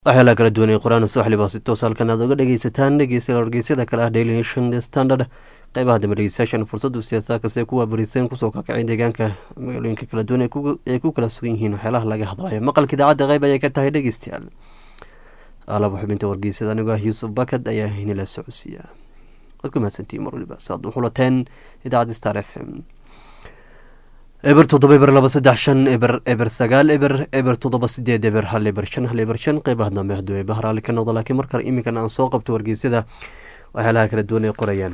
waxyaalaha kala duwan ee qur-aan sooxliba si toos halkan aad uga dhegeysataan dhegeystayaal wargeysyada kale ah daily nation standard qeybaha dambe dhegeystayaashan fursadu siyaasaakase kuwa bariseen kusoo kakacay deegaanka magaalooyinka kala duwan ay ku kala sugan yihiin waxyaalaha laga hadlayo maqalka idaacadda qeyb ayay ka tahay dhegeystayaal alaba xubinta wargeysada anigoo ah yuusuf bakad ayaa inila socodsiiya waad ku mahadsantihiin mar waliba saad u xulateen idaacadda star f m eber toddoba eber laba saddex shan eber eber sagaal eber eber toddoba sideed eber hal eber shan hal eber shan qeybaha dambe hadduu eeba haraali ka noqdo laakiin markale iminkan aan soo qabto wargeysyada waxyaalaha kala duwan ay qorayaan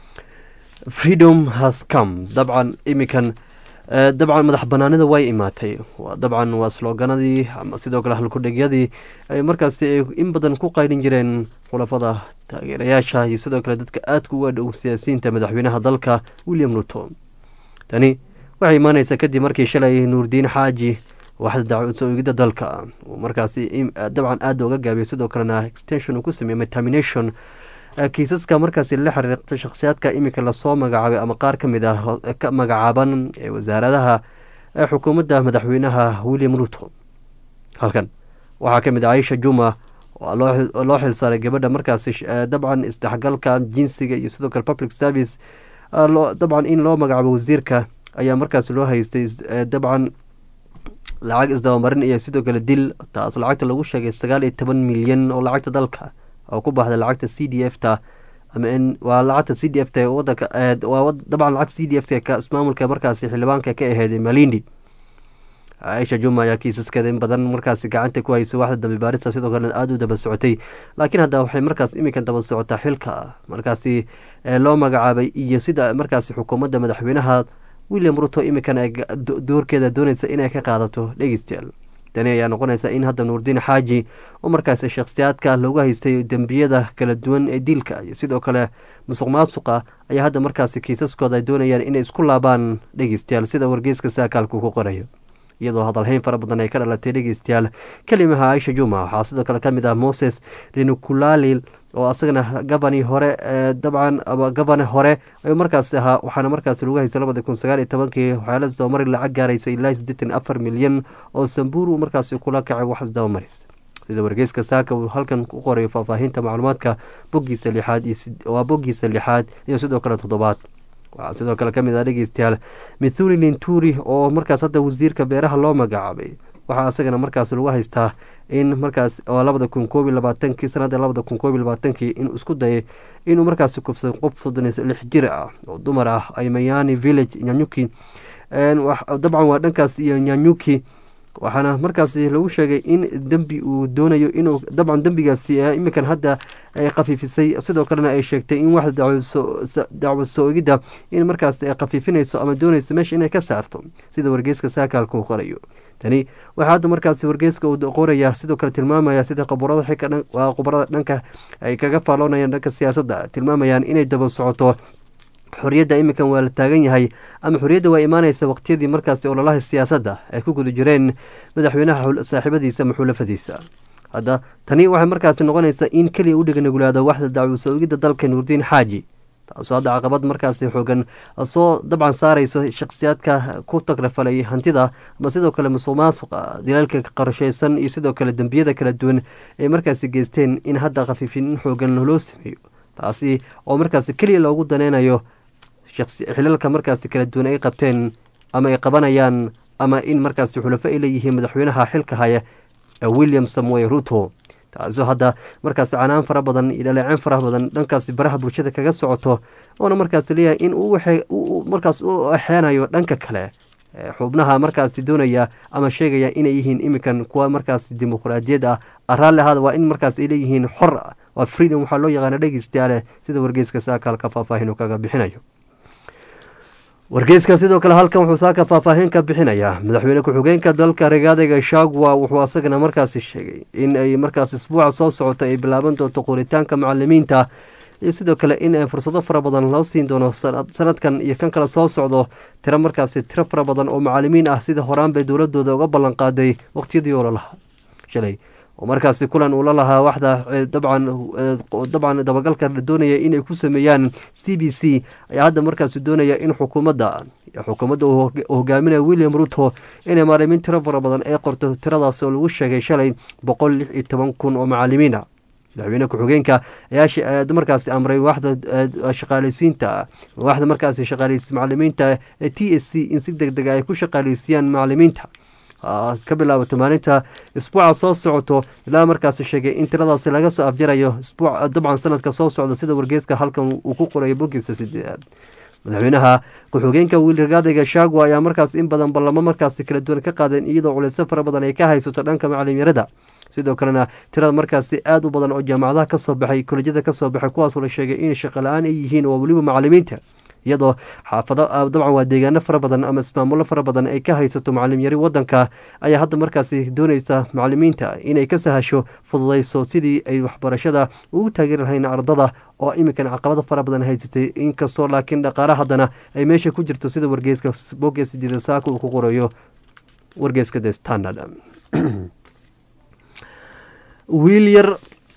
freedom has come dabcan iminkan dabcan madax banaanida way imaatay dabcan waa slooganadii ama sidoo kale halkudhegyadii ay markaasi ay in badan ku qaydhin jireen khulafada taageerayaasha iyo sidoo kale dadka aadka uga dhow siyaasiyiinta madaxweynaha dalka william ruto tani waxay imaaneysaa kadib markii shalay nuurdiin xaaji waxda dacwad soo-eegida dalka uu markaasi dabcan aada uga gaabiyay sidoo kalena extension uu ku sameeyey termination kiisaska markaasi la xiriirta shakhsiyaadka iminka lasoo magacaabay ama qaar ka mid ah ka magacaaban ee wasaaradaha ee xukuumadda madaxweynaha william ruto halkan waxaa ka mid ah aisha juma oo loo xilsaaray gabadha markaasi dabcan isdhexgalka jinsiga iyo sidoo kale public service dabcan in loo magacaabo wasiirka ayaa markaas loo haystay dabcan lacag isdabamarin iyo sidoo kale dil taas lacagta lagu sheegay sagaal iyo toban milyan oo lacagta dalka oo ku baxda lacagta c d f ta ama in waa lacagta c d f ta wadanka waa dabcan lacagta c d f ta ismaamulka markaasi xildhibaanka ka aheyd malindi aisha juma ayaa kiisaskeeda in badan markaasi gacanta ku haysay waxda dambe baarista sidoo kalena aada u daba socotay laakiin hadda waxay markaas iminkan daba socotaa xilka markaasi loo magacaabay iyo sida markaasi xukuumadda madaxweynaha william ruto iminkan ay doorkeeda dooneysa inay ka qaadato dhegeystayaal tani ayaa noqonaysa in hadda nuurdiin xaaji oo markaasi shakhsiyaadka loogu haystay dembiyada kala duwan ee diilka iyo sidoo kale musuq maasuqa ayaa hadda markaasi kiisaskooda ay doonayaan inay isku laabaan dhegeystayaal sida wargeyska saakaalku ku qorayo iyadoo hadalhayn fara badan ay ka dhalatay dhegeystayaal kelimaha aisha juma waxaa sidoo kale kamid ah moses linukulalil oo asagana gabani hore dabcan gabane hore ayuu markaasi ahaa waxaana markaasi lagu haystay labadi kun sagaal iyo tobankii waxyaala isdabamari lacag gaaraysa ilaa siddeetan afar milyan oo sambuur uu markaasi kula kacay wax isdabamaris sida wargeyska saaka uu halkan ku qorayo faahfaahinta macluumaadka boggiisa lixaad waa boggiisa lixaad iyo sidoo kale toddobaad waxaa sidoo kale kamid ah dhegeystayaal mithuri linturi oo markaas hadda wasiirka beeraha loo magacaabay waxaa asagana markaas lagu haystaa in markaas oo labada kun koob iyo labaatankii sanada labada kun koob iyo labaatankii inuu isku dayay inuu markaasi kufsaday qof soddon iyo lix jir ah oo dumar ah ay mayani village nyanyuki dabcan waa dhankaas iyo nyanyuki waxaana markaasi lagu sheegay in dembi uu doonayo inuu dabcan dembigaasi iminkan hadda ay khafiifisay sidoo kalena ay sheegtay in waxda dacwad soo-egidda in markaas ay khafiifinayso ama doonayso meesha inay ka saarto sida wargeyska saakaalka uu qorayo tani waxaa hadda markaasi wargeyska uu qoraya sidoo kale tilmaamaya sida qaburada xilka waa khubarada dhanka ay kaga faaloonayaan dhanka siyaasadda tilmaamayaan inay daba socoto xorriyadda iminkan waa la taagan yahay ama xorriyadda waa imaaneysa waqtiyadii markaasi ololaha siyaasadda ay ku guda jireen madaxweynaha saaxiibadiisa ama xulafadiisa hadda tani waxay markaasi noqonaysaa in keliya u dheganagulaado waxda dacwo soo-egidda dalka nuurdiin xaaji taasoo hadda caqabad markaasi xoogan soo dabcan saareyso shakhsiyaadka ku tagrafalay hantida ama sidoo kale musuq maasuqa dilaalka qorsheysan iyo sidoo kale dembiyada kala duwan ay markaasi geysteen in hadda khafiifin xoogan loo sameeyo taasi oo markaasi keliya loogu daneynayo xilalka markaasi kala duwan ay qabteen ama ay qabanayaan ama in markaasi xulafo ay leeyihiin madaxweynaha xilka haya william samuel ruto taasoo hadda markaasi canaan fara badan iyo dhaleeceen fara badan dhankaasi baraha bulshada kaga socoto oona markaasi leeyahay in uu markaas u axeenayo dhanka kale xubnaha markaasi doonaya ama sheegaya inay yihiin iminkan kuwa markaasi dimuqraadiyad ah raalli ahaada waa in markaas ay leeyihiin xor waa freedom waxaa loo yaqaana dhegeystayaale sida wargeyska saakaalka faahfaahin uu kaga bixinayo wargeyska sidoo kale halkan wuxuu saaka faahfaahin ka bixinayaa madaxweyne ku-xigeenka dalka regaadega shagwa wuxuu asagana markaasi sheegay in ay markaas isbuuca soo socoto ay bilaaban doonto qoritaanka macalimiinta iyo sidoo kale in fursado fara badan loo siin doono sanadkan iyo kan kale soo socdo tiro markaasi tiro fara badan oo macalimiin ah sida horaan bay dowladooda uga ballan qaaday waqtiyadii ololaha shalay oo markaasi kulan uu la lahaa waxda dabcan dabcan dabagalka doonaya inay ku sameeyaan c b c ayaa hadda markaasi doonaya in xukuumadda xukuumadda uu hogaaminaya william ruto inay maalimin tiro fara badan ee qorto tiradaas oo lagu sheegay shalay boqol lix iyo toban kun oo macalimiina madaxweyne ku-xigeenka ayaa markaasi amray waxda shaqaaleysiinta waxda markaasi shaqaaleysi macalimiinta t s c in si deg dega ay ku shaqaaleysiiyaan macalimiinta ka bilaabato maalinta isbuuca soo socoto ilaa markaasi sheegay in tiradaasi laga soo afjarayo isbuuc dabcan sanadka soo socda sida wargeyska halkan uu ku qorayo bogiisa sideedaad madaxweynaha ku-xigeenka wiilragaadayga shagwa ayaa markaas in badan ballamo markaasi kala duwan ka qaadeen iyadoo culeysyo fara badan ay ka haysato dhanka macalinyarada sidoo kalena tirada markaasi aada u badan oo jaamacadaha kasoo baxay kolejyada kasoo baxay kuwaasoo la sheegay in shaqa la-aan ay yihiin oo weliba macalimiinta iyadoo xaafado dabcan waa deegaano fara badan ama ismaamulo fara badan ay ka haysato macalim yari wadanka ayaa hadda markaasi dooneysa macalimiinta inay ka sahasho fududeyso sidii ay waxbarashada ugu taageeri lahayn ardada oo iminkan caqabado fara badan haysatay inkastoo laakiin dhaqaale haddana ay meesha ku jirto sida wargeyska bogees didasaaka uu ku qorayo wargeyska the standard wiil yar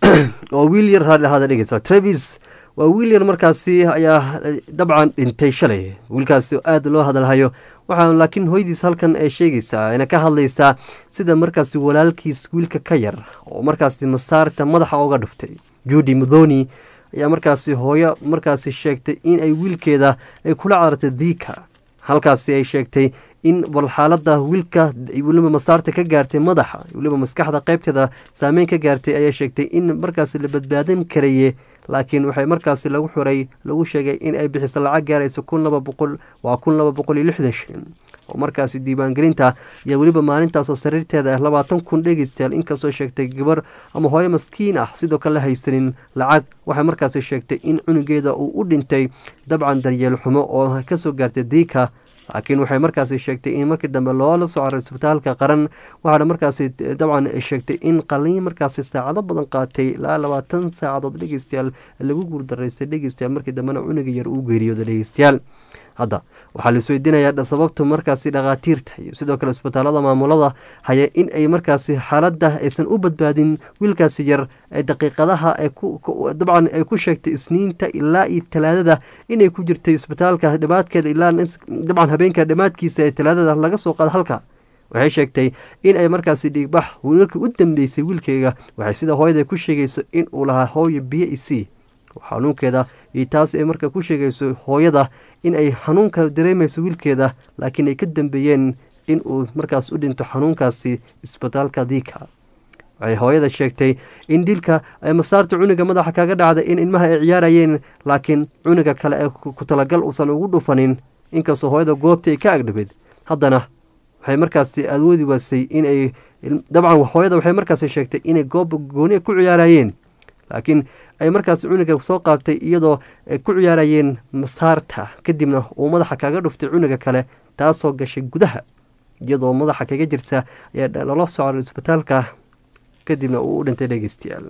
oo wiil yar hada dhegeysa travis waa wiil yar markaasi ayaa dabcan dhintay shalay wiilkaasi aada loo hadalhayo waxaa laakiin hooyadiis halkan ay sheegaysaa ayna ka hadlaysaa sida markaasi walaalkiis wiilka ka yar oo markaasi masaarta madaxa oga dhuftay juudi mudhoni ayaa markaasi hooyo markaasi sheegtay in ay wiilkeeda ay kula carartay diika halkaasi ay sheegtay in bal xaalada wiilka weliba masaarta ka gaartay madaxa weliba maskaxda qeybteeda saameyn ka gaartay ayaa sheegtay in markaasi la badbaadan karaye laakiin waxay markaasi lagu xuray lagu sheegay in ay bixiso lacag gaarayso kun laba boqol waa kun laba boqol iyo lixdan shilin oo markaasi diiwaangelinta iyo weliba maalintaasoo sariirteeda ah labaatan kun dhegeystayaal inkastoo sheegtay gabar ama hooyo maskiin ah sidoo kale la haysanin lacag waxay markaasi sheegtay in cunugeeda uu u dhintay dabcan daryeel xumo oo kasoo gaartay diika laakiin waxay markaasi sheegtay in markii dambe loola soo caray isbitaalka qaran waxaana markaasi dabcan sheegtay in qaliin markaasi saacado badan qaatay ilaa labaatan saacadood dhegeystayaal lagu guuldaraystay dhegeystayaal markii dambena cunuga yar uu geeriyooda dhegeystayaal hadda waxaa la isweydiinayaa sababta markaasi dhakhaatiirta iyo sidoo kale isbitaalada maamulada haya in ay markaasi xaaladda aysan u badbaadin wiilkaasi yar ee daqiiqadaha dabcan ay ku sheegtay isniinta ilaa iyo talaadada inay ku jirtay isbitaalka dhibaadkeeda ilaa dabcan habeenka dhammaadkiisa ee talaadada laga soo qaada halka waxay sheegtay in ay markaasi dhiigbax markii u dambeysay wiilkeyga waxay sida hooyada ku sheegayso in uu lahaa hooyo biyo isii xanuunkeeda iyo taas ay marka ku sheegayso hooyada in ay xanuunka dareemayso wiilkeeda laakiin ay ka dambeeyeen in uu markaas u dhinto xanuunkaasi isbitaalka diika waxay hooyada sheegtay in dilka ay masaarta cunuga madaxa kaga dhacday in ilmaha ay ciyaarayeen laakiin cunuga kale ee ku talagal uusan ugu dhufanin inkastoo hooyada goobta ay ka agdhabeed haddana waxay markaasi awoodi waasay inay dabcan hooyada waxay markaasi sheegtay inay goob gooni ku ciyaarayeen laakiin ay markaas cunuga soo qaabtay iyadoo ay ku ciyaarayeen masaarta kadibna uu madaxa kaga dhuftay cunuga kale taasoo gashay gudaha iyadoo madaxa kaga jirta ayaa lala socray isbitaalka kadibna uu u dhintay dhegeystayaal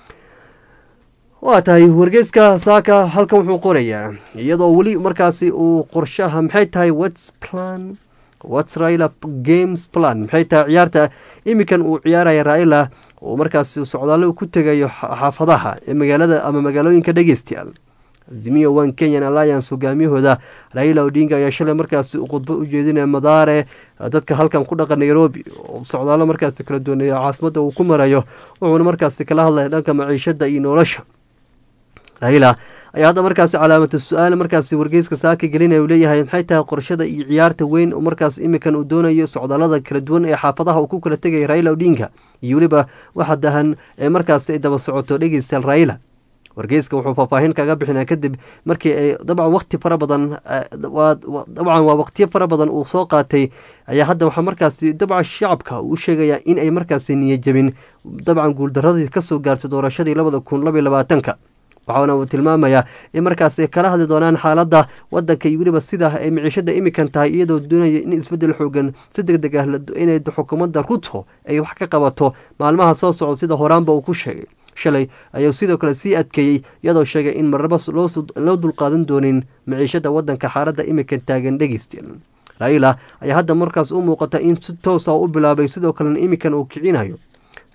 waa tahay wargeyska saaka halkan wuxuu qorayaa iyadoo weli markaasi uu qorshaha maxay tahay whats plan whats raila games plan maxay tahay ciyaarta iminkan uu ciyaaraya raila oo markaasi socdaallo ku tegayo xaafadaha ee magaalada ama magaalooyinka dhegeystayaal azimiyo one kenyan alliance hogaamiyahooda raila odinga ayaa shalay markaasi khudbo u jeedinaya madaare dadka halkan ku dhaqan nairobi oo socdaallo markaasi kala duwaneeya caasimadda uu ku marayo wuxuuna markaasi kala hadlaya dhanka maciishada iyo nolosha raila ayaa hadda markaasi calaamatu su-aal markaasi wargeyska saaka gelinaya uu leeyahay maxay tahay qorshada iyo ciyaarta weyn oo markaas iminkan uu doonayo socdaalada kala duwan ee xaafadaha uu ku kala tegaya raila odinga iyo weliba waxa dahan ee markaasi ay daba socoto dhegeystayaal raila wargeyska wuxuu faahfaahin kaga bixinaa kadib markii ay dabcan waqti fara badan dabcan waa waqtiyo fara badan uu soo qaatay ayaa hadda waxaa markaasi dabcan shacabka uu sheegayaa in ay markaasi niyajabin dabcan guuldaradii kasoo gaartay doorashadii labada kun labaiy labaatanka waxaana uu tilmaamayaa in markaas ay kala hadli doonaan xaaladda wadanka iyo weliba sida ay miciishada imikan tahay iyadoo doonaya in isbedel xoogan si deg deg ah inay xukuumadda ruto ay wax ka qabato maalmaha soo socda sida horaanba uu ku sheegay shalay ayuu sidoo kale sii adkeeyey iyadoo sheegay in marnaba loo dulqaadan doonin miciishada wadanka xaaladda imikan taagan dhegeystiel raila ayaa hadda markaas u muuqata in si toosa u bilaabay sidoo kalena imikan uu kicinayo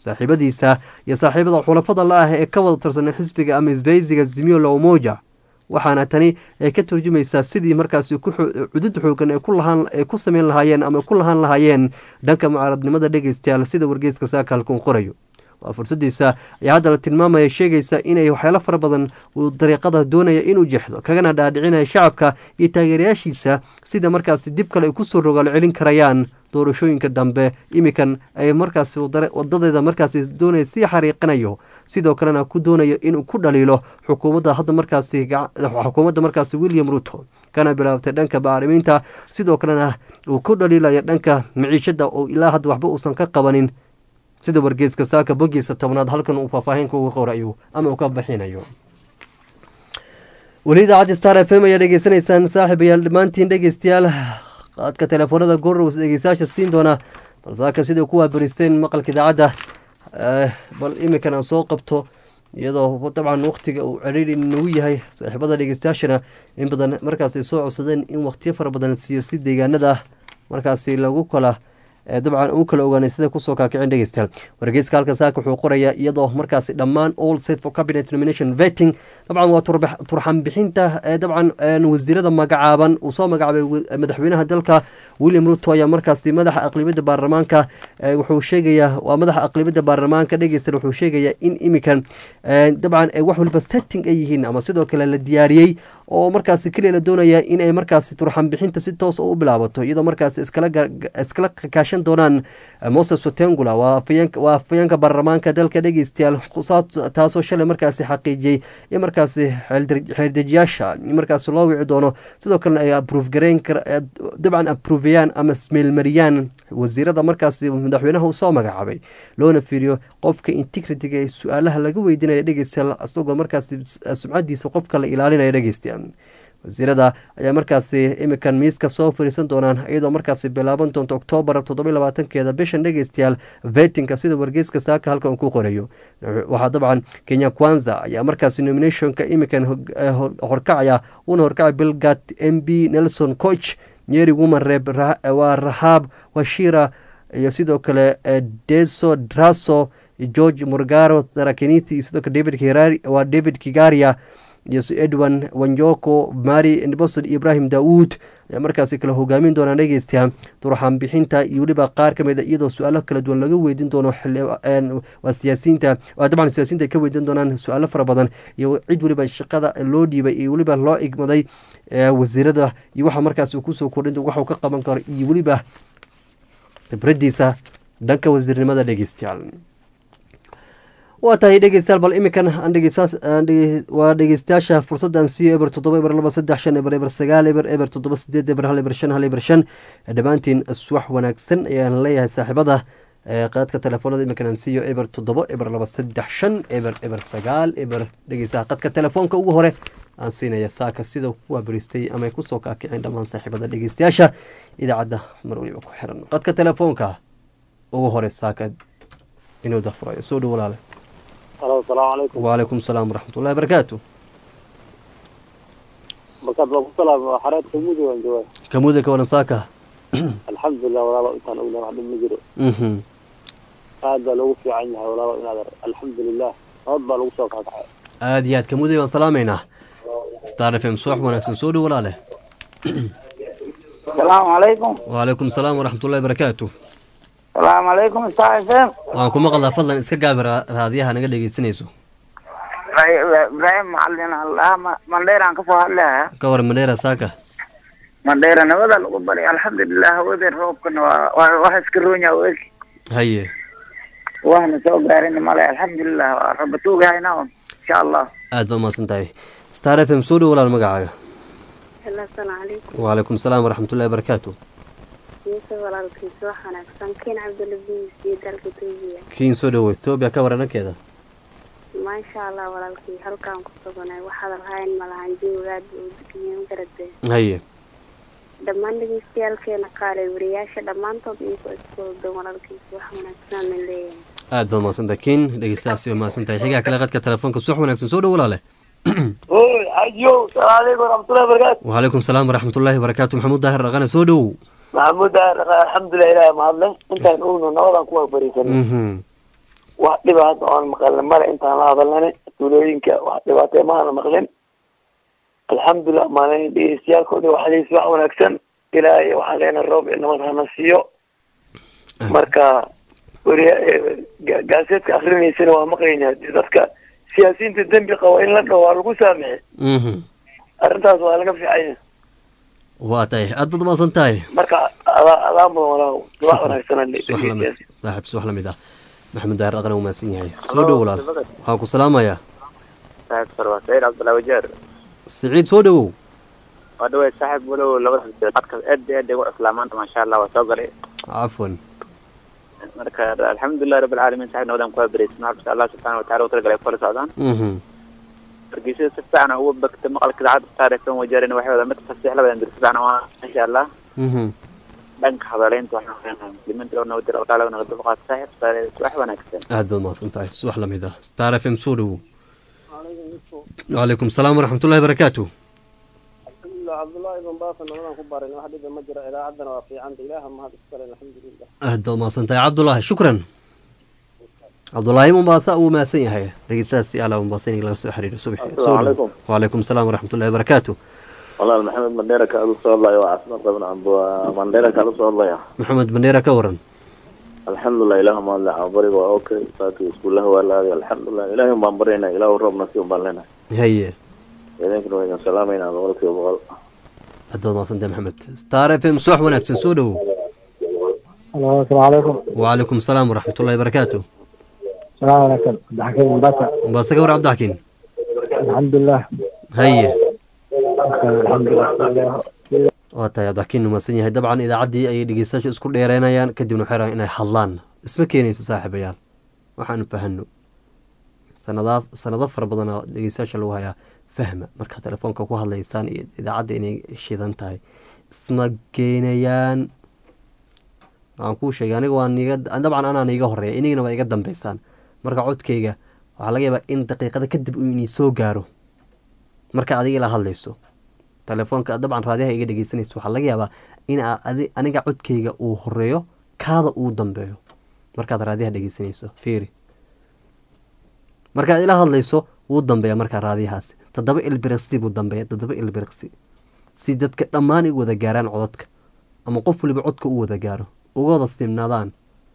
saaxiibadiisa iyo saaxiibada xulafada la ah ee ka wada tirsan xisbiga ama isbeysiga zimio la umoja waxaana tani ay ka turjumaysaa sidii markaasi cudud xoogan ay ku sameyn lahaayeen ama ku lahaan lahaayeen dhanka mucaaradnimada dhegeystayaal sida wargeeska saakaalkun qorayo waa fursadiisa ayaa hadda la tilmaamaya sheegaysa inay waxyaalo fara badan uu dariiqada doonaya inuu jeexdo kagana dhaadhicinaya shacabka iyo taageerayaashiisa sida markaasi dib kale ay kusoo rogaal celin karayaan doorashooyinka dambe imikan ay markaasi wadadeeda markaasi doonaya sii xariiqinayo sidoo kalena ku doonayo inuu ku dhaliilo xukuumadda hadda markaasi xukuumadda markaasi william ruto kana bilaabtay dhanka bacrimiinta sidoo kalena uu ku dhaliilaya dhanka miciishada oo ilaa hadda waxba uusan ka qabanin sida wargeeska saaka bogiisa tobnaad halkan uu faahfaahinka uga qorayo ama uu ka bixinayo weli idaacadda star f m ayaa dhegeysanaysaan saaxiibayaal dhammaantiin dhegeystayaal qaadka telefoonada gorrows dhegeystayaasha siin doona bal saaka sidai ku waabaristeen maqalka idaacadda bal iminkan aan soo qabto iyadoo dabcan waqtiga uu ceriiri nagu yahay saaxiibada dhegeystayaashana in badan markaas ay soo codsadeen in waqtiyo fara badan siiyo si deegaanada markaasi lagu kala dabcan u kala ogaanay sida kusoo kaakicin dhegeystayaal wargeyska halka saaka wuxuu qorayaa iyadoo markaasi dhammaan all set for cabinet nomination vetting dabcan waa turxan bixinta dabcan wasiirada magacaaban uu soo magacaabay madaxweynaha dalka william ruto ayaa markaasi madaxa aqlibiyadda baarlamaanka wuxuu sheegayaa waa madaxa aqlibiyadda baarlamaanka dhegeystayaal wuxuu sheegayaa in iminkan dabcan wax waliba setting ay yihiin ama sidoo kale la diyaariyey oo markaasi keliya la doonaya in ay markaasi turxan bixinta si toos u bilaabato iyadoo markaasi iskala kaashan doonaan moses otengula waa afayeenka baarlamaanka dalka dhegeystayaal taasoo shalay markaasi xaqiijiyey in markaasi xeerdejiyaasha markaasi loo wici doono sidoo kalena ay aprove gareyn dabcan apruveyaan ama smeelmariyaan wasiirada markaasi madaxweynaha uu soo magacaabay loona fiiriyo qofka integritiga ee su-aalaha laga weydiinaya dhegeystayaal isagoo markaasi sumcadiisa qofka la ilaalinaya dhegeystayaal wasiirada ayaa markaasi imikan miiska soo fariisan doonaan iyadoo markaasi bilaaban doonto oktoobar toddoba labaatankeeda bishan dhegeystayaal vetinka sida wargeyska saaka halka uu ku qorayo waxaa dabcan kenya kwanza ayaa markaasi nominationka imikan horkacaya uuna horkacay bilgat m b nelson coch nyeri woman reeb waa rahaab washira iyo sidoo kale deso draso george morgaro darakeniti iyo sidoo kale david waa david kigaria iyo edwin wanjoko mari bosod ibrahim daawuud ayaa markaasi kala hogaamin doonaa dhegeystayaa durxaan bixinta iyo weliba qaar ka mid a iyadoo su-aalo kala duwan laga weydiin doono waa siyaasiyiinta dabcan siyaasiyiinta ay ka weydiin doonaan su-aalo fara badan iyo cid weliba shaqada loo dhiibay iyo weliba loo igmaday wasiirada iyo waxa markaasi kusoo kordhin waxuu ka qaban karo iyo weliba khibradiisa dhanka wasiirnimada dhegeystayaal waa tahay dhegeystayaal bal iminkan waa dhegeystayaasha fursaddan siiyo eber toddoba eber laba saddex shan eber eber sagaal eber eber toddoba sideed eber hal eber shan hal eber shan dhammaantiin iswax wanaagsan ayaan leeyahay saaxiibada qaadka telefoonada iminkan aan siiyo eber toddoba eber laba saddex shan eber eber sagaal eber dhegeystaha qadka telefoonka ugu hore aan siinaya saaka sida kuwaa baristay ama ay kusoo kaakiceen dhammaan saaxiibada dhegeystayaasha idaacadda mar waliba ku xiran qadka telefoonka ugu hore saaka inuu dafurayo soo dhow walaale alo asalaamu calaykum wacalaykum asalaam waraxmatullahi barakaatu markaad baa ku salaam xareed kamuudi waan joogaa kamuuda ka waran saaka alxamdulilah walaalo intaan ogna wax dhib ma jiro aad baa loogu fiican yahay walaalo inaad alxamdulilah nabad baa lagu soo kaakacay aada iyo aad kamuuday baan salaamaynaa star f m suwax wanaagsan soo dhow walaale asalaamu calaykum wacalaykum asalaam waraxmatullahi barakaatu salaamu calaykum star f m waan ku maqlaa fadlan iska gaabi raadiyaha naga dhegeysanayso ibraahim macalin allah mandheeraan kasoo hadlaya ka waran mandheera saaka mandheera nabada lagu baray alxamdulilah hawadeen roobkana waa wax iska roonya weg haye waxna soo gaarin male alxamdulilah waa raba tuugahayna insha allah aad baa umahadsan tahay star f m soo dhow walaal magacaaga asalaamu calaykum wacalaykum asalaam waraxmatullahi barakaatu yuusuf walaalkiisa wax wanaagsan kiin cabdulaziis iyo dalka etoobiya kiin soo dhowo etoobiya ka waran dhankeeda maasha allah walaalkii halkaan ku suganay waxaad lahayn malahan joogaad uu degiyen garade haye dhammaan dhegeystayaaalkeena qaale wariyaasha dhammaantood inkoo iskoodan walaalkiisa wax wanaagsan min leeyahay aad baa umahadsantahay kiin dhegeystahaasi waa mahadsan tahay xigaa kale qadka telefoonka suwax wanaagsan soo dhow walaale oy ajo salaamu calaykum waraxmatullahi wabarakaatu wacalaykum asalaam waraxmatullaahi barakaatu maxamuud daahir dhaqane soo dhow maxamuud alxamdulilah ilaah mahadle intaan ogno nabadaan kuwaa bariisan mhm wax dhiba hadda oan maqalna male intaan la hadalnane tuulooyinka wax dhibaatee maana maqlin alxamdulilah maalin dhegeystayaalkoodi waxaliis wax wanaagsan ilaahay waxaan leenahay roob iyo nabad hana siiyo marka weriya gaaseedka akrinaysana waa maqlayna dadka siyaasiyiinta dembi qaba in la dhaho waa lagu saamixe mhm arrintaas waa laga fiicanya waa tahay aad baad umaasan tahay marka adaa adaa mudan walaaw wax wanaagsan subax lamid saaxiib subax lamid ah maxamed daahir aqna umaasan yahay soo dhow walaal waxaan ku salaamayaa saaxib waa saciid cabdullahi wajeer siciid soo dhowow waa dhawey saaxib walow labada dadka aad iyo aad ay ugu islaamaanta maasha allah waa soo galay cafwan marka alxamdulilah rabbi alcaalamiin saaxib nawadan kuwaa bereysan waxaa allah subxaana wataala u talagalay kula socdaan mhm hargeysada si fiican ugu bagta maqalka idaacadda taarikhtan wajeerin waxay wadaan mid fasiix labadan dir si fiican waa insha allah mhm dhanka hadaleynta waxaan leenahay muslimiinta oo nawadir alqaala naga dulqaad saaxib wax wanaagsan aad baad umaasan tahay subax lamid ah star f m soo dhowow wacalaykum salaam waraxmatullahi barakaatu alxamdulilah cabdullaahi ibn baasan nabadan ku barin wax dhiba ma jiro idaacaddana waa fiicanta ilaaha mahad iskale alxamdulilah aad baad umaasan tahay cabdulaahi shukran cabdulaahi mumbaasa uu maasan yahay dhegeystahaas si ala mumbaasa in laga soo xiriiro subaxi soo dhow wacalaykum salaam waraxmatullahi barakaatu walaal maxamed mandheera kaala soo hadlaya waa caasimad qabin amba mandheera kaala soo hadlaya maxamed bandeera ka waran alxamdulilah ilaah maadle bariga waa okay saaki iskuulaha waa la aaday alxamdulilah ilaahay baan baryayna ilaahu roob nasiib baan leenahay haye idinkana waa idin salaamayna boqolkiiba boqol aad baad umaasan tahay maxamed star f m subax wanaagsan soo dhowow halo asalaamu calaykum wacalaykum salaam waraxmatullahi barakaatu salaam wanaagsan cabdixakiim mombasa mumbaasa ka war cabdixakiin alxamdulilah haye alxamdulilah waa tahay cabdixakiin umaasan yahay dabcan idaacaddii ayay dhegeystayaasha isku dheereynayaan kadibna waxay rabaan inay hadlaan isma keenaysa saaxiibayaal waxaanu fahano sanadaa sanado fara badanaa dhegeystayaasha lagu hayaa fahma markaa telefoonka ku hadlaysaan iyo idaacadda inay shidan tahay isma keenayaan waxaan kuu sheegay aniga waan iga dabcan anaan iga horeeya inigana waa iga dambeysaan marka codkayga waxaa laga yaabaa in daqiiqada kadib uu inii soo gaaro marka adiga ila hadlayso telefoonka dabcan raadiyaha iga dhegeysanaysa waxaa laga yaabaa in adi aniga codkayga uu horeeyo kaada uu dambeeyo markaad raadiyaha dhegeysanayso fiiri markaad ila hadlayso wuu dambeeya markaa raadiyahaasi toddoba ilbiriqsi buu dambeeya toddoba ilbiriqsi si dadka dhammaan ay wada gaaraan cododka ama qof waliba codka u wada gaaro uga wada simnaadaan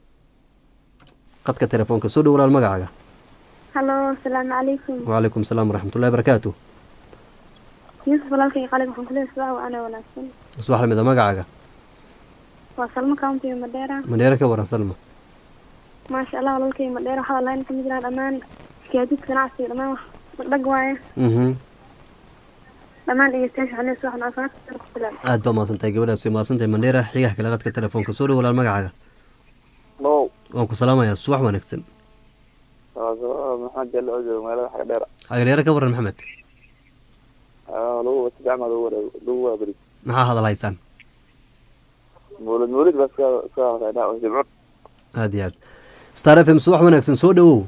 qadka telefoonka soo dhow walaal magacaaga halo asalaamu calaykum wacalaykum salaam waraxmatullahi barakaatu yuusuf walaalkay qalin waxaan kuleeyahay subax waa ana wanaagsan subax lamid a magacaaga waa salmo county madheera madheere ka waran salma maasha allah walaalkay madheera waxaa lahayn kamid yahaa dhammaan gaadiidka ganacsiga dhammaan wax dhagdhag waaye mhm dhammaan dhegeystayaasha waxaan leeyahay subax wanaagsan ku filan aad baa mahadsantahay gabadhaasi mahadsantahay mandheera xigaha kale qadka telefoonka soo dhow walaal magacaaga no waan ku salaamayaa subax wanaagsan maxamed jelle oo jooga magaalada xaga dheera xagadheere ka waran maxamed lagu si fiican baa lagu wareeg lagu waaberi maxaa hadal haysaan mawlid mawlid baa iska iska hadlaynaa oo jimco aad iyo aad star f m subax wanaagsan soo dhowow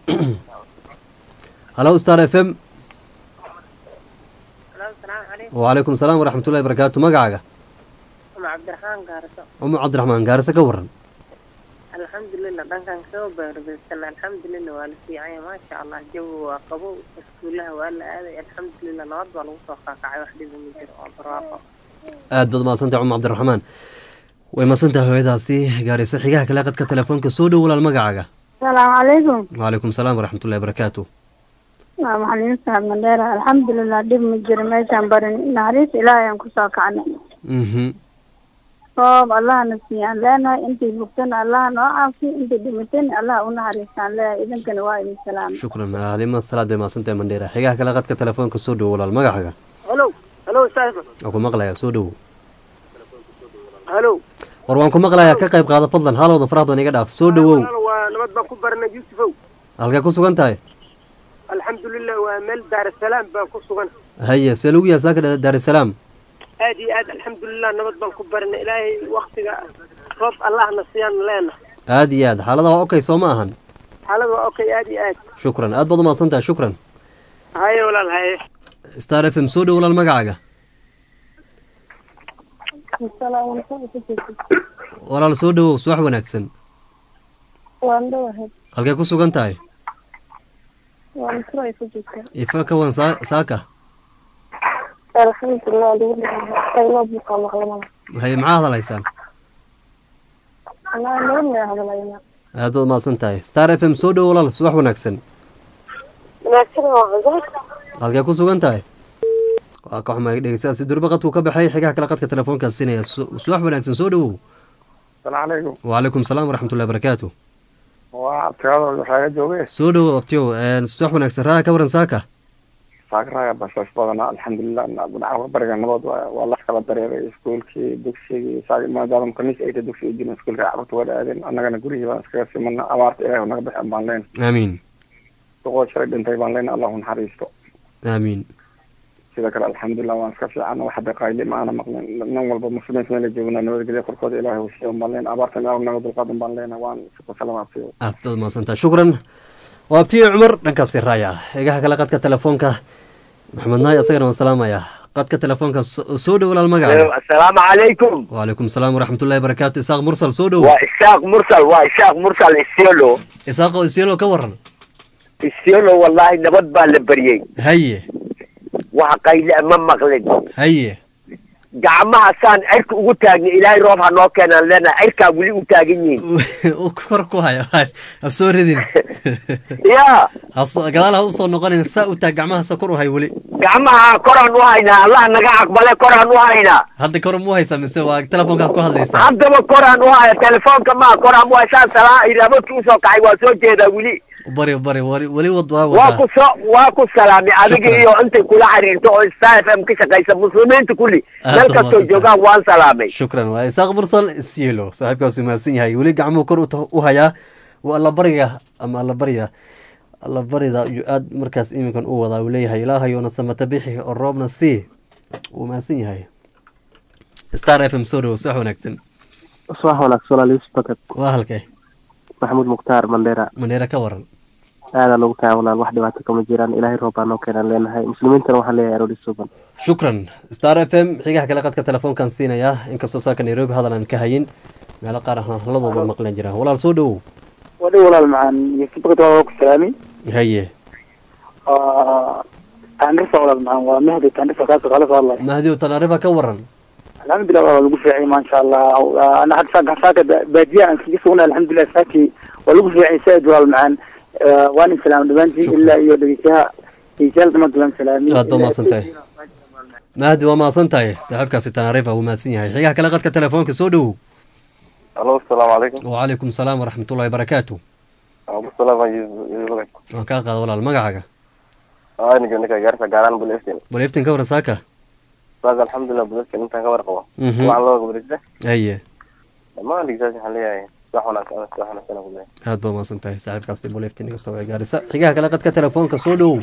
halo star f m wacalaykum salaam waraxmatullahi barakaatu magacaaga uma cabdiraxmaan gaarso umu cabdiraxmaan gaarisa ka waran alxamdulilah dhankan kasoo baarbaysan alxamdulilah waa la fiicanya maasha allah jawi waa qabow iskuulaha waa la aaday alxamdulilah nabad baa lagu soo qaakacay wax dhiba ma jiro waa barwaaqo aad baad mahadsantahay cumar cabdiraxmaan way mahadsantahay hooyadaasi gaarisa xigaha kale qadka telefoonka soo dhow walaal magacaaga asalaamu calaykum wacalaykum salaam waraxmatullahi barakaatu waa maxalin saxab mandheera alxamdulilah dhib ma jiro meeshaan barin naxariis ilaahay aan kusoo kacnay mhm roob allahna siiyaan leenahay intay bugtana allah noo caafiyo intay dhimatana allah u naxariistaan leeyahay idinkana waa idin salaama shukran halima salaad bay mahadsantahay mandheera xigaha kale qadka telefoonka soo dhow walaal magacaaga halo halo saaxiib waan ku maqlayaa soo dhowow halo war waan ku maqlayaa ka qayb qaada fadlan halowda faraha badan iga dhaaf soo dhowow waa nabad baan ku baranay yuusufow halkee ku sugan tahay alxamdulilah waa meel daarasalaam baan ku sugan haye see lagu yahay saaka daarisalaam aad iyo aad alxamdulilah nabad baan ku baranay ilaahay waktiga roob allahna siyaan leena aad iyo aad xaalada waa okay soo ma ahan xaalada waa okay aad iyo aad shukran aad baad umahadsan tahay shukran haye walaal haye star f m soo dhow walaal magacaaga walaal soo dhowow subax wanaagsan waan dhawahay halkee ku sugan tahay waa misro ay ku jirtaa ifa ka wan saa- saaka alxamdulilah adigu qaylo buuqa maqlamada haye maxaa hadalaysaan anaa nabadna hadlayna aad baad mahadsan tahay star f m soo dhow walaal subax wanaagsan wanaagsan waa cudar halkee ku sugan tahay waa ka xumaa dhegeystayaal si durba qadku ka baxay xigaha kale qadka telefoonkaas siinaya Su- subax wanaagsan soo dhowow السلام عليكم وعليكم السلام ورحمة الله وبركاته وابتغاض waxaa jooge soo dhowow abtiyow een, subax wanaagsan raaga ka waran saaka saakraaya bashash badana alxamdulilah dhinaca bariga nabad waa waa la kala dareeray iskuulkii dugsigii saag maadaama kaniis ay tahay dugsiga jirna iskuulka carruurta waa aadeen annagana gurigii baan iskaga simana abaarta ilaahi naga bixin baan leen aamiin duqoo shalay dhintay baan leen allahu naxariisto aamiin sida kale alxamdulilah waan iska fiican wax hadda qayli ma aana maqlin nin walba muslimiinta meela joogna nabadgelya korkooda ilaahi uu siiyo baan leen abaarta ilaahu naga dulqaadan baan leena waan ku salaamaadsiyo aad baad mahadsantahay shukran waa abtiyo cumar dhankaasi raaya xigaha kale qadka telefoonka maxamed naay asagana waan salaamaya qadka telefoonka so- soo dhow walaal magaca asalaamu calaykum وعليكم السلام ورحمة الله وبركاته إساق مرسل سودو waa ishaaq mursal waa ishaaq mursal isiolo إساق إسيلو كورن isiolo wallahi nabad baa la baryey هيا wax qayle ma maqlin هيا gacmaha saan cirka ugu taagna ilaahay roob ha noo keenaan leenahay cirkaa weli u taagan yihiin كوركو هاي هسو ردين ya قدال هسو نقولين سا وتا جمعها سكرو هاي ولي gacmaha koraan u haynaa allah naga aqbale koraan u haynaa هذا كور مو هاي سامي سوا تلفون كاس كو هادليسا haddaba koraan u haya telefoonka maa koraan u haysaan salaa iraabadki usoo kacay waa soo jeedaa weli بري بري ولي ولي وضوا waa ku وضع soo waa ku salaamay adiga Shukran. iyo intay kula xiriirto oo star f m ka shaqaysa muslimiinta kulli Aad meel baad kastoo mahadsantahay. joogaan waan salaamay شكرا وإساق مرسل إسيلو صاحب كاس ماسين هاي ولي قعمو كور وهايا والله بريا أما الله بريا الله بريا يؤاد مركز إيمكن أو وضع وليه إلهي يونا سمتبيحي الروبنا سي وماسين هاي ستار اف ام سودو صح ونكسن subax wanaagsan walaalihiis bakad waa halkee maxamuud mukhtaar mandheera mandheera ka waran aadaa loogu tahay walaal wax dhibaato kama jiraan ilaahay roob baa noo keenaan leenahay muslimiintana waxaan leeyahay aroori suuban shukran star f m xigaha kale qadka telefoonkan siinaya inkastoo saaka nairobi hadal aan ka hayin meelo qaar ah hadladooda maqlan jiraan walaal soo dhowow wadhi walaal macaan yusuf bakad waa ku salaami haye taanrisa walaal macaan waa mahdi taanrisa kaasoo kala soo hadlay mahdiw tanaarifa ka waran alxamdulilah waa lagu fiicay maasha allah ana hadda saaka saaka baadiya aan kaga sugnay alxamdulilah saaki waa lagu fiicay saaid walaal macaan waan in salaam dhammaantiin ilaa iyo dhegeystaha dhegeystayaal dhammaantiin waan salaami aad baa mahadsan tahay mahdi waa mahadsan tahay saaxiibkaasi tanaarifa wuu mahadsan yahay xigaha kale qadka telefoonka soo dhowow alo asalaamu calaykum wacalaykum salaam waraxmatullahi barakaatu abu salaam yusuf waan kaa qaada walaal magacaaga ninka ninka gaarisa gaaraan buleftin bal iftin ka waran saaka saas alxamdulilah buleftin intaan ka warqabo Mhm. waxaan loo gabarisa haye dhammaan dhigsaas waxaan leeyahay wax wanaagsan wax wanaagsan ku leeyahay aad baa mahadsan tahay saaxiibkaasi bal iftin iga soo way gaarisa xigaha kale qadka telefoonka soo dhowow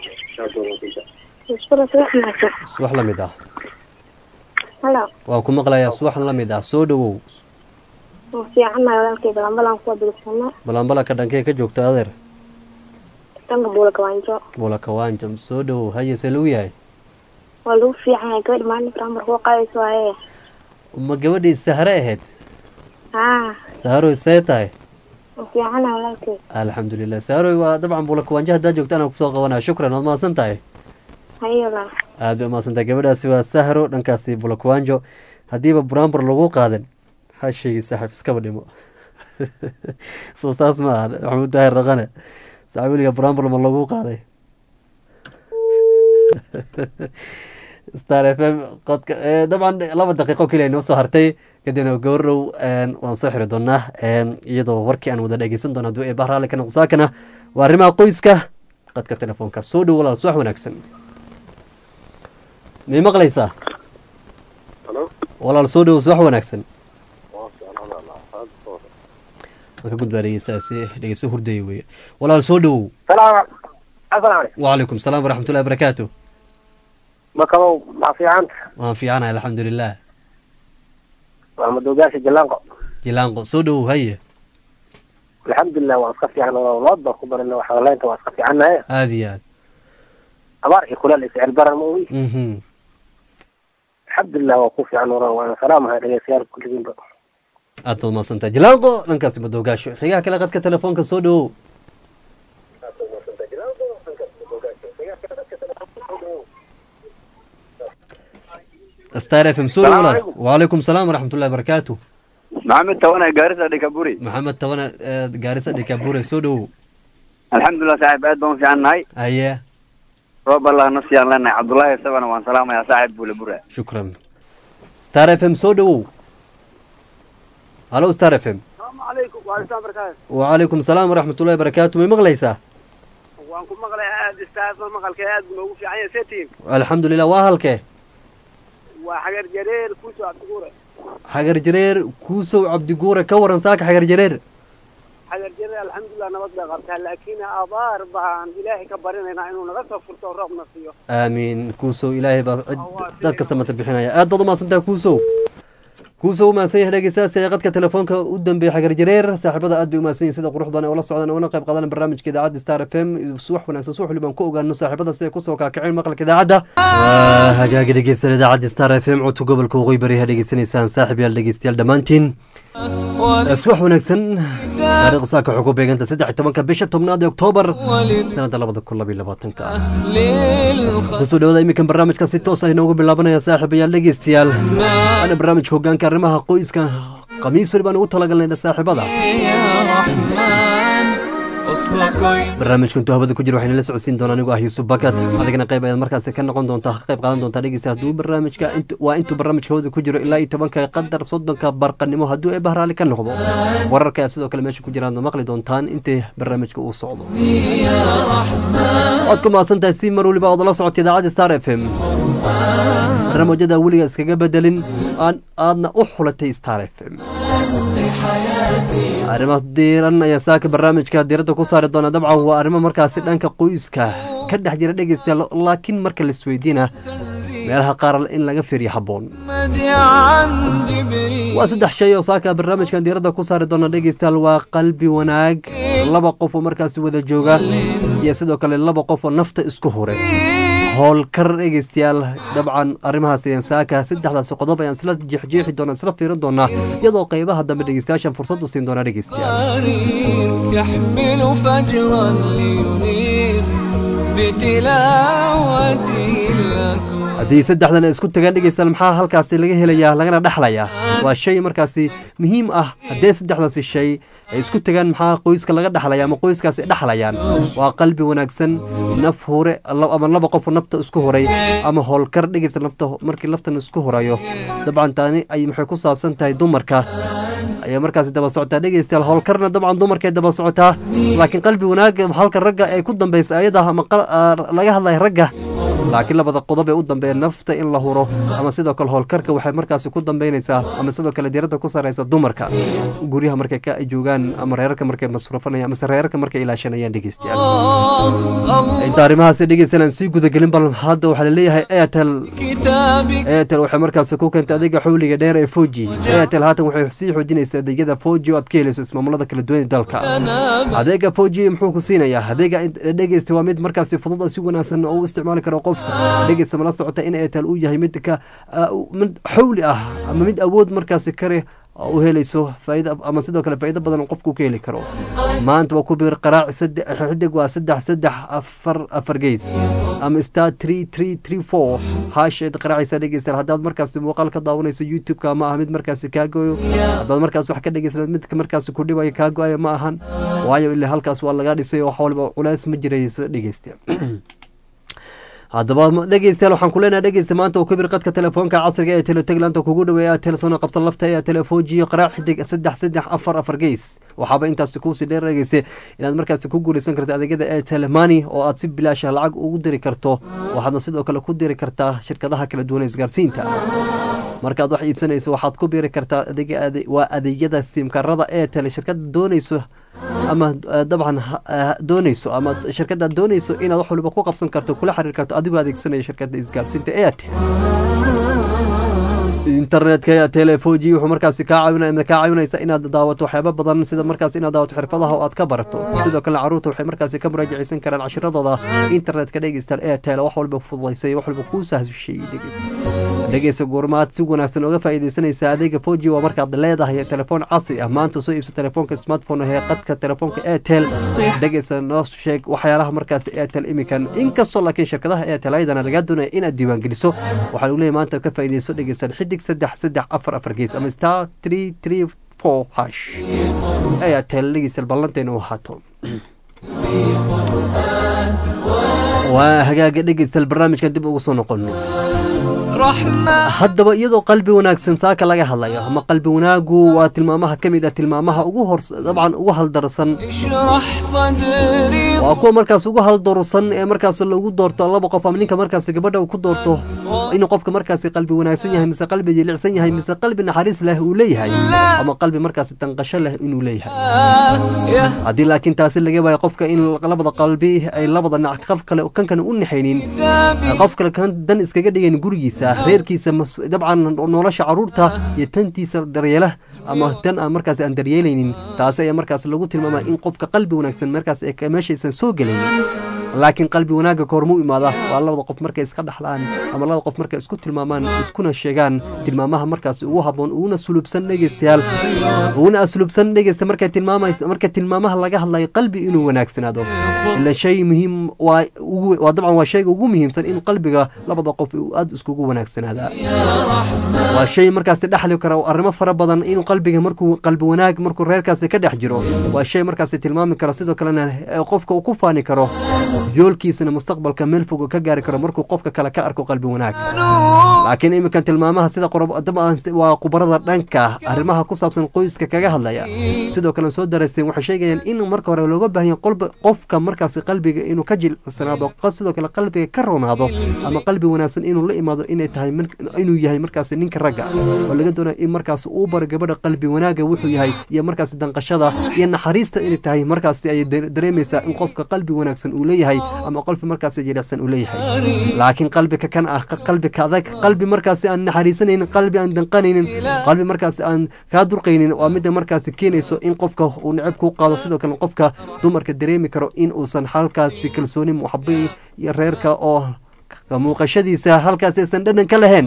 subax la mid ah halo waa ku maqlayaa subax la mid ah soo dhowow waa fiicannahay walaalkay balanbalan kuwa dulsana balanbalaka dhankee ka joogta adeer dhanka buula kawaanjo bula kawaanjam soo dhowow haye see lagu yahay waa lagu fiican yahay gabadhi maalin framar kuwa qaadayso waaye ma gabadhii sahre ahayd haa sahroy see tahay waa fiicannahay walaalkay alxamdulilah sahroy waa dabcan bula kawaanjo haddaa joogta anaan kusoo qabanaya shukran waad mahadsan tahay haye walaal aad bay umahadsan tahay gabadhaasi waa sahro dhankaasi bula kawaanjo haddiiba buraanbur lagu qaadan ha sheegi saaxiib iskaba dhimo soo saas ma aha maxamuud daahir raqane saaxiib weliga buraanbur ma lagu qaaday star f m qodka eh, dabcan laba daqiiqo keliya inoo soo hartay kadibna gowrow waan soo xiri doonaa iyadoo warkii aan wada dhegeysan doona hadduu eebah raalli ka noqo saakana waa arrimaha qoyska qadka telefoonka soo dhow walaal subax wanaagsan mii maqlaysaa walaal soo dhow subax wanaagsan waan ka gudbaa dhegeystaasi dhegeysto hurdaya weeye walaal soo dhowow salaam asalaamu calaykum وعليكم السلام ورحمة الله وبركاته makabow maa fiicanta waan fiicanahay الحمد لله waa madoogaasha jallaanqo jilaanqo soo dhowow haye alxamdulilah waan iska fiican lood baan ku barana waxaleynta waan iska fiicannahay aada iyo aad abaar iyo kuleel iyo sicir baran ma ogi Mhm. alxamdulilah waa ku fiican waran waan salaamahay dhegeystayaal kulligiinba aad baad mahadsantahay jilaanqo dhankaasi madoogaasho xigaha kale qadka telefoonka soo dhowow star f m soo dhow walaal wacalaykum salaam waraxmatullahi barakaatu maxamed tawana gaarisa dhikaburi maxamed tabana ee, gaarisa dhikabure soo dhowow alxamdulilah saaxib aad baan u fiican nahay haye roob allah na siyaan leenahay cabdullaahi isagana waan salaamayaa saaxib buule bura shukran star f m soo dhowow halo star f m asalaamu calaykum waalaislaam barakaatu wacalaykum salaam waraxmatullahi barakaatu may maqlaysaa waan ku maqlay aad istaafma maqalka aad buu noogu fiican yahay setiin alxamdulilah waa halkee waa xagar jareer kuuso abdiguure xagar jareer kuusow cabdiguure ka waran saaka xagar jareer xagar jareer alxamdulilah nabad bay qabtaa laakiin abaar baan ilaahay ka barinaynaa inuu naga soo furto oo roobna siiyo aamiin kuusow ilaahay baa cid dadka samata bixinaya aad baad umahadsantahay kuusow kuusow umahadsan yahay dhegeystayaas ee qadka telefoonka u dambeeyay xagar jareer saaxiibada aad bay umahadsan yihin sida qurux badan ee ula socdaan oona qayb qaadan barnaamijka idaacadda star f m subax wanaagsan subax waliba aan ku ogaano saaxiibada si ay kusoo kaakaceen maqalka idaacadda waa hagaagi dhegeysan idaacadda star f m codka gobolka waqooyi bari ha dhegeysanaysaan saaxib yaal dhegeystayaal dhammaantiin subax wanaagsan taariikhda saaka waxay ku beeganta saddex iyo tobanka bisha tobnaad ee oktoobar sanada labada kun labiyo labaatanka kusoo dhawada iminkan barnaamijka si toos ah inoogu bilaabanaya saaxiibayaal dhegeystayaal waana barnaamijka hogaanka arrimaha qoyska khamiis weli baan ugu talagalnay saaxiibada barnaamijka intuu hawada ku jira waxayna la socodsiin doonaa anigoo ah yuusuf bakat adigana qayb ayaad markaasi ka noqon doontaa ka qayb qaadan doontaa dhegeysta hadduu barnaamijka int- waa intuu barnaamijka hawada ku jiro ilaa iyo tobanka qadar soddonka barqanimo hadduu ee bahraali ka noqdo wararka ayaa sidoo kale meesha ku jiraan maqli doontaan intay barnaamijka uu socdo waad ku mahadsan tahay si mar waliba ood la socota idaacadda star f m barnaamijyada weliga iskaga bedelin aan aadna u xulatay star f m arrimo diiran ayaa saaka barnaamijka diiradda ku saari doona dabcan waa arrimo markaasi dhanka qoyska ka dhex jira dhegeystayaal laakiin marka la isweydiina meelaha qaar in laga fiiriyo habboon waa saddex shay oo saaka barnaamijkan diiradda ku saari doona dhegeystayaal waa qalbi wanaag laba qof oo markaasi wada jooga iyo sidoo kale laba qof oo nafta isku huray howlkar dhegeystayaal dabcan arrimahaas ayaan saaka saddexdaasi qodob ayaan isla jeexjeexi doonaa isla fiirin doonaa iyadoo qeybaha dambe dhegeystayaashan fursad u siin doonaa dhegeystayaal يحمل فجرا لينير بتلاوته الأكوان haddii saddexdan ay isku tagaan dhegeystayaal maxaa halkaasi laga helayaa lagana dhexlayaa waa shay markaasi muhiim ah haddee saddexdaasi shay ay isku tagaan maxaa qoyska laga dhexlaya ama qoyskaasi dhexlayaan waa qalbi wanaagsan naf hure la- ama laba qof oo nafta isku huray ama howlkar dhegeysta nafta markii laftan isku hurayo dabcan taani ay maxay ku saabsan tahay dumarka ayaa markaasi daba socotaa dhegeystayaal howlkarna dabcan dumarkay daba socotaa laakiin qalbi wanaag halka ragga ay ku dambeysa ayada ama qal- ah, laga hadlaya ragga laakiin labada qodob ee u dambeeya nafta in la huro ama sidoo kale howlkarka waxay markaasi ku dambeynaysaa ama sidoo kale diiradda ku sareysa dumarka guryaha markay ka joogaan ama reerarka markay masruufanayaan amase reerarka markay ilaashanayaan dhegeystayaal inta arrimahaasi dhegeystayaal aan sii gudagelin bal hadda waxaa laleeyahay airtel كتابك airtel waxay markaasi ku keentay adeega xawliga dheer ee foji airtel haatan waxay sii xoojinaysaa adeegyada foji oo aad ka helayso ismaamulada kala duwan ee dalka adeega foji muxuu ku siinayaa adeega dhegeysta waa mid markaasi fudud oo si wanaagsan oo u isticmaali karo qofka dhegeysta mala socota in airtel uu yahay mid ka ah, mid xawli ah ama mid awood markaasi kare oo u helayso faa'iido ama sidoo kale faa'iido badan oo qofku ka heli karo maanta waa ku biir qaraac saddex xidig waa saddex saddex afar afar geys ama star three three three four haasheed qaraacaysa dhegeystayaal haddaad markaasi muuqaal ka daawanayso youtube-ka ma aha mid markaasi kaa goyo haddaad markaas wax ka dhegeysanad midka markaasi ku dhibaya kaa go-aya ma ahan waayo ilaa halkaas waa laga dhisay oo wax waliba culays ma jirayso dhegeystayaal haddaba ma- dhegeystayaal waxaan ku leenahay dhegeysta maanta uu kabir qadka telefoonka casriga ee telotaglaanta kugu dhaweeya telesona qabsan lafta ee telefojiyo qaraac xidig saddex saddex afar afar geys waxaaba intaasi kuusii dheer dhegeysa inaad markaasi ku guuleysan karta adeegyada airtel money oo aad si bilaasha lacag ugu diri karto waxaadna sidoo kale ku diri kartaa shirkadaha kala duwan ee isgaarsiinta markaad wax iibsanayso waxaad ku biiri kartaa adeega ade- waa adeegyada simkarada airtel shirkada doonayso ama eh, dabcan ha- eh, doonayso ama shirkada doonayso inaad wax waliba ku qabsan karto kula xiriir karto adigoo adeegsanaya shirkada isgaarsiinta airtel internetka ayaa telefoji wuxuu markaasi kaa caawinaya ama kaa caawinaysa inaad daawato waxyaabo badan sida markaas inaad daawato xirfadaha oo aad ka barato sidoo kale caruurta waxay markaasi ka muraajaceysan karaan cashiradooda internetka dhegeystayaal airtel wax walba fududaysay wax walba kuu sahshay dhegeysta dhegeysa goormaad si wanaagsan oga faa'iidaysanaysa adeega foji waa markaad leedahay telefoon casri ah maanta soo iibsa telefoonka smartphone ee qadka telefoonka airtel dhegeysa noo sheeg waxyaalaha markaas airtel imikan inkastoo laakiin shirkadaha airtel ayadana lagaa doonaya inaad diiwaangeliso waxaa lagu leeyahay maanta ka faa'iidayso dhegeysan xidig saddex saddex afar afar gees ama star three three four hash airtel dhegeysa ballanteena u ahaato waa hagaaga dhegeystal barnaamijkan dib ugu soo noqono haddaba iyadoo qalbi wanaagsan saaka laga hadlayo ama qalbi wanaagu waa tilmaamaha ka mid ah tilmaamaha ugu hor dabcan ugu haldarsan waa kuwa markaas ugu haldarsan ee markaas lagu doorto laba qof ama ninka markaas gabadha ku doorto inuu qofka markaas qalbi wanaagsan yahay mise qalbi jilicsan yahay mise qalbi naxariis leh uu leeyahay ama qalbi markaas tanqasho leh inuu leeyahay haddii laakiin taasi laga waayo qofka in labada qalbi ay labada nac qof kale kan kale u naxaynin qof kale kan dan iskaga dhigayn gurigiisa reerkiisa dabcan nolosha caruurta iyo tantiisa daryeela ama tan aan markaas aan daryeelaynin taasi ayaa markaas lagu tilmaamaya in qofka qalbi wanaagsan markaas meeshaysan soo gelaynin laakiin qalbi wanaagga koormuu imaada waa labada qof markay iska dhaxlaan ama labada qof markay isku tilmaamaan iskuna sheegaan tilmaamaha markaas ugu habboon uguna sulubsan dhegeystayaal uguna aslubsan dhegeysta markay tilmaamaysa marka tilmaamaha laga hadlayo qalbi inuu wanaagsanaado ila shay muhiim waa ugu waa dabcan waa shayga ugu muhiimsan in qalbiga labada qof uu aada iskugu wanaagsanaada waa shay markaasi dhexli kara arrimo fara badan in qalbiga markuu qalbi wanaag markuu reerkaasi ka dhex jiro waa shay markaasi tilmaami karo sidoo kalena qofka uu ku faani karo yoolkiisana mustaqbalka meel fog ka gaari karo markuu qofka kale ka arko qalbi wanaag laakiin iminkan tilmaamaha sida waa khubarada dhanka arrimaha ku saabsan qoyska kaga hadlaya sidoo kale soo darayseen waxay sheegayaan in marka hore looga baahan yahay qofka markaasi qalbiga inuu ka jilcsanaado sidoo kale qalbiga ka ronaado ama qalbi wanaagsan inuu la imaado inay tahay inuu yahay markaasi ninka ragga oo laga doonaya in markaasi uu baro gabadha qalbi wanaaga wuxuu yahay iyo markaasi danqashada iyo naxariista inay tahay markaasi ay dareemaysaa in qofka qalbi wanaagsan uu leeyahay ama qolfi markaasi jilicsan uu leeyahay laakiin qalbika kan ah qalbika adag qalbi markaasi aan naxariisanaynin qalbi aan danqanaynin qalbi markaasi aan kaa durqaynin waa midda markaasi keenayso in qofka uu necab kuu qaado sidoo kale qofka dumarka dareemi karo in uusan halkaasi kalsooni muxabi iyo reerka oo muuqashadiisa halkaas aysan dhadhan ka lahayn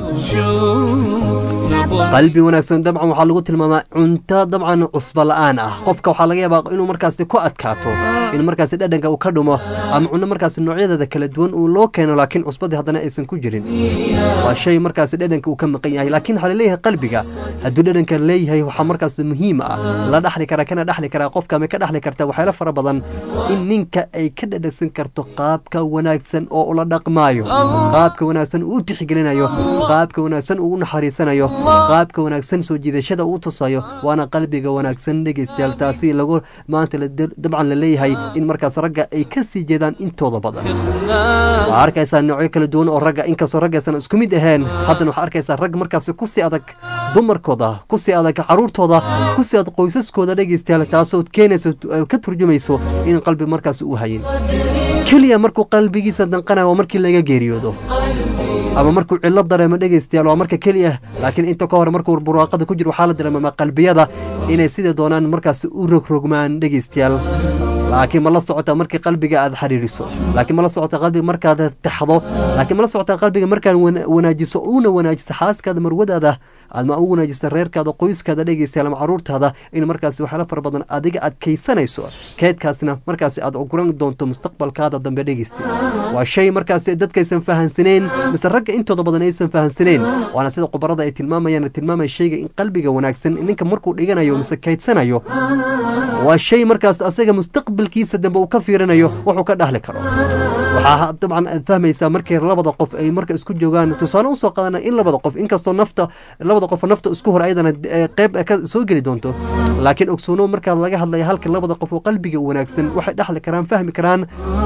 qalbi wanaagsan dabcan waxaa lagu tilmaamaa cunto dabcan cusbo la-aan ah qofka waxaa laga yaabaa inuu markaasi ku adkaato in markaasi dhadhanka uu ka dhumo ama cunno markaasi noocyadeeda kala duwan uu loo keeno laakiin cusbadii haddana aysan ku jirin waa shay markaasi dhadhanka uu ka maqan yahay laakiin waxaa laleeyahay qalbiga hadduu dhadhanka leeyahay waxaa markaasi muhiim ah la dhaxli karaa kana dhaxli karaa qofka ma ka dhaxli karta waxyaalo fara badan in ninka ay ka dhadhagsan karto qaabka wanaagsan oo ula dhaqmaayo qaabka wanaagsan uu tixgelinayo qaabka wanaagsan uu u naxariisanayo qaabka wanaagsan soo jiidashada uu tusayo waana qalbiga wanaagsan dhegeystayaal taasi lagu maanta dabcan la leeyahay in markaas ragga ay ka sii jeedaan intooda badan waxaa arkaysaa noocyo kala duwan oo ragga inkastoo raggaysan isku mid ahayn haddana waxaa arkaysaa rag markaasi kusii adag dumarkooda kusii adag caruurtooda kusii adag qoysaskooda dhegeystayaal taasoo keenayso ka turjumayso in qalbi markaasi uu hayin keliya markuu qalbigiisa danqanayo waa markii laga geeriyoodo ama markuu cillo dareemo dhegeystayaal waa marka keliya laakiin inta ka hore markuu buraaqada ku jiro waxaa la dareemamaa qalbiyada inay sida doonaan markaasi u rogrogmaan dhegeystayaal laakiin ma la socota markii qalbiga aad xiriiriso laakiin ma la socota qalbiga markaad taxdo laakiin ma la socota qalbiga markaad wanaajiso una wanaajiso xaaskaada marwadaada ama u wanaajisa reerkaada qoyskaada dhegeystayaal ama caruurtaada in markaasi waxyaalo fara badan adiga aad kaysanayso keedkaasna markaasi aad ogoran doonto mustaqbalkaada dambe dhegeysta waa shay markaasi dadkaysan fahansaneen mise ragga intooda badan aysan fahansaneen waana sida khubarada ay tilmaamayaan tilmaamaya shayga in qalbiga wanaagsan ninka markuu dhiganayo mise kaydsanayo waa shay markaas asaga mustaqbalkiisa dambe uu ka fiirinayo wuxuu ka dhahli karo waxaa dabcan aad fahmaysaa markay labada qof ay marka isku joogaan tusaale usoo qaadana in labada qof inkastoo nafta labada qof nafta isku hor ayadana qeyb ka soo geli doonto laakiin ogsoono markaa laga hadlaya halka labada qof oo qalbiga wanaagsan waxay dhexli karaan fahmi karaan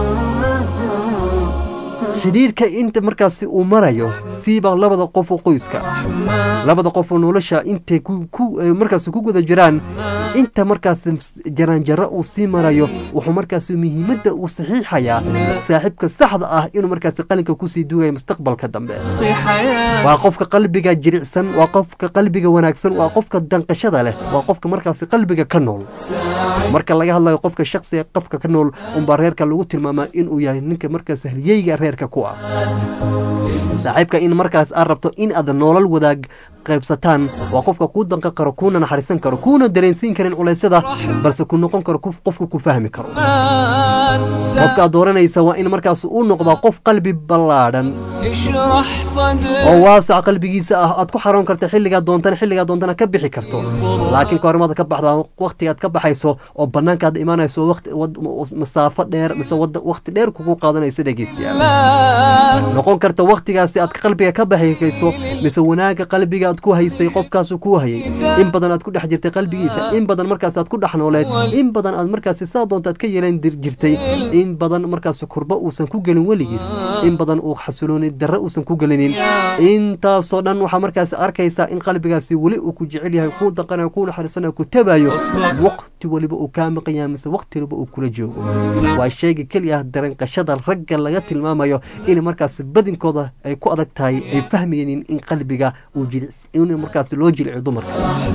xidhiirka inta markaasi uu marayo siibaa labada qof oo qoyska labada qof oo nolosha intay markaasi ku guda jiraan inta markaasi jaraanjaro uu sii marayo wuxuu markaasi muhiimadda uu saxiixayaa saaxiibka saxda ah inuu markaasi qalinka kusii duugaya mustaqbalka dambe waa qofka qalbiga jiricsan waa qofka qalbiga wanaagsan waa qofka danqashada leh waa qofka markaasi qalbiga ka nool marka laga hadlayo qofka shaksiga qofka ka nool unbaa reerka lagu tilmaamaa inuu yahay ninka markaas halyeyga reerka ku ah saaxiibka in markaas aad rabto in aad nolol wadaag qaybsataan waa qofka kuu danqan karo kuuna naxariisan karo kuuna dareensiin karin culeysyada balse ku noqon karo qof- qofka ku fahmi karo qofka aad dooranaysa waa in markaas uu noqdaa qof qalbi ballaadhan اشرح صدرك oo waasac qalbigiisa ah aad ku xaroon karta xilligaa doontana xilligaa doontana ka bixi karto laakiin kahormaad ka baxdaa waqtigaad ka baxayso oo banaankaad imaanayso waqti wad- masaafo dheer mise wada- waqti dheer kugu qaadanaysa dhegeystayaal noqon karta waqtigaasi aad qalbiga ka baxayso mise wanaaga qalbiga aad ku haysay qofkaasu ku hayay in badan aad ku dhex jirtay qalbigiisa in badan markaas aad ku dhex nooleed in badan aad markaasi saa doonta aad ka yeelan dir- jirtay in badan markaasi kurbo uusan ku gelin weligiis in badan uu xasilooni darre uusan ku gelinin intaasoo dhan waxaa markaasi arkaysaa in qalbigaasi weli uu ku jecel yahay kuu daqanayo kuu naxariisanayo ku tabayo waqti waliba uu kaa maqan yahay mise waqti waliba uu kula joogo waa shayga keliya ah dareenqashada ragga laga tilmaamayo in markaasi badinkooda ay ku adag tahay ay fahmaynin in qalbiga uu jilic in markaasi loo jilciyo dumarka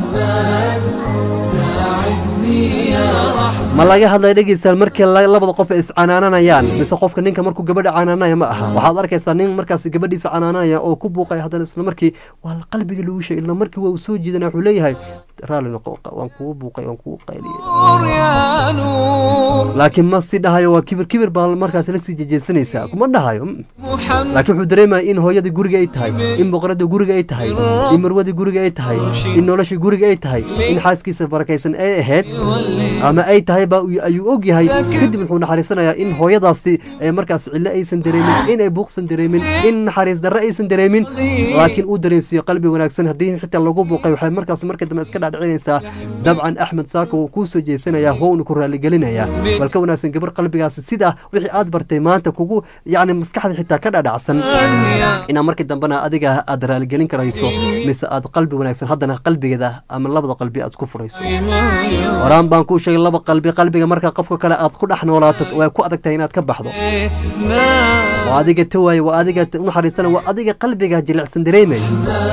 ma laga hadlaya dhegeystayaal markii la- labada qof ay iscanaananayaan mise qofka ninka markuu gabadha canaananaya ma aha waxaad arkaysaa nin markaasi gabadhiisa canaananaya oo ku buuqaya haddana isla markii waa la qalbiga lagu sheegay isla markii waa uu soo jiidanaya wuxuu leeyahay raalli noqo waan kugu buuqay waan kugu qayliyay يا نور laakiin ma si dhahayo waa kibir kibir baa markaas la sii jejeesanaysaa kuma dhahayo mm. محمد laakiin wuxuu dareemaya in hooyadii guriga ay tahay in boqoradii guriga ay tahay in marwadii guriga ay tahay in noloshii guriga ay tahay in xaaskiisa barakaysan ay ahayd ama ay tahay baa uu- ayuu og yahay kadib wuxuu naxariisanayaa in hooyadaasi ee markaas cillo aysan dareemin in ay buuqsan dareemin in naxariis darre aysan dareemin laakiin uu dareensiiyo qalbi wanaagsan haddii xitaa lagu buuqay waxay markaas marka dambe iska dhaadhicinaysaa dabcan axmed saako wuu kuu soo jeesanayaa wouna ku raaligelinayaa bal ka wanaagsan gabar qalbigaasi sidaa wixii aad bartay maanta kugu yacni maskaxda xitaa ka dhadhacsan inaa markii dambena adiga aad raaligelin karayso mise aad qalbi wanaagsan haddana qalbigeeda ama labada qalbi aad isku furayso horaan baan kuu sheegay laba qalbi qalbiga marka qofka kale aad ku dhex noolaato way ku adag tahay inaad ka baxdo waa adiga tawaaye waa adiga u naxariisana waa adiga qalbiga jilicsan dareemay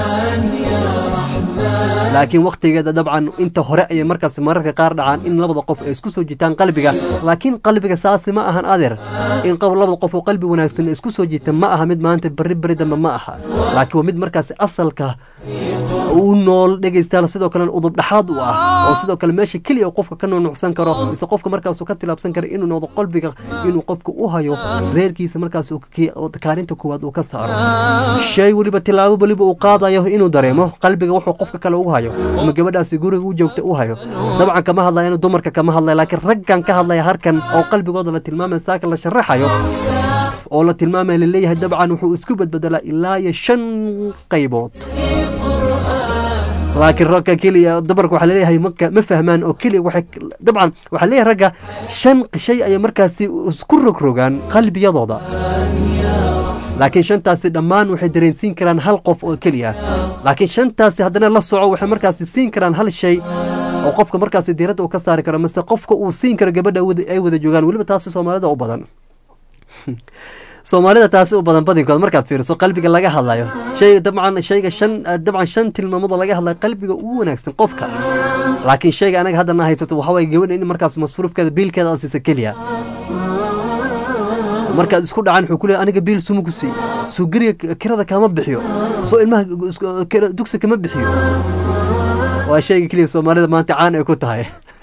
laakiin waqtigeeda dabcan inta hore ayay markaas mararka qaar dhacaan in labada qof ay isku soo jitaan qalbiga laakiin qalbiga saasi ma ahan adeer in qof labada qof oo qalbi wanaagsan ay isku soo jiita ma aha mid maanta berri berri dambe ma aha laakiin waa mid markaas asalka u nool dhegaystayaal sidoo kalena udub dhexaad u ah oo sidoo kale meesha keliya uu qofka ka nuunucsan karo mise qofka markaasuu ka tilaabsan karo inuu noqdo qalbiga inuu qofka u hayo reerkiisa markaas uu ka- oo kaalinta koowaad uu ka saaro shay weliba tilaabo weliba uu qaadayo inuu dareemo qalbiga wuxuu qofka kale ugu hayo ama gabadhaasi guriga u joogta u hayo dabcan kama hadlaya inuu dumarka kama hadlaya laakiin raggan ka hadlaya harkan oo qalbigooda la tilmaamaya saaka la sharaxayo oo la tilmaamaya laleeyahay dabcan wuxuu isku badbedelaa ilaa iyo shan qaybood laakiin ragga keliya dumarka waxaa leeyahay maka ma fahmaan oo keliya waxay dabcan waxaa leeyahay ragga shan shay ayay markaasi isku rogrogaan qalbiyadooda laakiin shantaasi dhammaan waxay dareensiin karaan hal qof oo keliya laakiin shantaasi haddana la soco waxay markaasi siin karaan hal shay oo qofka markaasi diiradda uu ka saari karo mise qofka uu siin karo gabadha wada- ay wada joogaan weliba taasi soomaalida u badan soomaalida taasi u badan badinkood markaad fiiriso qalbiga laga hadlayo shay dabcan shayga shan dabcan shan tilmaamada laga hadlayo qalbiga ugu wanaagsan qofka laakiin shayga anaga haddana haysato waxaa waye gabadha in markaas masruufkeeda biilkeeda aad siisa keliya markaad isku dhacaan wuxuu ku leeyahay aniga biil suma ku siiy soo geriga kirada kama bixiyo soo ilmaha isku- kira- dugsi kama bixiyo waa shayga keliya soomaalida maanta caan ay ku tahay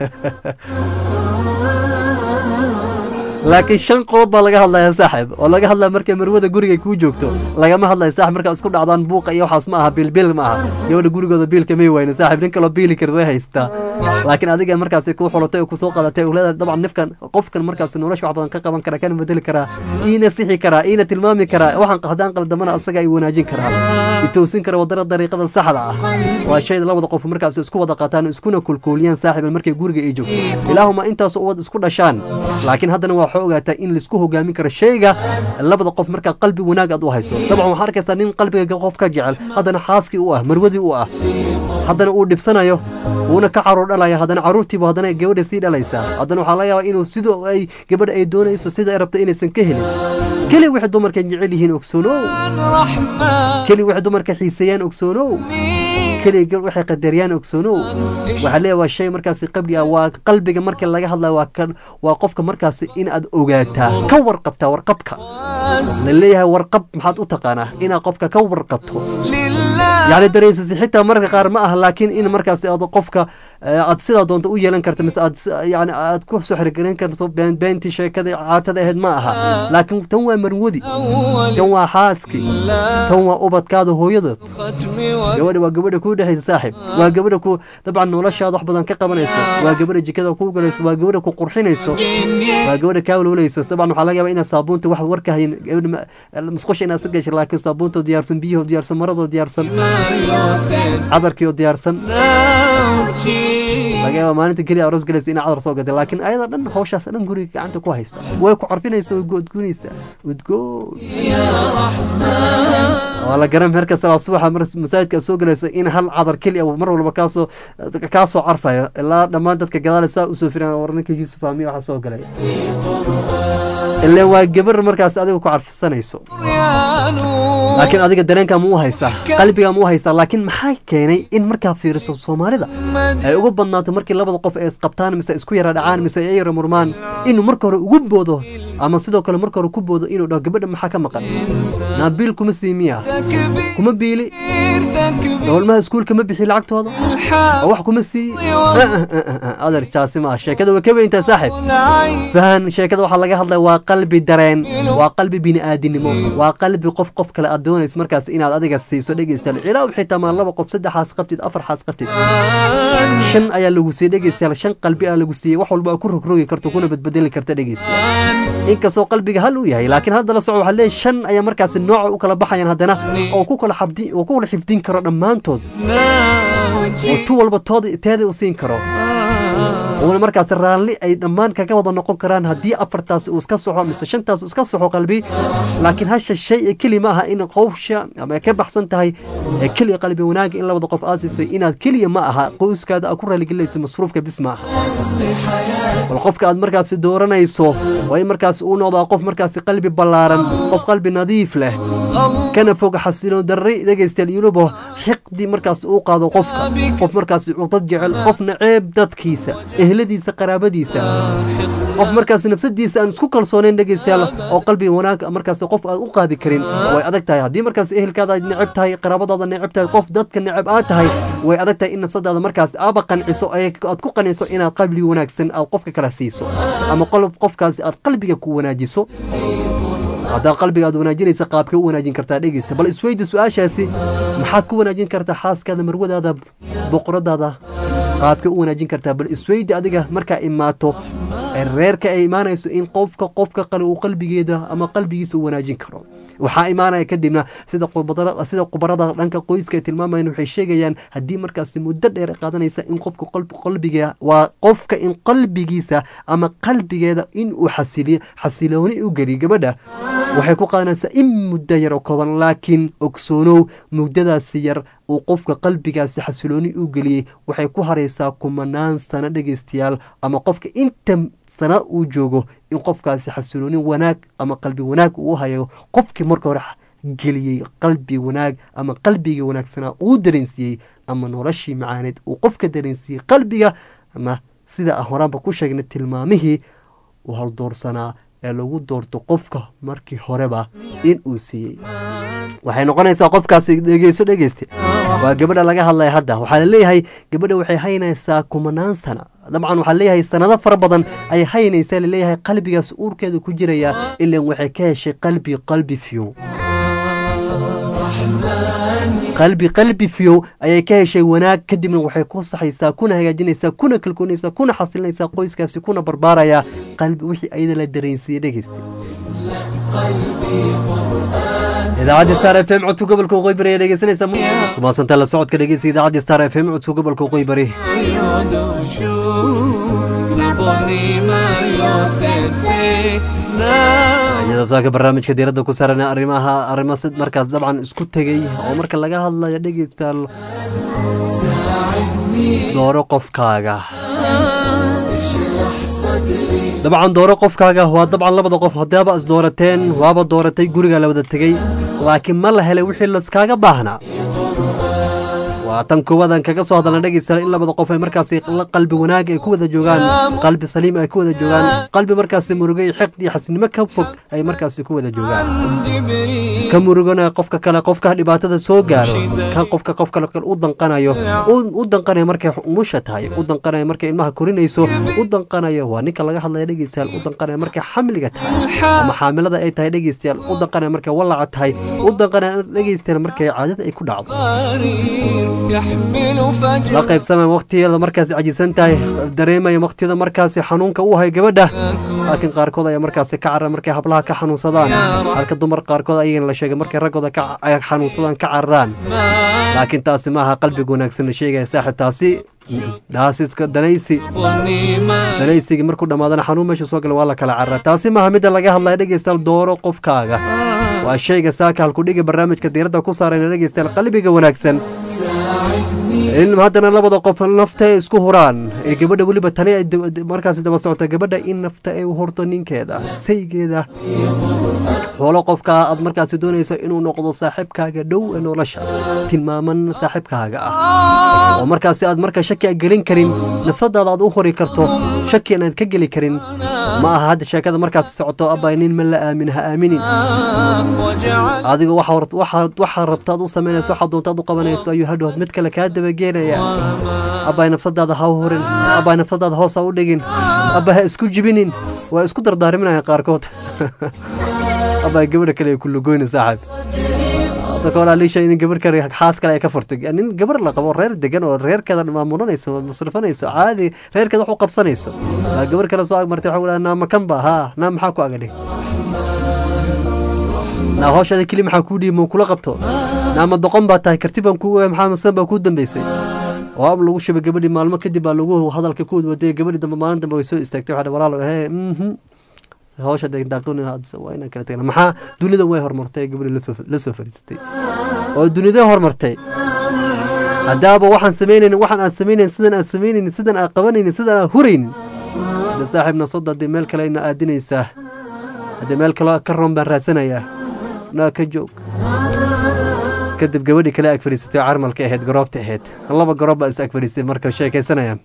laakiin shan qodob baa laga hadlaya saaxib oo laga hadlaya markay marwada guriga kuu joogto lagama hadlayo saaxib markaad isku dhacdaan buuqa iyo waxaas ma aha biilbiil ma aha gabadha gurigooda biilka may wayno saaxib nin kaloo biili karid way haystaa laakiin adiga markaasi kuu xulatay oo kusoo qadatay oo leedahay dabcan nifkan qofkan markaasi nolosha wax badan ka qaban kara kana bedeli karaa iina sixi karaa iina tilmaami karaa waxaan haddaan qaldamana asaga ay wanaajin karaa itoosin kara wadada dariiqada saxda ah waa shayda labada qof markaas isku wada qaataan iskuna kulkuuliyaan saaxiiban markay guriga ay joogto ilaahuma intaas uwad isku dhashaan laakiin haddana waa waxaa ogaataa in laisku hogaamin karo shayga labada qof markaa qalbi wanaag aad u hayso dabcan waxaa arkaysaa nin qalbiga qof ka jecel haddana xaaskii u ah marwadii u ah haddana uu dhibsanayo wuuna ka caruur dhalaya haddana caruurtiibu haddana gabadha sii dhalaysaa haddana waxaa laga yaabaa inuu sidoo ay gabadha ay doonayso sida ay rabto inaysan ka helin keli waxay dumarka jecel yihiin ogsoonow keli waxay dumarka xiiseeyaan ogsoonow keli waxay qadariyaan ogsoonow waxaa leeyahay waa shay markaasi qabli ah waa qalbiga marka laga hadlayo waa kan waa qofka markaasi in aad ogaataa ka warqabtaa warqabka laleeyahay warqab maxaad u taqaanaa inaad qofka ka warqabto yacni dareensisi xitaa mararka qaar ma aha laakiin in markaas aad qofka aad sidaa doonto u yeelan karto mise aad yani aad ku soo xirigelin karto beentii sheekada caatada ahayd ma aha laakiin tan waa marwadi tan waa xaaski tan waa ubadkaada hooyadood gabadha waa gabadha kuu dhexaysa saaxib waa gabadha ku dabcan noloshaada wax badan ka qabanayso waa gabadha jikada kuu galayso waa gabadha ku qurxinayso waa gabadha kaa walwalayso dabcan waxaa laga yaabaa inaad saabuunta wax warka hayin musqusha inaad iska gashay laakiin saabuunta diyaarsan biyahoo diyaarsan maradoo diyaarsan cadarkii oo diyaarsan laga yaaba maalinta keliya aroos galaysa inaa cadar soo gatay laakiin ayada dhan hawshaas dhan guriga gacanta ku haysta way ku carfinaysa way goodgunaysa udgoon waa la garan marka salaa subaxa mar masaajidka soo galaysa in hal cadar keliya mar walba kaasoo kaasoo carfayo ilaa dhammaan dadka gadaale saa usoo firan war ninka yuusuf aamiya waxaa soo galay ile waa gabar markaas adiga ku carfisanayso laakiin adiga dareenka ma u haystaa qalbiga ma u haystaa laakiin maxaa keenay in markaa fiiriso soomaalida ay ugu badnaato markii labada qof ay isqabtaan mise isku yara dhacaan mise ay yara murmaan inuu marka hore ugu boodo ama sidoo kale marka hore ku boodo inuu dhaho gabadha maxaa ka maqan naabiil kuma sii miya kuma biili dowlmaha iskuulka ma bixi lacagtooda oo wax kuma sii adeer jaasi ma ah sheekada way ka weyntaa saaxib fahan sheekada waxaa laga hadlaya waa qalbi dareen waa qalbi bini'aadinimo waa qalbi qof qof kale aad doonayso markaas inaad adiga siiso dhegeystayaal ilaa xitaa maa laba qof saddexaas qabtid afar xaas qabtid shan ayaa lagu siiyey dhegeystayaal shan qalbi aa lagu siiyey wax walba ku rogrogi karto kuna badbedeli karta dhegeystayaal inkastoo qalbiga hal uu yahay laakiin hadda la soco waxaa leeyahay shan ayaa markaasi nooca u kala baxayaan haddana oo ku kala xabdi oo ku kala xifdin karo dhammaantood oo tu walba tooda teeda u siin karo uuna markaas raalli ay dhammaan kaga wada noqon karaan haddii afartaas uu iska soxo mise shantaas uu iska soxo qalbi laakiin hasha shay ee keli ma aha in qowsha ama ka baxsan tahay ee keliya qalbi wanaaga in labada qof aasisay inaad keliya ma aha qoyskaada aad ku raaligelinaysa masruufka bis ma aha bal qofka aad markaasi dooranayso waa in markaasi uu noqdaa qof markaasi qalbi ballaaran qof qalbi nadiif leh kana fog xasilo darri dhegaystayaal yunubo xiqdi markaas uu qaado qofka qof markaasi cudad jecel qofna ceeb dadkiisa ehladiisa qaraabadiisa qof markaas nafsadiisa aan isku kalsoonayn dhegeystayaal oo qalbiga wanaag markaas qof aad u qaadi karin way adag tahay haddii markaas ehelkaada aad neceb tahay qaraabadaada neceb tahay qof dadka neceb aad tahay way adag tahay in nafsadaada markaas aaba qanciso aad ku qanciso inaad qalbi wanaagsan aad qofka kala siiso ama qofkaasi aad qalbiga ku wanaajiso haddaa qalbiga aad wanaajinaysa qaabkay u wanaajin kartaa dhegeysta bal isweydi su-aashaasi maxaad ku wanaajin kartaa xaaskaada marwadaada boqoradaada qaabkay u wanaajin kartaa bal isweydi adiga markaa imaato reerka ay imaanayso in qofka qofka qale uu qalbigeeda ama qalbigiisa u wanaajin karo waxaa imaanaya kadibna sida sida khubarada dhanka qoyska ay tilmaamayaan waxay sheegayaan haddii markaasi muddo dheer qaadanaysa in qofka qalbiga waa qofka in qalbigiisa ama qalbigeeda in uu xasiliyo xasilooni u geliyo gabadha waxay ku qaadanaysaa in muddo yar oo kooban laakiin ogsoonow muddadaasi yar uu qofka qalbigaasi xasilooni u geliyey waxay ku haraysaa kumanaan sano dhegeystayaal ama qofka inta sana uu joogo in qofkaasi xasilooni wanaag ama qalbi wanaag uu hayo qofkii marka hore geliyey qalbi wanaag ama qalbigii wanaagsanaa uu dareensiiyey ama noloshii macaaneed uu qofka dareensiiyey qalbiga ama sida aan horaanba ku sheegnay tilmaamihii uu haldoorsanaa ee lagu doorto qofka markii horeba in uu siiyey waxay noqonaysaa qofkaasi dhegeyso dhegeyste waa gabadha laga hadlaya hadda waxaa laleeyahay gabadha waxay haynaysaa kumanaan sana dabcan waxaa leeyahay sanado fara badan ay haynaysaa laleeyahay qalbigaas uurkeeda ku jiraya ilan waxay ka heshay qalbi qalbi fiyow qalbi qalbi fiyow ayay ka heshay wanaag kadibna waxay ku saxaysaa kuna hagaajinaysaa kuna kalkoonaysaa kuna xasilinaysaa qoyskaasi kuna barbaarayaa qalbi wixii ayada la dareensiiyey dhegeysta idaacadda star f m codka gobolka waqooyi bari ayaa dhegeysanaysaa kumaasantaa la socodka dhegeysa idaacadda star f m codka gobolka waqooyi bari iyadoo saaka barnaamijka diiradda ku saaran arrimaha arrimo markaas dabcan isku tegey oo marka laga hadlayo dhegeystaal dooro qofkaaga dabcan dooro qofkaaga waa dabcan labada qof haddaaba is doorateen waaba dooratay guriga la wada tegey laakiin ma la helay wixii laskaaga baahnaa waa tan koowaadaan kaga soo hadalna dhegeystayaal in labada qof ay markaasi la- qalbi wanaag ay ku wada joogaan qalbi saliim ay ku wada joogaan qalbi markaasi murugo iyo xiqd iyo xasinimo ka fog ay markaasi ku wada joogaan ka murugana qofka kale qofka dhibaatada soo gaaro kan qofka qof kale u danqanayo u- u danqanayo markay umusha tahay u danqanayo markay ilmaha korinayso u danqanayo waa ninka laga hadlaya dhegeystayaal u danqanayo markay xamliga tahay ama xaamilada ay tahay dhegeystayaal u danqanayo markay walaca tahay u danqanayo dhegeystayaal markay caadada ay ku dhacdo يحمل la فجر qaybsamaya waqtigeeda markaasi cajisan tahay dareemaya waqtiyada markaasi xanuunka u hay gabadha laakiin qaarkood ayaa markaasi ka carara markay hablaha ka xanuunsadaan halka dumar qaarkood ayagana la sheegay markay raggooda ka ay xanuunsadaan ka cararaan laakiin taasi maaha qalbiga wanaagsan la sheegaya saaxiib taasi daasiska danaysi danaysigii markuu dhammaadana xanuun meesha soo gala waa la kala carara taasi maaha midda laga hadlaya dhegeystayaal dooro qofkaaga waa shayga saaka halkudhiga barnaamijka diiradda ku saarayna dhegeystayaal qalbiga wanaagsan in haddana labada qof nafta ay isku huraan ee gabadha weliba tani ay daba- daba- markaasi daba socota gabadha in nafta ay u horto ninkeeda saygeeda xoolo qofka aad markaasi doonayso inuu noqdo saaxiibkaaga dhow ee nolosha tilmaaman saaxiibkaaga ah oo markaasi aad marka shaki a gelin karin nafsadaada aad u hori karto shaki inaad ka geli karin ma aha hadda sheekada markaasi socoto abay nin ma la aamin ha aaminin adiga waxa hor- waxa waxa rabta aad u samaynayso waxa doonta aad u qabanayso ayuu hadhood mid kale kaa dabageenaya abay nafsadaada ha u horin abay nafsadaada hoos ha u dhigin abay ha isku jibinin waa isku dardaarminaya qaarkood abay gabadha kale ay ku lugoyna saaxib dadka walaaliisha in gabar kale xaas kale ay ka furtay nin gabar la qabo reer degan oo reerkeeda maamulanayso masrifanayso caadi reerkeeda wax u qabsanayso Waa gabar kale soo agmartay waxa uu naama kan ba haa naa maxaa ku agadhay naa hooshada keli maxaa kuu dhiibi ma kula qabto naama doqon baa tahay karti baan kuu ogaay maxaa masan baa kuu dambeysay oo am lagu shubay gabadhii maalmo kadib baa lagu hadalka ku wadwaday gabadhii dambe maalin dambe way soo istaagtay waxaa walaalo hee mhm hawsha daaqdoon waa inaan kala tagna maxaa dunida way horumartay ee gabadhi lasoo- la soo fadhiisatay oo dunida horumartay haddaaba waxaan samaynaynin waxaan aad samaynaynin sidan aad samaynaynin sidan aad qabanaynin sidan aad huraynin de saaxiib nasada haddii meel kale ayna aadinaysaa haddii meel kale ka roon baan raadsanayaa naa ka joog kadib gabadhii kale ag fadhiisatay oo carmalka ahayd garoobta ahayd laba garoob baa is ag fadhiistay marka sheekaysanayaan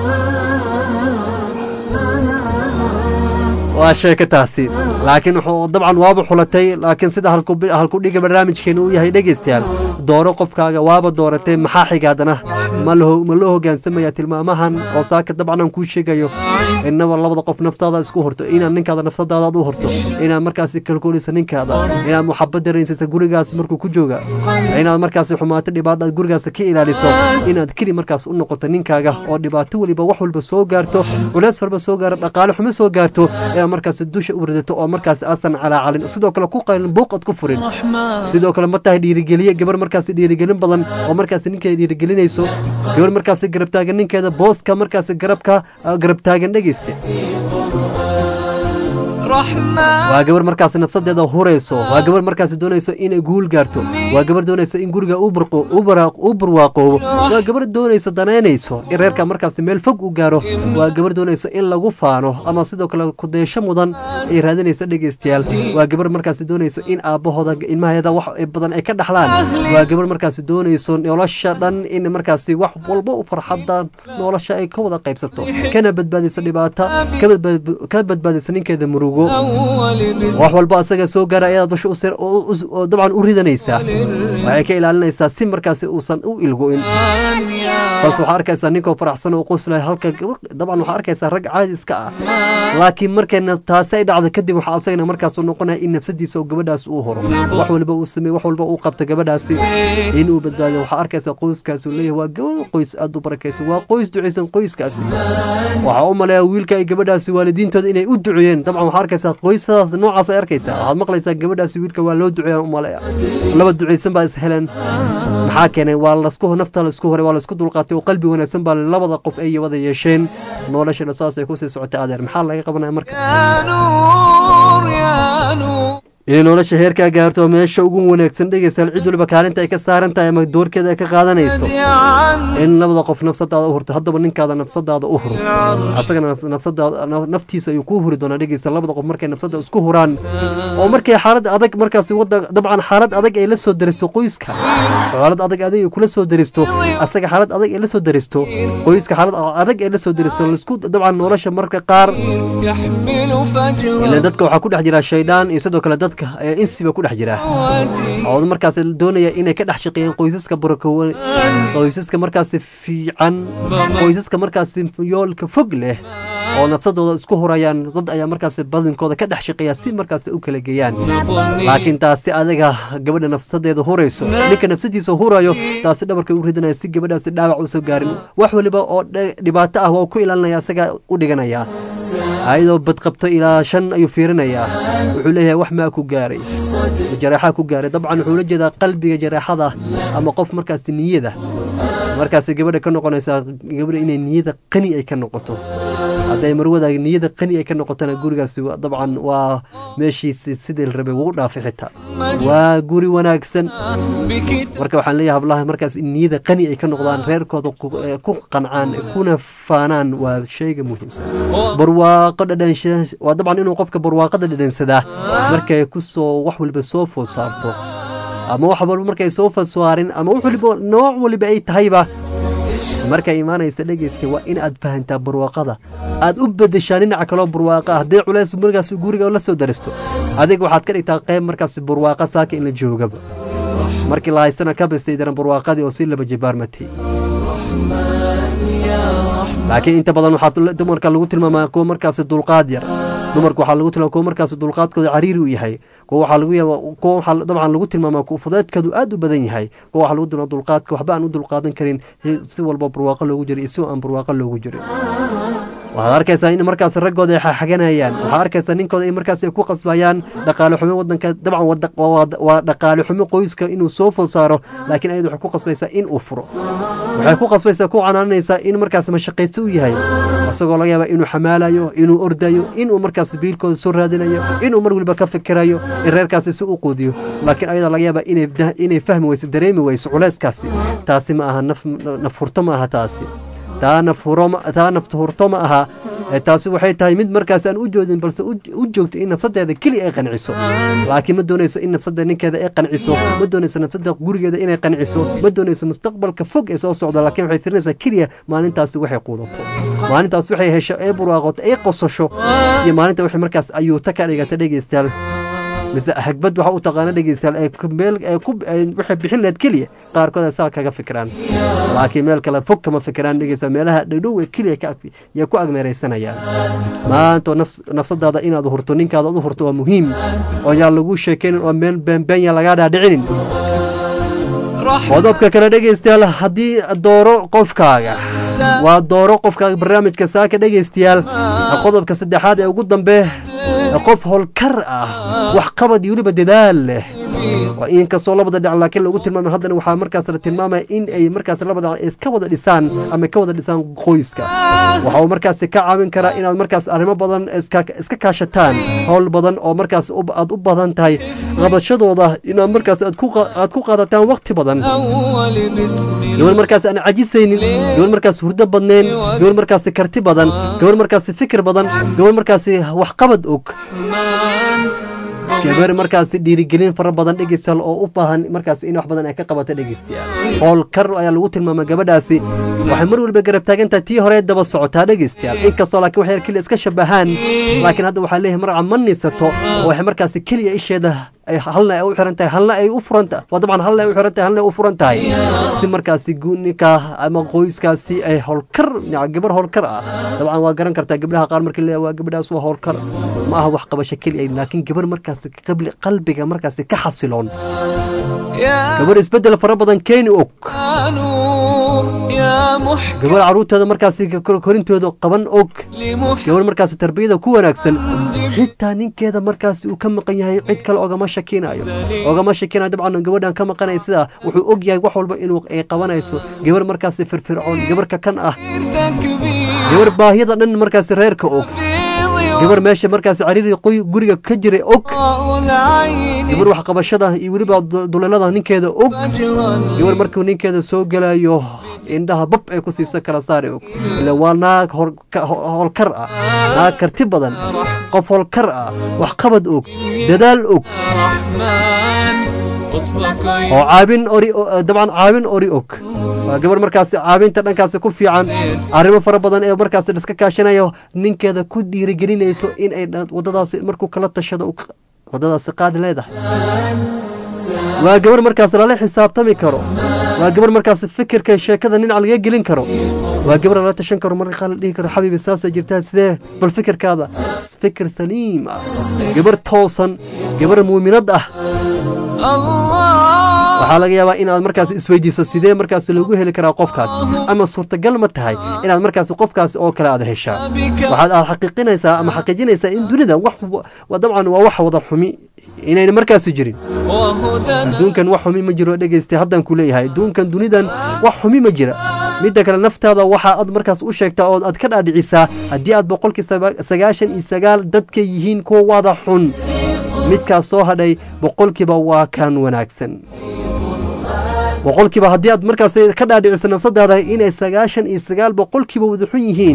waa sheeko taasi laakiin wuxuu dabcan waaba xulatay laakiin sida halku halkudhiga barnaamijkeena uu yahay dhegeystayaal dooro qofkaaga waaba dooratay maxaa xigaadana ma la ho- ma loo hogaansamaya tilmaamahan oo saaka dabcan aan kuu sheegayo inaba labada qof naftaada isku horto inaad ninkaada nafsadaada aad u horto inaad markaasi kalkoolisa ninkaada inaad muxabad daraysaysa gurigaas markuu ku jooga inaad markaasi xumaato dhibaato aad gurigaas ka ilaaliso inaad keli markaas u noqoto ninkaaga oo dhibaato weliba wax walba soo gaarto culeys walba soo gaaro dhaqaale xumo soo gaarto inaad markaas dusha u ridato oo markaas aasan calaacalin sidoo kale ku qaylin buuq aad ku furin sidoo kale ma tahay dhiirigeliye gabar markaas dhiirigelin badan oo markaas ninkeeda dhiirigelinayso gabar markaas garab taagan ninkeeda booska markaas garabka garab taagan dhegeyste waa gabar markaas nafsadeeda hurayso waa gabar markaas doonayso inay guul gaarto waa gabar doonayso in guriga u burqo- u bara- u barwaaqoobo waa gabar doonayso danaynayso in reerka markaas meel fog u gaaro waa gabar doonayso in lagu faano ama sidoo kale kudeesho mudan ay raadinayso dhegeystayaal waa gabar markaas doonayso in aabbahooda ilmaheeda wax ay badan ay ka dhaxlaan waa gabar markaas doonayso nolosha dhan in markaas wax walba u farxada nolosha ay ka wada qaybsato kana badbaadiso dhibaato ka badbaad- ka badbaadiso ninkeeda murugo wax walba asaga soo gaara ayaad dusha u sir- oo- u- oo dabcan u ridanaysaa waxay ka ilaalinaysaa si markaasi uusan u ilgo'in balse waxaa arkaysaa ninkoo faraxsan oo qoslaya halka gabar- dabcan waxaa arkaysaa rag caadi iska ah laakiin markayna taasi ay dhacdo kadib waxaa asagana markaas u noqonaya in nafsadiisa oo gabadhaas uu horo wax walba uu sameey wax walba uu qabto gabadhaasi inuu badbaadiyo waxaa arkaysaa qoyskaasi uu leeyahay waa gabadh qoys aad u barakaysan waa qoys ducaysan qoyskaasi waxaa u maleeyaa wiilka ay gabadhaasi waalidiintooda inay u duceeyeen dabcan waxaa arkaysaa qoysadaas noocaas ay arkaysaa waxaad maqlaysaa gabadhaasi wiilka waa loo duceeyaa u maleeya laba ducaysan baa is heleen maxaa keenay waa lasku nafta laisku horay waa laisku dulqaatay oo qalbi wanaagsan baa labada qof ay wada yeesheen noloshana saas ay kusii socotay adeer maxaa laga qabanaya marka inay nolosha heerkaa gaarto meesha ugu wanaagsan dhegeystayaal cid waliba kaalinta ay ka saaran tahay ama doorkeeda ay ka qaadanayso in labada qof nafsadaada u hurto haddaba ninkaada nafsadaada u huro asagana nafs- nafsadaada naf- naftiisa ayuu kuu huri doonaa dhegeystayaal labada qof markay nafsada isku huraan oo markay xaalad adag markaasi wada dabcan xaalad adag ay la soo daristo qoyska xaalad adag adag ay kula soo daristo asaga xaalad adag ay la soo daristo qoyska xaalad adag ay la soo daristo laisku dabcan nolosha marka qaar يحمل فجرا ilan dadka waxaa ku dhex jira shaydaan iyo sidoo kale dadka ee insiba ku dhex jira oo markaas doonaya inay ka dhex shaqeeyaan qoysaska barakowan qoysaska markaasi fiican qoysaska markaasi yoolka fog leh oo nafsadooda isku hurayaan dad ayaa markaasi badinkooda ka dhex shaqeeya si markaasi u kala geeyaan laakiin taasi adiga gabadha nafsadeeda hurayso ninka nafsadiisa hurayo taasi dhabarka u ridanaya si gabadhaasi dhaawac usoo gaarin wax waliba oo dhe- dhibaato ah waa ku ilaalinaya isaga u dhiganaya ayadoo badqabto ilaa shan ayuu fiirinayaa wuxuu leeyahay wax maa ku gaaray jareexaa ku gaaray dabcan wuxuu la jeedaa qalbiga jareexada ama qof markaasi niyada markaasi gabadha ka noqonaysaa gabadha inay niyada qani ay ka noqoto hadday marwada niyada qani ay ka noqotona gurigaasi waa- dabcan waa meeshiisi sidii la rabay ugu dhaafay xitaa waa guri wanaagsan marka waxaan leeyahay hablaha markaas in niyada qani ay ka noqdaan reerkooda ku eh, ku qancaan kuna faanaan waa shayga muhiimsan barwaaqo dhadhansha waa dabcan inuu qofka barwaaqada dhadhansadaa markay kusoo wax waliba soo food saarto ama wax walba markay soo food saarin ama wax waliba nooc waliba ay tahayba markay imaanaysa dhegeysta waa in aad fahantaa barwaaqada aad u bedeshaa dhinaca kaloo barwaaqa ah haddii culays markaas guriga la soo daristo adiga waxaad ka dhigtaa qayb markaas barwaaqa saaka in la joogaba markii la haystana ka bistay daran barwaaqadii oo si laba jibaarmatay laakiin inta badan waxaa dumarka lagu tilmaamaa kuwa markaasi dulqaad yar dumarka waxaa lagu tilmaama kuwa markaasi dulqaadkooda cariiri u yahay kuwa waxaa lagu yaaba kuwa waxaa dabcan lagu tilmaamaa kuwa fudeedkoodu aad u badan yahay kuwa waxaa lagu tilmaama dulqaadka waxba aan u dulqaadan karin si walba barwaaqo loogu jiro iyo si aan barwaaqo loogu jirin waxaad arkaysaa in markaas raggooda ay xaxaganayaan waxaad arkaysaa ninkooda ay markaas ay ku qasbayaan dhaqaale xumo wadanka dabcan wada- waa- waa dhaqaale xumo qoyska inuu soo food saaro laakiin ayadu waxay ku qasbaysaa in uu furo waxay ku qasbaysaa ku canaanaysaa in markaas mashaqaysto u yahay isagoo laga yaaba inuu xamaalayo inuu ordayo inuu markaas biilkooda soo raadinayo inuu mar waliba ka fikirayo in reerkaasi si u quudiyo laakiin ayada laga yaaba inay dah- inay fahmi weyso dareemi weyso culeyskaasi taasi ma aha naf naf furto ma aha taasi taa naf huro ma- taa nafta hurto ma aha ee taasi waxay tahay mid markaas aan u joodin balse u u joogto in nafsadeeda keliya ay qanciso laakiin ma doonayso in nafsada ninkeeda ay qanciso ma doonayso nafsada gurigeeda inay qanciso ma doonayso mustaqbalka fog ee soo socda laakiin waxay firinaysaa keliya maalintaasi waxay quudato maalintaas waxay hesho ee burwaaqoto ay qosasho iyo maalinta waxay markaas ayuu ta ka dhigata dhegeystayaal mise hagbad waxa u taqaana dhegeystayaal ee ku- meel ee ku ee waxay bixin lahayd keliya qaarkood ay saa kaga fikiraan laakiin meel kale fog kama fikiraan dhegeystayaal meelaha dhowdhow ee keliya ka ag- yay ku agmeeraysanayaan maanta nafs- nafsadaada inaad hurto ninkaada ad u hurto waa muhiim oo yaan lagu sheekaynin oo meel beenbeenya lagaa dhaadhicinin qodobka kale dhegeystayaal haddii dooro qofkaaga waa dooro qofkaaga barnaamijka saaka dhegeystayaal qodobka saddexaad ee ugu dambe qof howlkar ah wax qabad iyo weliba dadaal leh waa inkastoo labada dhinac laakiin lagu tilmaamay haddana waxaa markaas la tilmaamaya in ay markaas labada dhinac iska wada dhisaan ama ka wada dhisaan qoyska waxa uu markaasi ka caawin karaa inaad markaas arrimo badan iska iska kaashataan howl badan oo markaas u- aad u badan tahay qabashadooda inaad markaas aad ku qa- aad ku qaadataan waqti badan أول بسم gabar markaas aan cajisaynin gabar markaas hurdo badnayn gabar markaas karti badan gabar markaas fikir badan gabar markaas waxqabad og gabar markaas dhiirigelin fara badan dhegeystayaal oo u baahan markaas in wax badan ay ka qabato dhegeystayaal howlkar ayaa lagu tilmaama gabadhaasi waxay mar waliba garab taagan tahay tii hore daba socotaa dhegeystayaal inkastoo laakiin waxay keliya iska shabahaan laakiin hadda waxaa leeyahay marca ma nisato oo waxay markaas keliya isheeda ay halna ay u xiran tahay halna ay u furan tahay waa dabcan halna ay u xiran tahay halna ay u furan tahay si markaasi guuninka ama qoyskaasi ay howlkar ya, gabar howlkar ah dabcan waa garan kartaa gabdhaha qaar markii leeyahay waa gabadhaas waa howlkar ma aha wax qabasho keliya laakiin gabar markaasi qabli- qalbiga markaasi ka xasiloon يا gabar isbedel fara badan keeni og نور يا محكم gabar caruurteeda markaasi kor- korintooda qaban og gabar markaasi tarbiyada ku wanaagsan xitaa ninkeeda markaasi uu ka maqan yahay cid kale ogama shakinayo ogama shakinayo dabcan gabadhan ka maqanaya sidaa wuxuu og yahay wax walba inuu ay qabanayso gabar markaasi firfircoon gabar ka kan ah gabar baahiyada dhan markaasi reerka og gabar meesha markaas cariiri qoy- guriga ka jiray og gabar waxqabashada iyo weliba du- duleelada ninkeeda og gabar markuu ninkeeda soo gelayo indhaha bab ay ku siiso kala saari og ila waa naag hor- ka- ho- howlkar ah naag karti badan qof howlkar ah waxqabad og dadaal og oo caabin ori oo- dabcan caabin ori og waa gabar markaasi caabinta dhankaasi ku fiican arrimo fara badan ee markaasi iska kaashanayo ninkeeda ku dhiirigelinayso in ay dha- waddadaasi markuu kala tashado uu ka- waddadaasi qaadi leedahay waa gabar markaas lala xisaabtami karo waa gabar markaas fikirka sheekada dhinac laga gelin karo waa gabar lala tashan karo marka qaar la dhihi karo xabiibi saasa jirtaa sidee bal fikirkaada fikir saliim ah gabar toosan gabar muuminad ah waxaa laga yaabaa inaad markaas isweydiiso sidee markaas lagu heli karaa qofkaas ama suurtagal ma tahay inaad markaas qofkaas oo kale aad heshaa waxaad aad xaqiiqinaysaa ama xaqiijinaysaa in dunida wax wa- dabcan waa wax wada xumi inayna markaasi jirin adduunkan wax xumi ma jiro dhegeystay haddaan ku leeyahay adduunkan dunidan wax xumi ma jira midda kale naftaada waxa aad markaas u sheegtaa oo aad ka dhaadhicisaa haddii aad boqolkii saba- sagaashan iyo sagaal dadka yihiin kuwa wada xun midkaas soo hadhay boqolkiiba waa kan wanaagsan boqolkiiba haddii aad markaas ka dhaadhiciso nafsadaada inay sagaashan iyo sagaal boqolkiiba wada xun yihiin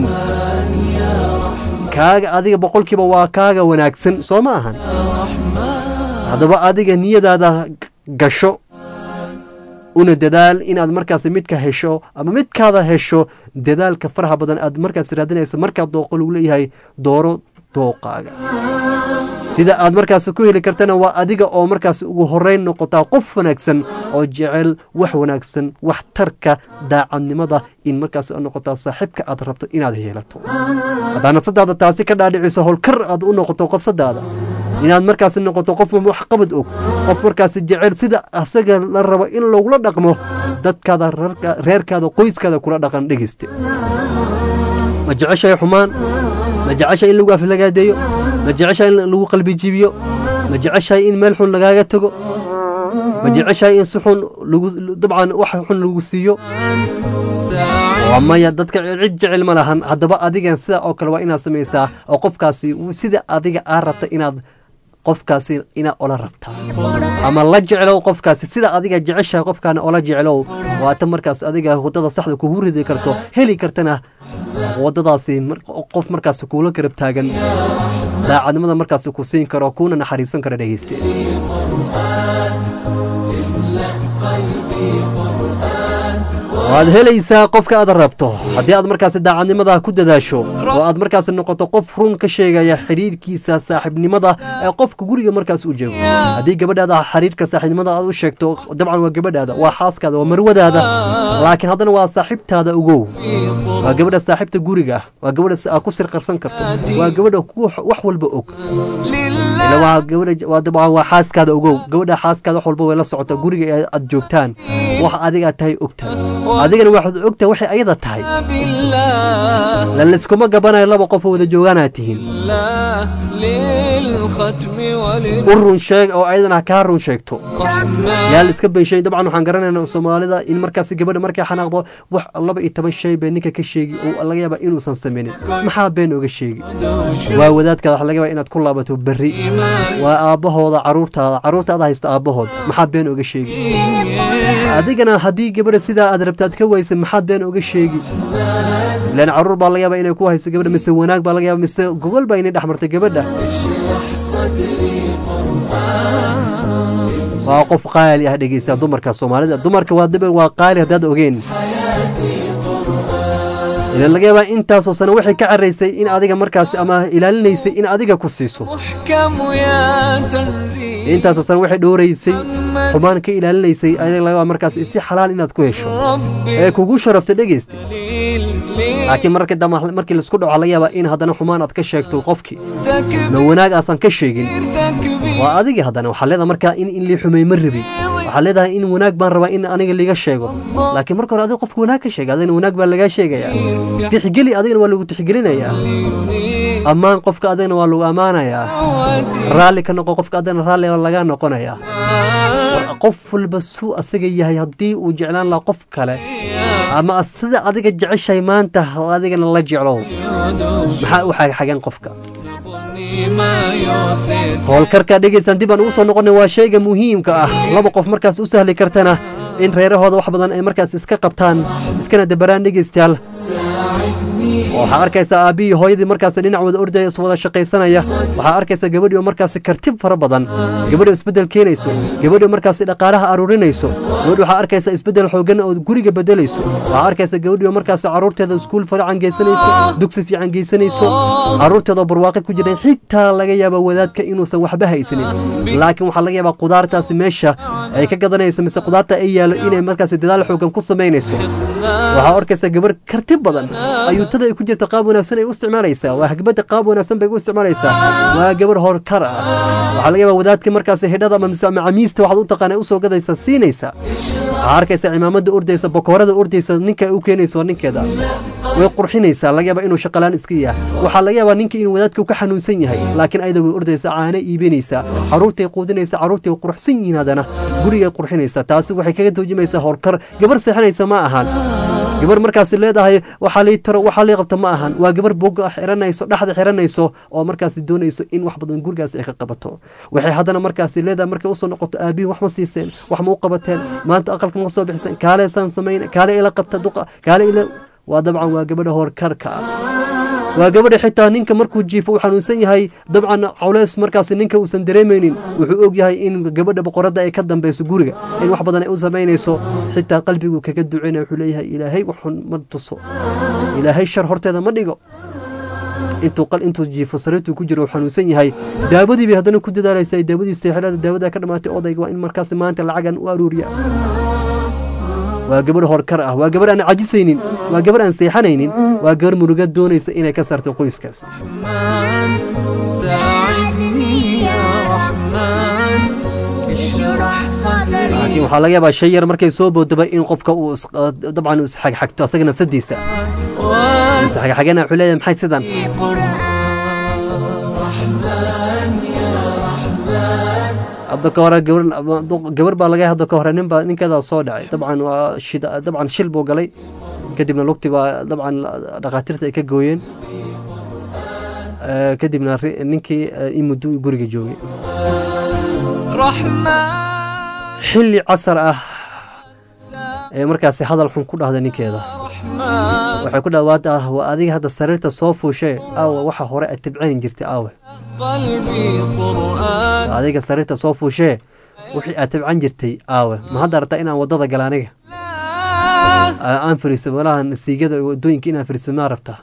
kaaga adiga boqolkiiba waa kaaga wanaagsan soo ma ahan haddaba adiga niyadaada gasho una dadaal inaad markaas midka hesho ama midkaada hesho dadaalka faraha badan aad markaas raadinaysa markaad dooqo lagu leeyahay dooro dooqaaga sida aad markaas ku heli kartana waa adiga oo markaas ugu horeyn noqotaa qof wanaagsan oo jecel wax wanaagsan wax tarka daacadnimada in markaas aad noqotaa saaxiibka aad rabto inaad yeelato haddaa nafsadaada taasi ka dhaadhiciso howlkar aad u noqoto qofsadaada inaad markaas noqoto qof waxqabad og qof markaas jecel sida asaga la rabo in lagula dhaqmo dadkaada reerka- reerkaada qoyskaada kula dhaqan dhegeyste ma jeceshahay xumaan ma jeceshahay in lagu aflagaadeeyo ma jeceshahay in lagu qalbi jibiyo ma jeceshahay in meel xun lagaaga tago ma jeceshahay in si xun lagu dabcan wax xun lagu siiyo waa maya dadka cid jecel ma lahan haddaba adigan sida oo kale waa inaad samaysaa oo qofkaasi sida adiga aa rabta inaad qofkaasi inaad ola rabtaa ama la jeclow qofkaasi sida adiga jeceshahay qofkaana ola jeclow waata markaas adiga wadada saxda kugu ridi karto heli kartana wadadaasi mar- qof markaas kuula garab taagan daacadnimada markaas ku siin karo kuuna naxariisan karo dhegeyste waad helaysaa qofka aad rabto haddii aad markaasi daacadnimada ku dadaasho oo aad markaasi noqoto qof run ka sheegaya xidhiirkiisa saaxiibnimada ee qofka guriga markaas u joogo haddii gabadhaada xiriirka saaxiibnimada aad u sheegto dabcan waa gabadhaada waa xaaskaada waa marwadaada laakiin haddana waa saaxiibtaada ogow waa gabadha saaxiibta guriga ah waa gabadha si aad ku sirqarsan karto waa gabadha ku wax walba og ila waa gabadha waa dabcan waa xaaskaada ogow gabadha xaaskaada wax walba way la socotaa guriga ee aad joogtaan wax adiga aad tahay ogtahay adigana waxaad ogtahay waxay ayada tahay la layskuma gabanayo laba qof oo wada joogaanaad tihiin للختم u run sheeg oo ayadana kaa run sheegto yaa la iska beenshay dabcan waxaan garanaynaa soomaalida in markaasi gabadha markay xanaaqdo wax laba iyo toban shay bay ninka ka sheegi oo laga yaaba inuusan sameynin maxaa been oga sheegi waa wadaadkaada waxa laga yaaba inaad ku laabato berri waa aabbahooda caruurtaada caruurtaada haysta aabbahood maxaa been oga sheegi adigana haddii gabadha sidaa aad rabtaad ka waysa maxaad been oga sheegi ilaan caruur baa laga yaaba inay ku hayso gabadha mise wanaag baa laga yaaba mise gogol baa inay dhex martay gabadha waa qof qaali ah dhegeysta dumarka soomaalida dumarka waa dib waa qaali haddaad ogeen ilan laga yaabaa intaasoo sano waxay ka caraysay in adiga markaas ama ilaalinaysay in adiga ku siiso محكم يا تنزيل intaasoo sano waxay dhowraysay xumaan ka ilaalinaysay adiga laga yaabaa markaas si xalaal inaad ku hesho ee kugu sharafta dhegeysta laakiin marka dambe markii laisku dhaco laga yaabaa in haddana xumaan aad ka sheegto qofkii ma wanaag aasan ka sheegin waa adigii haddana waxaa leedahay markaa in in lii xumey ma rabi waxaa leedahay in wanaag baan rabaa in aniga liga sheego laakiin marka hore adiga qofka wanaag ka sheega adigana wanaag baa lagaa sheegaya tixgeli adigana waa lagu tixgelinayaa ammaan qofka adigana waa lagu ammaanayaa raalli ka noqo qofka adigana raalli waa lagaa noqonayaa War qof walba suu asaga yahay haddii uu jeclaan lahaa qof kale ama sida adiga jeceshahay maanta adigana la jeclow maxaa u xagxagan qofka howlkarka dhegeystaan dib aan ugu soo noqonay waa shayga muhiimka ah laba qof markaas u sahli kartana in reerahooda wax badan ay markaas iska qabtaan iskana dabaraan dhegeystayaal waxaa arkaysaa aabbihii hooyadii markaas dhinac wada ordaya is wada shaqaysanaya waxaa arkaysaa gabadhii oo markaas kartib fara badan gabadhi oo isbeddel keenayso gabadhi oo markaas dhaqaalaha aruurinayso gabadhi waxaa arkaysaa isbeddel xoogan oo guriga bedelayso waxaa arkaysaa gabadhii oo markaas caruurteeda iskuul fiican geysanayso dugsi fiican geysanayso caruurteeda oo barwaaqo ku jireen xitaa laga yaaba wadaadka inuusan waxba haysanin laakiin waxaa laga yaabaa qudaartaasi meesha ay ka gadanayso mise qudaarta ay yaalo inay markaas dadaal xoogan ku samaynayso waxaa arkaysaa gabarh kartib badan ayuutada ay ku jirta qaab wanaagsan ay u isticmaalaysaa waa hagbada qaab wanaagsan bay u isticmaalaysaa waa gabar horkar ah waxaa laga yaabaa wadaadka markaas xidhada ama mise macamiista waxaad u taqaana usoo gadaysa siinaysa waxaa arkaysa cimaamada ordaysa bakoorada ordaysa ninka u keenayso ninkeeda way qurxinaysaa laga yaabaa inuu shaqalaan iska yahay waxaa laga yaabaa ninka inuu wadaadka ka xanuunsan yahay laakiin ayada way ordaysa caano iibinaysaa caruurtay quudinaysa caruurtay qurxsan yihiin haddana gurigay qurxinaysaa taasi waxay kaga toojimaysaa horkar gabar seexanaysa ma ahan gabar markaas leedahay waxaa lii taro waxaa lii qabta ma ahan waa gabar boga xiranayso dhexda xiranayso oo markaas doonayso in wax badan gurigaas ay ka qabato waxay haddana markaas leedahay markay usoo noqoto aabihi wax ma siiseen wax ma u qabateen maanta aqalka ma soo bixiseen kaale saan samayn kaale ila qabta duqa kaale ila waa dabcan waa gabadha horkarka ah waa gabadha xitaa ninka markuu jiifo uu xanuunsan yahay dabcan cawleys markaas ninka uusan dareemaynin wuxuu og yahay in gabadha boqoradda ay ka dambeyso guriga in wax badan ay u samaynayso xitaa qalbigu kaga duceyna wuxuu leeyahay ilaahay waxun ma tuso ilaahay shar horteeda ma dhigo intuu qal intuu jiifo sariirtuu ku jiro uu xanuunsan yahay daawadii bay haddana ku dadaalaysaa daawadii seexilada daawada ka dhamaatay odayga waa in markaas maanta lacagan u aruuriya waa gabarh horkar ah waa gabar aan cajisaynin waa gabar aan seexanaynin waa gabar muruga doonaysa inay ka saarto qoyskaas laakiin waxaa laga yaabaa shay yar markay soo boodaba in qofka uu dabcan uu isxagxagto asaga nafsadiisa isxagxagana wuxuu leeyahay maxay sidan hadda ka hore gabar baa laga hadda ka hore ninbaa ninkeedaa soo dhacay dabcan waa shida dabcan shil buu galay kadibna lugti baa dabcan dhakhaatiirta ay ka gooyeen kadibna ninkii in muddo guriga joogay xilli casar ah ee markaasi hadal xun ku dhahda ninkeeda waxay ku dhawaad ah waa adiga hadda sariirta soo fuushee aawe waxa hore aad tibcani jirtay aawe adiga sariirta soo fuushee wixii aad tibcan jirtay aawe ma hadda rabtaa inaan waddada gala aniga aan fariiso meelaha nasiigada waddooyinka inaan fariiso maa rabtaa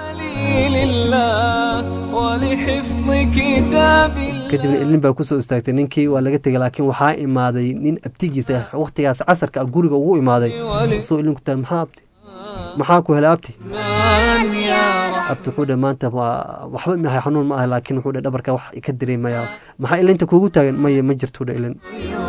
kadibna ilin baa kusoo istaagtay ninkii waa laga tegay laakiin waxaa imaaday nin abtigiisa wakhtigaas casarka guriga ugu imaaday soo ilin ku tahay maxaa abti maxaa ku helay abti abti wuxuu dhe maanta waxba mahay xanuun ma ah laakiin wuxuu dhe dhabarka wax ka dareemaya maxaa ilinta kuugu taagan maya ma jirto dhe ilin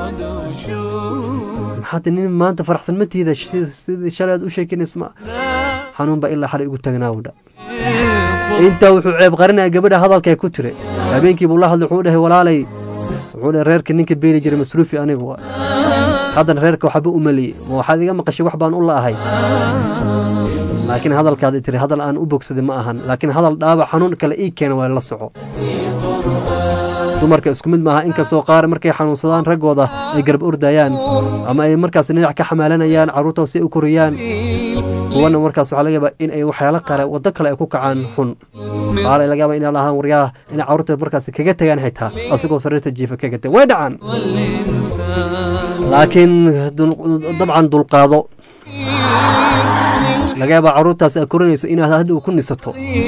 maxaad nin maanta faraxsan ma tiida sidii shalay aad u sheekinays ma xanuun baa ilaa xalay ugu taagnaa dha intaa wuxuu ceeb qarinaya gabadha hadalkay ku tire habeenkii buu la hadlay wuxuu dhahay walaalay wuxuu dhahay reerka ninka beeli jiray masruufi anigu waa haddana reerka waxba u maliyey ma waxaad iga maqashay wax baan u la'ahay laakiin hadalkaadi tiri hadal aan u bogsaday ma ahan laakiin hadal dhaawac xanuun kale ii keena waa la soco dumarka isku mid maaha inkastoo qaar markay xanuunsadaan raggooda ay garab ordayaan ama ay markaas dhinac ka xamaalanayaan carruurta si ay u koriyaan kuwana markaas waxaa laga yaabaa in ay waxyaalo kale waddo kale ay ku kacaan xun qaar ay laga yaabaa inay lahaan waryaha inay carruurta markaas kaga tagaan xitaa asigoo sariirta jiifa kaga tag way dhacaan laakiin dabcan dulqaado laga yaabaa carruurtaas aad korinayso inaad hadhow ku nisato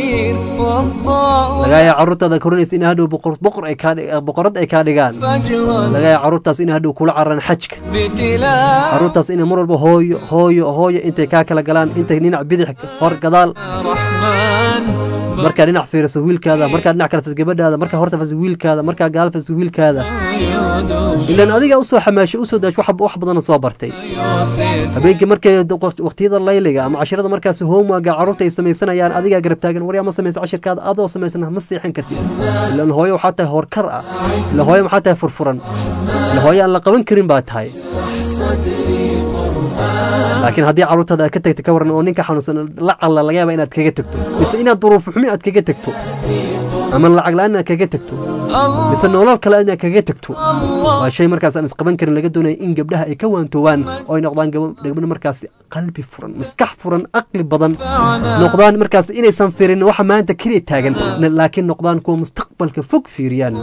laga yaaba carruurtaada korinaysa in hadhow boqor ay kaa boqorad ay kaa dhigaan laga yaaba carruurtaas in hadhow kula cararaan xajka carruurtaas inay mar walba hooyo hooyo hooyo intay kaa kala galaan intay dhinac bidix hor gadaal markaa dhinac fiiriso wiilkaada markaa dhinac kale fas gabadhaada markaa horta fas wiilkaada markaa gadaal fas wiilkaada ilaan adiga usoo xamaashay usoo daasho wax badana soo bartay habeenkii markay waqtiyada layliga ama cashirada markaas hoomwaaga carruurta ay samaysanayaan adigaa garab taagan waryaa ma samaysa cashirkaada adoo samaysan ma seexan kartid ilaan hooyo waxaa tahay horkar ah ilaan hooyo maxaa tahay furfuran ilaan hooyo aan la qaban karin baa tahay laakiin haddii carruurtaada aad ka tagta ka waran oo ninka xanuunsan la calla laga yaaba inaad kaga tagto mise inaad duruuf xumi aad kaga tagto ama lacag la-aan inaad kaga tagto mise nolol kale inaad kaga tagto waa shay markaas aan isqaban karin laga doonaya in gabdhaha ay ka waantoobaan oo ay noqdaan gabdho markaas qalbi furan maskax furan aqli badan noqdaan markaas inaysan fiirin waxa maanta keliya taagan laakiin noqdaan kuwa mustaqbalka fog fiiriyaan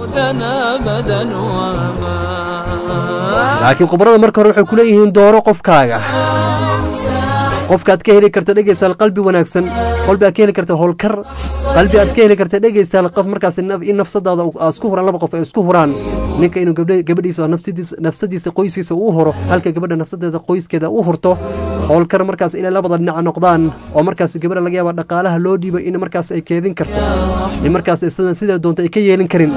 laakiin khubarada marka hore waxay kuleeyihiin dooro qofkaaga qofka aad ka heli karto dhegeysaal qalbi wanaagsan qalbi aad ka heli karta howlkar qalbi aad ka heli karta dhegeysaal qof markaas in nafsadaada isku huraan laba qof ay isku huraan ninka inuu gabadhiisa nafsadiisa qoyskiisa uu huro halka gabadha nafsadeeda qoyskeeda u hurto howlkar markaas inay labada dhinaca noqdaan oo markaas gabadha laga yaaba dhaqaalaha loo dhiibo in markaas ay keedin karto in markaas sida doonta ay ka yeelin karin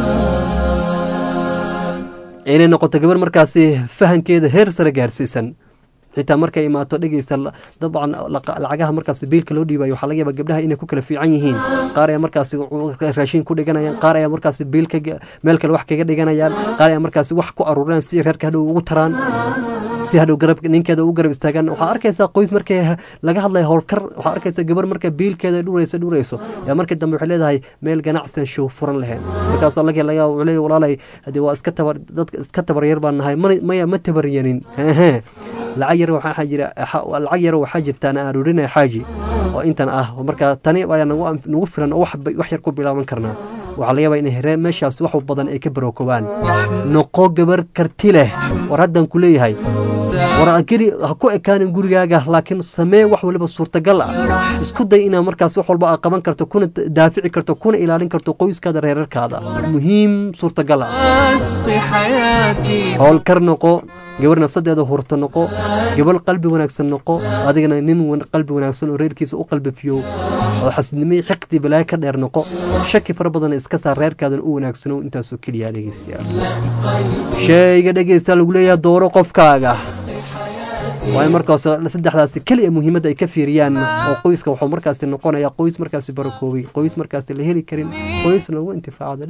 inay noqoto gabar markaasi fahankeeda heer sare gaarsiisan xitaa markay imaato dhegeysta dabcan lacagaha markaas biilka loo dhiibayo waxaa laga yaaba gabdhaha inay ku kala fiican yihiin qaar ayaa markaas raashin ku dhiganayaan qaar ayaa markaas biilka meel kale wax kaga dhiganayaan qaar ayaa markaas wax ku aruuraan si reerka hadhow ugu taraan si hadhow garab ninkeeda u garab istaagaan waxaa arkaysaa qoys markay laga hadlaya howlkar waxaa arkaysa gabar marka biilkeeda dhurayso dhurayso yaa markii dambe waxay leedahay meel ganacsian show furan lahayn markaas laga laga leeyahay walaalay hadii waa iska tabar dadka iska tabaryar baan nahay maya ma tabaryanin lacag yar waxaa jira lacag yar waxaa jirta aan aruurinaya xaaji oo intan ah marka tani ayaa nagu nagu filan oo wax yar ku bilaaban karnaa waxaa laga yaabaa inay hereen meeshaas wax badan ay ka barookobaan noqo gabar karti leh war haddaan ku leeyahay war keli ha ku ekaanin gurigaaga laakiin samee wax waliba suurtagal ah isku day inaad markaas wax walba aad qaban karto kuna daafici karto kuna ilaalin karto qoyskaada reerarkaada muhiim suurtagal ah howlkar noqo gabar nafsadeeda hurta noqo gabar qalbi wanaagsan noqo adigana nin qalbi wanaagsan oo reerkiisa u qalbifiyo oo xasidnimo xiqdi balaayo ka dheer noqo shaki fara badan iska saar reerkaadan u wanaagsano intaasoo keliya dhegeystayaal shayga dhegeysta lagu leeyahay dooro qofkaaga waa in markaas saddexdaasi keliya muhiimadda ay ka fiiriyaan oo qoyska wuxuu markaasi noqonaya qoys markaasi barakoobay qoys markaasi la heli karin qoys lagu intifaacdo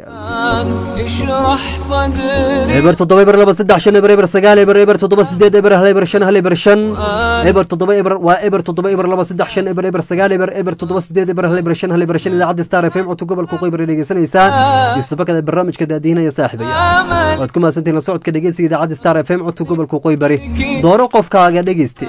dhegeystayaal eber toddoba eber laba saddex shan eber eber sagaal eber eber toddoba sideed eber hal eber shan hal eber shan eber toddoba eber waa eber toddoba eber laba saddex shan eber eber sagaal eber eber toddoba sideed eber hal eber shan hal eber shan idaacadda star fm codka gobolka qoybar dhegeysanaysaa yusufakada barnaamijka daadihinaya saaxibaya waad ku mahadsantihin la socodka dhegeysiga idaacadda star fm codka gobolka qoybari dooro qofkaaga dhegeyste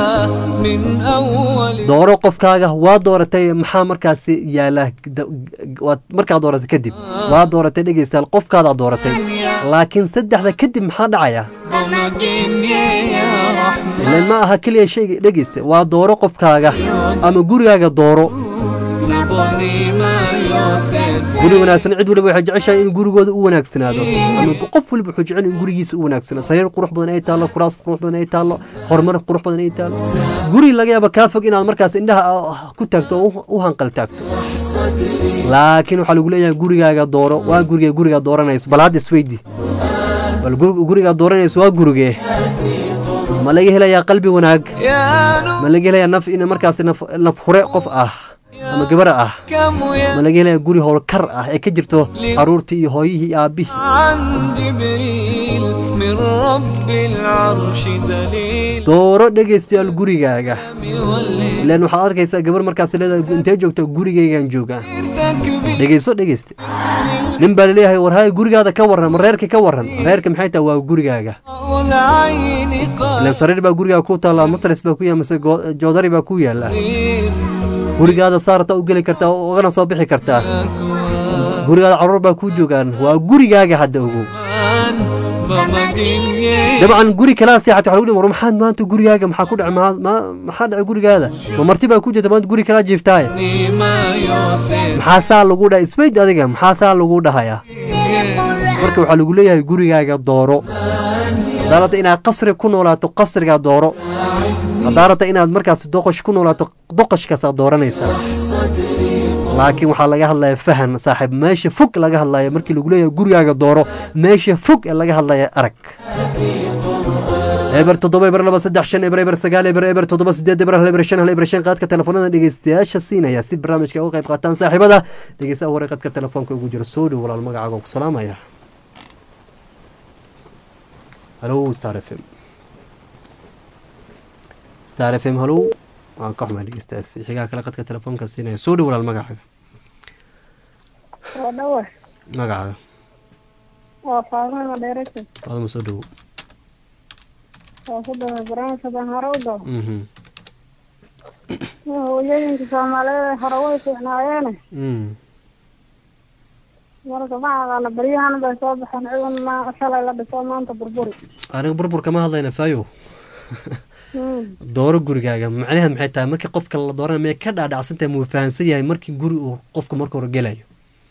dooro qofkaaga waa dooratay maxaa markaasi yaala waad markaa dooratay kadib waa dooratay dhegeystayaal qofkaadaa dooratay laakiin saddexda kadib maxaa dhacaya ilan ma aha keliya shayga dhegeyste waa dooro qofkaaga ama gurigaaga dooro guri wanaagsan cid waliba waxay jeceshahay in gurigooda u wanaagsanaado ama qof waliba wuxuu jecel in gurigiisa u wanaagsanaado sariir qurux badan ay taallo kuraas qurux badan ay taallo horumar qurux badan ay taallo guri laga yaaba kaa fog inaad markaas indhaha ku taagto oo u hanqal taagto laakiin waxaa lagu leeyahay gurigaaga dooro waa guriga gurigaa dooranayso bal hadda isweydi bal gurigaa dooranayso waa gurigee ma laga helayaa qalbi wanaag ma laga helayaa naf in markaas naf hure qof ah ama gabar ah ma laga helaya guri howlkar ah ee ka jirto caruurtii iyo hooyihii iyo aabbihii dooro dhegaystayaal gurigaaga ilaan waxaad arkaysaa gabar markaas leedahay intee joogto gurigaygaan joogaa dhegeyso dhegeyste nin baa laleeyahay war hay gurigaada ka warran ma reerka ka warran reerka maxay tahay waa gurigaaga ilaan sariir baa gurigaaga ku taalla matras baa ku yaala mise joodari baa ku yaala gurigaada saarta u geli kartaa ugana soo bixi kartaa gurigaada caruur baa kuu joogaan waa gurigaaga hadda ogow dabcan guri kalaa seexat waxa lagu dhihi war maxaad maanta gurigaaga maxaa ku dhacay maxaa dhacay gurigaada ma marti baa ku jirta maanta guri kalaa jiiftaaye maxaa saa lagu dhahay isweyd adiga maxaa saa lagu dhahayaa marka waxaa lagu leeyahay gurigaaga dooro haddaa rabta inaad qasri ku noolaato qasrigaa dooro haddaa rabta inaad markaas doqosh ku noolaato doqoshkaasaad dooranaysaa laakiin waxaa laga hadlaya fahan saaxiib meesha fog laga hadlaya markii lagu leeyahay gurigaaga dooro meesha fog ee laga hadlaya arag eber toddoba eber laba saddex shan eber eber sagaal eber eber toddoba sideed eber hal eber shan hal eber shan qaadka telefoonada dhegeystayaasha siinaya si barnaamijka uga qayb qaataan saaxiibada dhegeystaha hore qadka telefoonka ugu jira soo dhow walaal magacaaga ku salaamaya halo star f m star f m halo waan ka xumaa dhegeystayaasi xigaa kale qadka telefoonka siinaya soo dhow walaal magacaaga waan dhawa magacaaga waa faadima madheerasa faaduma soo dhowo waa ku dhaway barnaamijka baan hore u dhaw Mhm. hooyooyinka soomaaliyeed hore way fiicnaayeene Mm. marka ma aqaana baryahan bay soo baxeen ciidan ma shalay la dhiso maanta burburi aniga burbur kama hadlayna fayo Hmm. dooro gurigaaga macnaheed maxay tahay markii qofka la doorana mee ka dhaadhacsantahay muu fahamsan yahay markii guri uu qofka marka hore gelayo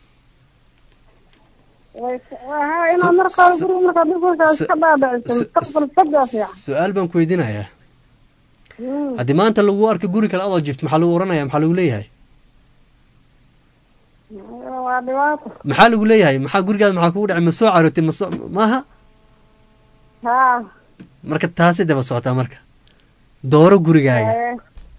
way waa inaad markaa guriga markaa dhulkiisa iska dhaadhiciso mustaqbal fog waa fiican su-aal baan ku weydiinayaa Hmm. haddii maanta lagu arko guri kale adoo jifto maxaa lagu oranaya maxaa lagu leeyahay waa dhibaato maxaa lagu leeyahay maxaa gurigaada maxaa kugu dhacay ma soo carootay ma soo maaha haa marka taasi daba socotaa marka dooro gurigaaga ee.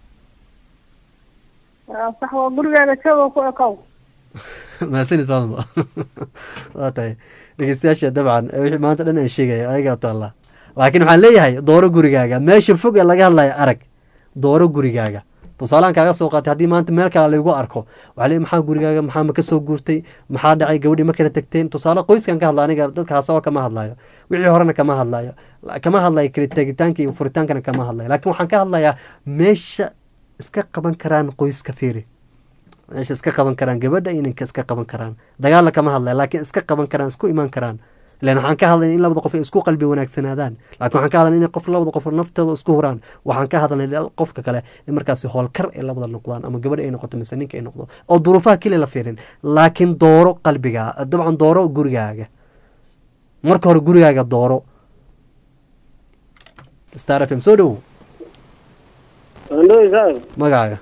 waa sax waa gurigeeda jooga ku ekow mahadsanis baadma waa tahay dhegeystayaasha dabcan eh, wixii maanta dhan aan sheegaya ayagaa taallaa laakiin waxaan leeyahay dooro gurigaaga meesha fog ee laga hadlaya arag dooro gurigaaga tusaalahan kaaga soo qaatay haddii maanta meel kale lagu arko waxaa leeyahay maxaa gurigaaga maxaa ma ka soo guurtay maxaa dhacay gabadhii ma kala tagteen tusaale qoyskan ka hadla aniga dadka hasaba kama hadlayo wixii horena kama hadlayo La- kama hadlayo kala tegitaanka iyo furitaankana kama hadlayo laakiin waxaan ka hadlayaa meesha iska qaban karaan qoyska fiiri meesha iska qaban karaan gabadha iyo ninka iska qaban karaan dagaalla kama hadlaya laakiin iska qaban karaan isku imaan karaan ilan waxaan ka hadlay in labada qof ay isku qalbi wanaagsanaadaan laakiin waxaan ka hadlay in qof labada qof naftooda isku huraan waxaan ka hadlay qofka kale in markaasi howlkar ay labada noqdaan ama gabadha ay noqoto mise ninka ay noqdo oo duruufaha keliya la fiirin laakiin dooro qalbiga dabcan dooro gurigaaga marka hore gurigaaga dooro star f m soo dhowow andhoy saaib magacaaga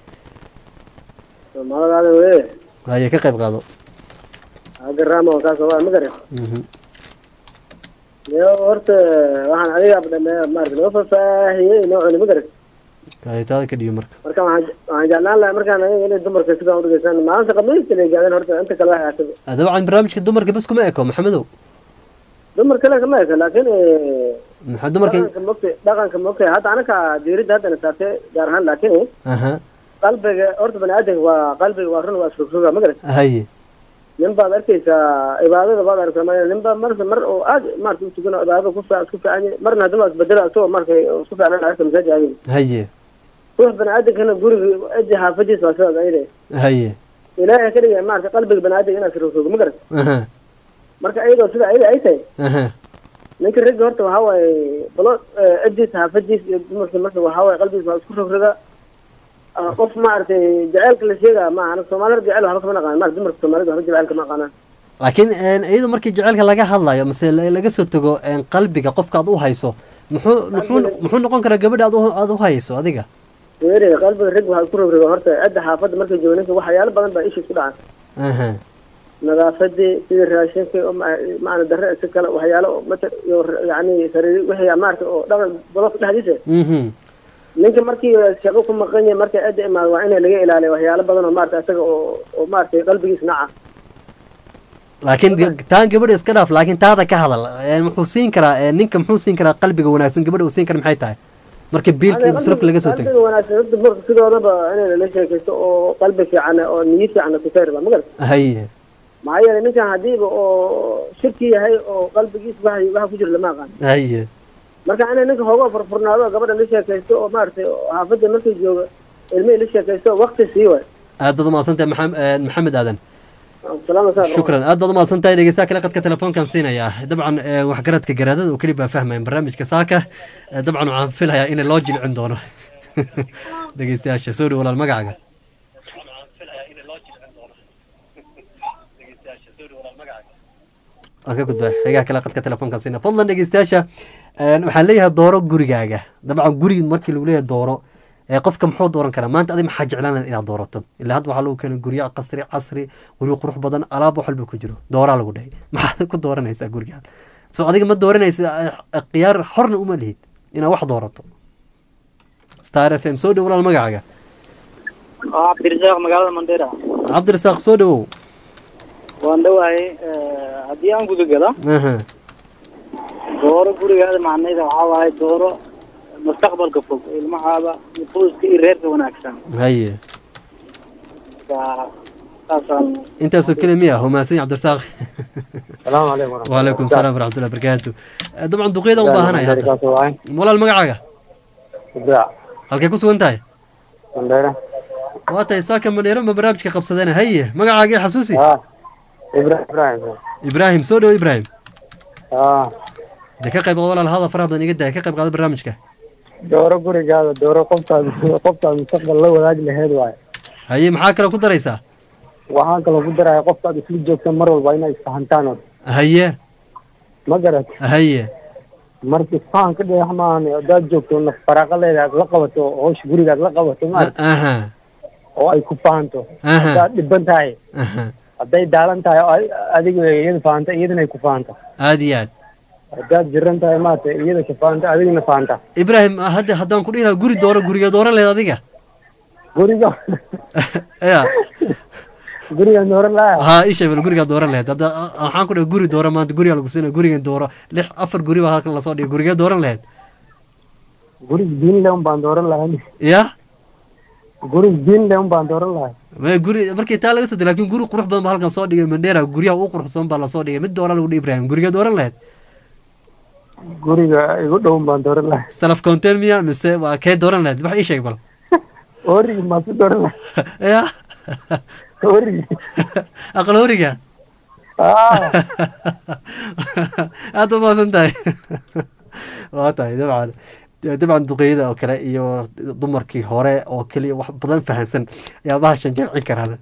magacaaga weye haye ka qayb qaado agga rama oo kaasoo waa magare Mhm. yo horta waxaan adiga abdhame maarata noo faahfaahiyey noo cuni magare haye taada ka dhiyo marka marka waxaan waxaan jeclaan lahaa markaan aniga inay dumarka sidaan udhigeysaan maalinta khamiista la gaadeen horta inta kale waxay ahaataba Ah, dabcan barnaamijka dumarka bas kuma eko maxamedow dumar kale kama eka laakiin maxaa dumarka dhaqanka mogtay dhaqanka mogtay hadda anaka diiridda haddana saartay gaar ahaan laakiin aha qalbiga horta bani aadamka waa qalbiga waa run waa isrogsoga magara haye nin baad arkaysaa cibaadada baad arkaysaa ma nin baa marka mar oo aad maarata u tukan oo cibaadada ku fiican isku fiican yahay marna haddana waa isbedela isagoo marka isku fiicnaan arka masaajid aadin haye ruux bani aadamkana guriga cidii xaafadiisa waa sidaas ayde haye ilaahay ka dhigaya maarata qalbiga bani aadamka inaad isrogsogo ma garan aha marka iyadoo sida ayada ay tahay aha ninka ragga horta waxaa waaye balo cidiisa xaafadiisa iyo dumarka marka waxaa waaye qalbigiisa waa isku rogroga Ah, qof maaragtay jaceylka la sheegaa ma anaga soomaalida jecel waxba kama naqaan maarata dumarka soomaalida waxba jaceylka ma aqaanaan laakiin een, iyadoo markii jaceylka laga hadlayo mase la- laga soo tago een, qalbiga qofka aad u hayso muxuu muxuu muxuu noqon karaa gabadha aad u- aad u hayso adiga weeri qalbiga rag waxaa isku rogroga horta cidda xaafadda markay joogo ninka waxyaalo badan baa isha isku dhacan aha nadaafadii sidii raashinka oo ma- macna darre si kale waxyaalo oo mata iyo yacni sariir wixii maarata oo dhaqan badafka dhexdiisa mhm ninka markii shaqo ku maqan yahay markay cidda imaado waa in laga ilaaliyo waxyaalo badan oo maarata isaga oo oo maaragtay qalbigiisa naca laakiin ga- taan gabadha iska dhaaf laakiin taada ka hadal een, muxuu siin karaa een, ninka muxuu siin karaa qalbiga wanaagsan gabadha uu siin kara maxay tahay marka biilka iyo masrafka laga soo tago qalbiga wanaagsan horta dumarka sidoodaba inay lala sheekaysto oo qalbi fiican oo niyo fiican kusayr ba magal haye maxaa yeelay ninkan hadiiba oo shirki yahay oo qalbigiisa waxa waxa ku jira lama aqaan haye marka inay ninka hooga furfurnaado oo gabadha la sheekaysto oo maaragtay oo xaafadda markay jooga ilmihii la sheekaysto waqti sii waay aad baad umahadsantahay maxam- een, maxamed aadan salaama saa shukran aad baad umahadsan tahay dhegeystaha kale qadka telefoonkan siinayaa dabcan eh, waxgaradka garaadada oo keli baa fahmayan barnaamijka saaka Eh, dabcan waxaan filayaa in loo jilcin doono dhegeystayaasha soo dhow walaal magacaaga waan ka gudbaa xigaa kale qadka telefoonkan siina fadlan dhegeystayaasha een, waxaan leeyahay dooro gurigaaga dabcan guri markii lagu leeyahay dooro ee qofka muxuu dooran karaa maanta adi maxaa jeclaan lahayd inaad doorato ilaa hadda waxaa lagu keenay guryo qasri casri guryo qurux badan alaab wax walba ku jiro dooraa lagu dhahay maxaad ku dooranaysaa gurigaan so adiga ma dooranaysa eh, khiyaar xorna uma lihid inaad wax doorato star f m soo dhow walaal magacaaga waa cabdirasaaq magaalada mandera cabdirasaaq soo dhowow waan dhowahay haddii aan gudagala aha dooro gurigaada macnayda waxaa waaye dooro mustaqbalka fog ilmahaada iyo qoyska iyo reerka wanaagsan haye marka saasaan intaasoo keli miya humaasan cabdirasaaq salaamu calaykum waraxmatullahi waalaykum salaam waraxmatullahi barakaatu Eh, dabcan duqeyda u baahanaya hadda Kaas waay. walaal magacaaga Ibraac. halkay ku sugan tahay Mandheera. waa tahay saaka madheero ma barnaamijka qabsadeen haye magacaaga i xasuusi Ibrahim Ibrahim. ibraahim soo dhowo ibraahim Ah, de ka qayb qaado walaal hada faraha badan iga daya ka qayb qaado barnaamijka dooro gurigaada dooro qoftaad qoftaad mustaqbal la wadaagi lahayd waay. haye maxaa kaloo ku daraysaa Waxaan kaloo ku daraya qoftaad isla joogtaan mar walba inay isfahantaan oo haye ma garat haye marka isfahan ka dheex maahan hadaad joogto naf faraaqaleeda aad la qabato howsha guriga aad la qabato ma aha oo ay ku fahanto Aha. haddaad dhiban tahay aha hadday daalan tahay oo ay- adiga iyada fahanta iyadana ay ku fahanto aad iyo aad haddaad jiran tahay maata iyada ka fahanta adigana fahanta ibraahim hadda haddaan ku dhihi lahaa guri dooro guriga dooran lehed adiga guriga ya guriga dooran lahaa ha isha bal gurigaa dooran laheyd hadda waxaan ku dhahay guri dooro maanta gurigaa lagu siinaya gurigan dooro lix afar guri baa halkan lasoo dhigay gurigee dooran laheyd guriga diinle un baan dooran lahay ya guriga diinle un baan dooran lahay ma guri markii taa laga soo day lakin guri qurux badan baa halkan soo dhigay mandheera guryaha ugu quruxsan baa lasoo dhigay mid doora lagu dhihi ibrahim gurigee dooran laheyd guriga igu dhow baan dooran lahay salaf contain miya mise waa kee dooran laheyd wax ii sheeg bal origi maa ku dooran lahay ya origi aqal horiga ah aad u maasan tahay waa tahay dabcan dabcan duqeyda oo kale iyo dumarkii hore oo keliya wax badan fahansan ayaa bahashan jamcin karaan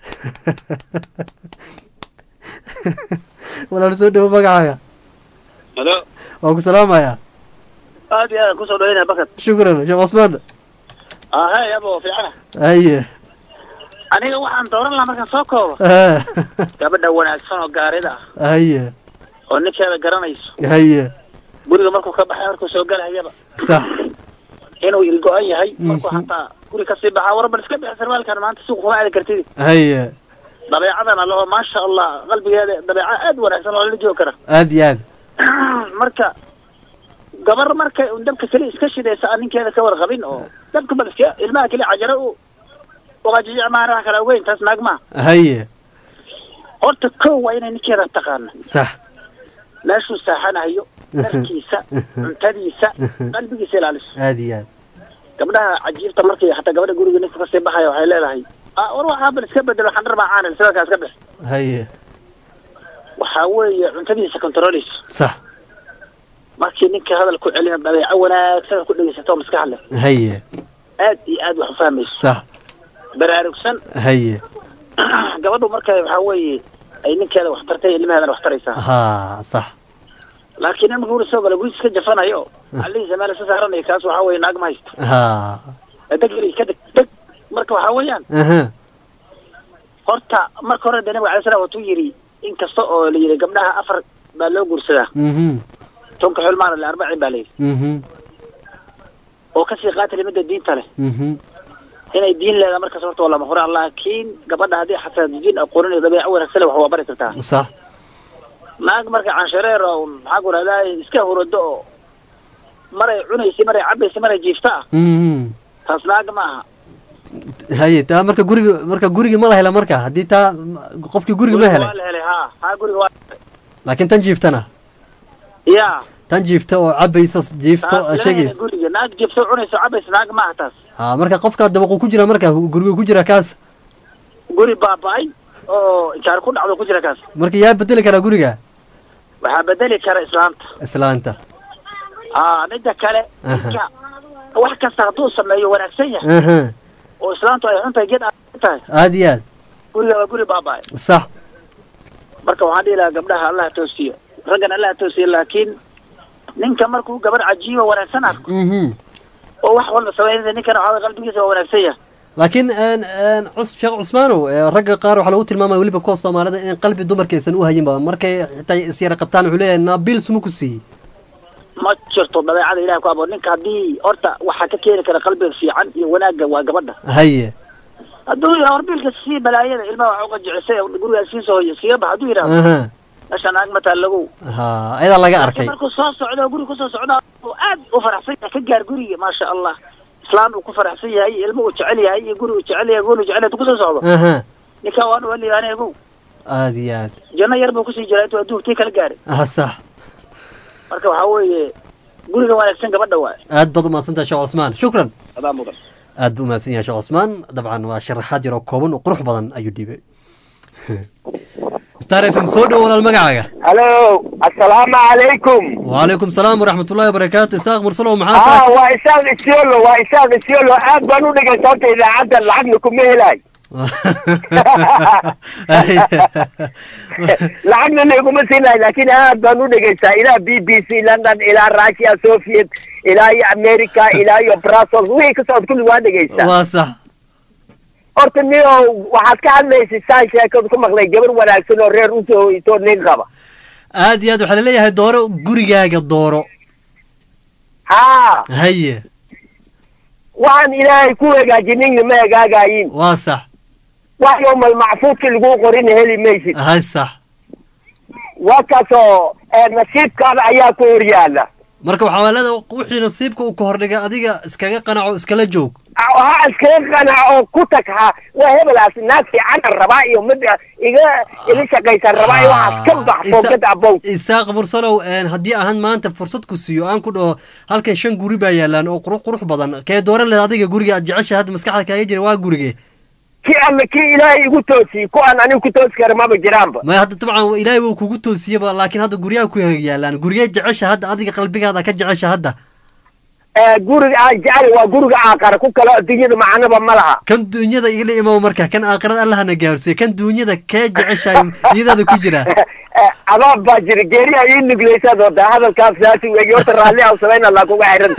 walaal soo dhawo magacaaga halo waan ku salaamayaa aad iyo aad kusoo dhaweynaya bakad shukran sheekh cusmaan ahey abo fiicana haye aniga waxaan dooran lahaa markaan soo koobo Ah, gabadha wanaagsan oo gaarida ah haye oo ninkeeda garanayso haye guriga markuu ka baxay markuu soo galahayaba sax inuu ilgo-an yahay markuu Mhm. hataa guri kasii baxaa war bal iska bixi sarwaalkan maanta suuq kuma aadi kartid haye dabeecadana leho maasha allah qalbigeeda dabeeca aad wanaagsan oo lala joogi kara aad iyo aad marka gabar markay un dabka keli iska shidaysa aan ninkeeda ka warqabin oo dabka bal iska ilmaha keli cajaro u uqajijic maana wax kala ogeyn taas naag maha haye horta kow waa inay ninkeeda taqaana sax meeshuu saaxanayo dharkiisa cuntadiisa qalbigiisa ilaaliso aad iyo aad gabdhaha cajiibta markay hataa gabadha guriga ninka kasii baxaya waxay leedahay ah war waxaa bal iska bedelo xandhar baa caanil sidakaa iska bix haye waxaa weeye cuntadiisa controleysa sax markii ninka hadal ku celina dabeeco wanaagsan ku dhegeysato oo maskax leh haye aad iyo aad wax u fahmayso sax baraarugsan haye gabadhu marka waxaa weeye ay ninkeeda wax tartay ilmaheedana wax taraysaa ha sax laakiin in marka guri soo gala guriis ka jafanayo alihiisa meel iska saaranayo kaas waxaa weeye naag ma haysto ha deg yari ka deg deg marka waxaa weeyaan aha horta marka hore de nabiga alay slam watuu yidhi in kasta oo la yidhi gabdhaha afar baa loo guursadaa mhm tonka xulmaana le arbacin baa la yidhi mhm oo kasii qaatali midda diinta leh mhm inay diin leedahay markaas horta waa lama huraan laakiin gabadha haddii xataa diin aqoonin iyo dabeeco wanaagsan leh wax waa bari kartaa sax naag marka canshareer oo maxaa ku rahdaa iska hurado oo maray cunaysa maray cabaysa maray jiifta ah mhm taas naag ma aha haye taa marka guriga marka gurigi ma la hela marka haddii taa qofkii guriga ma waa helay la helay ha ha guriga waa laakiin tan jiiftana ya tan jiifta oo cabayso jiifto taas aa lama helay sheegayso guriga naag jiifta cunaysa cabaysa naag ma aha taas ha marka qofka dabaqu ku jira marka guriga ku jira kaas guri baaba-ay oo inkaar ku dhacdo ku jira kaas marka yaa bedeli karaa guriga waxaa bedeli kara islaamta islaanta aa midda kale Aha. ninka wax kasta hadduu sameeyo wanaagsan yahay aha oo islaamtu ay xuntahay geed aad tahay aad iyo aad guriga waa guri baaba-ay sax marka waxaan dhihi lahaa gabdhaha allah toosiyo raggan allah toosiyo laakiin ninka markuu gabar cajiiba wanaagsan arko mhm oo wax walba sameynaya ninkana waxaa waye qalbigiisa waa wanaagsan yahay laakiin een, een, cus sheekh cusmaanow ee, ragga qaar waxaa lagu tilmaamaya weliba kuwa soomaalida in qalbi dumarkaysan u hayinba markay xitaa isyara qabtaan wuxuu leeyahay naabiil suma ku siiyey ma jirto dabeecada ilahi ku abo ninka haddii horta waxaa ka keeni kara qalbiga fiican iyo wanaagga waa gabadha haye hadduu yidhaha war biilka sii balaayada ilmaha waxa uga jecisay gurigaa sii soo hoyo siga bax hadduu yidhaha aha meesha naag mataa lagow ha ayadaa laga arkay markuu soo socdo oo guri kusoo socda oo aad u faraxsan yahay ka gaar guriga maasha allah islaan uu ku faraxsan yahay ilmo uu jecel yahay iyo guri uu jecel yahay gool uu jecel yahay hadduu kusoo socdo aha ninkan waan waa liibaanay agow aad iyo aad janno yar buu kusii jiraa intuu adduunka tii kala gaaray ah sax marka waxaa weeye guriga wanaagsan gabadha waay aad baad umahadsantahay sheekh cusmaan shukran adaa mudan aad buu umahadsan yahay sheekh cusmaan dabcan waa sharaxaad yar oo kooban oo qurux badan ayuu dhiibay star f m soo dhow walaal magacaaga halo assalaamu calaykum وعليكم السلام ورحمة الله وبركاته إساق مرسلو ah محاسن waa isaaq isiolo waa isaaq isiolo aad baan u dhigay sababta idaacadda lacagna kuma helay lacagna naguma siinay laakiin aad baan u dhegaystaa ilaa b b c london ilaa russia soviet ilaa iyo america ilaa iyo brussels wixii ka socod kulli waa dhegaysaa waa sax horta niyo waxaad ka hadlaysa saan sheekadu ku maqlay gabar wanaagsan oo reer usoo hoyto nin qaba aad iyo aad waxaa laleeyahay dooro gurigaaga dooro haa haye waxaan ilaahay ku hagaajinina ma hagaagayin waa sax wax yowmal macfuudki lagu qorin heli maysid hay sax waa kaasoo eh, nasiibkaada ayaa ku hor yaala marka waxaa leeda wixii nasiibka uu ka hordhigay adiga iskaga qanaco iskala joog ha iskaga qanac oo ku tag ha waa hebelaas naag fiicanan rabaa iyo mid iga ila shaqaysan rabaa iyo waxaas ka bax foogada abow isaaq mursalow een, haddii ahaan maanta fursad ku siiyo aan ku dhaho halkan shan guri baa yaalaan oo qurux qurux badan kee dooran leed adiga guriga aad jecesha hadda maskaxda kaaga jira waa gurige kii alle kii ilaahay igu toosiyey ku aan anigu ku toosi kara maba jiraanba maya hadda dabcan ilaahay wuu kugu toosiyeba laakiin hadda guryaha ku yaalaan gurigee jecesha hadda adiga qalbigaada ka jecesha hadda Eh, guriga aan jecel waa guriga aaqara ku kale adduunyada macnaba ma laha kan duunyada igala imow marka kan aakhirada allahana gaarsiiyo kan duunyada kee jeceshahay iyadaada ku jira Eh, abaab baa jira geeriha ii nuglaysaad oo daa hadalkaas saasi weeye horta raalli aan samayn allah kuga xiran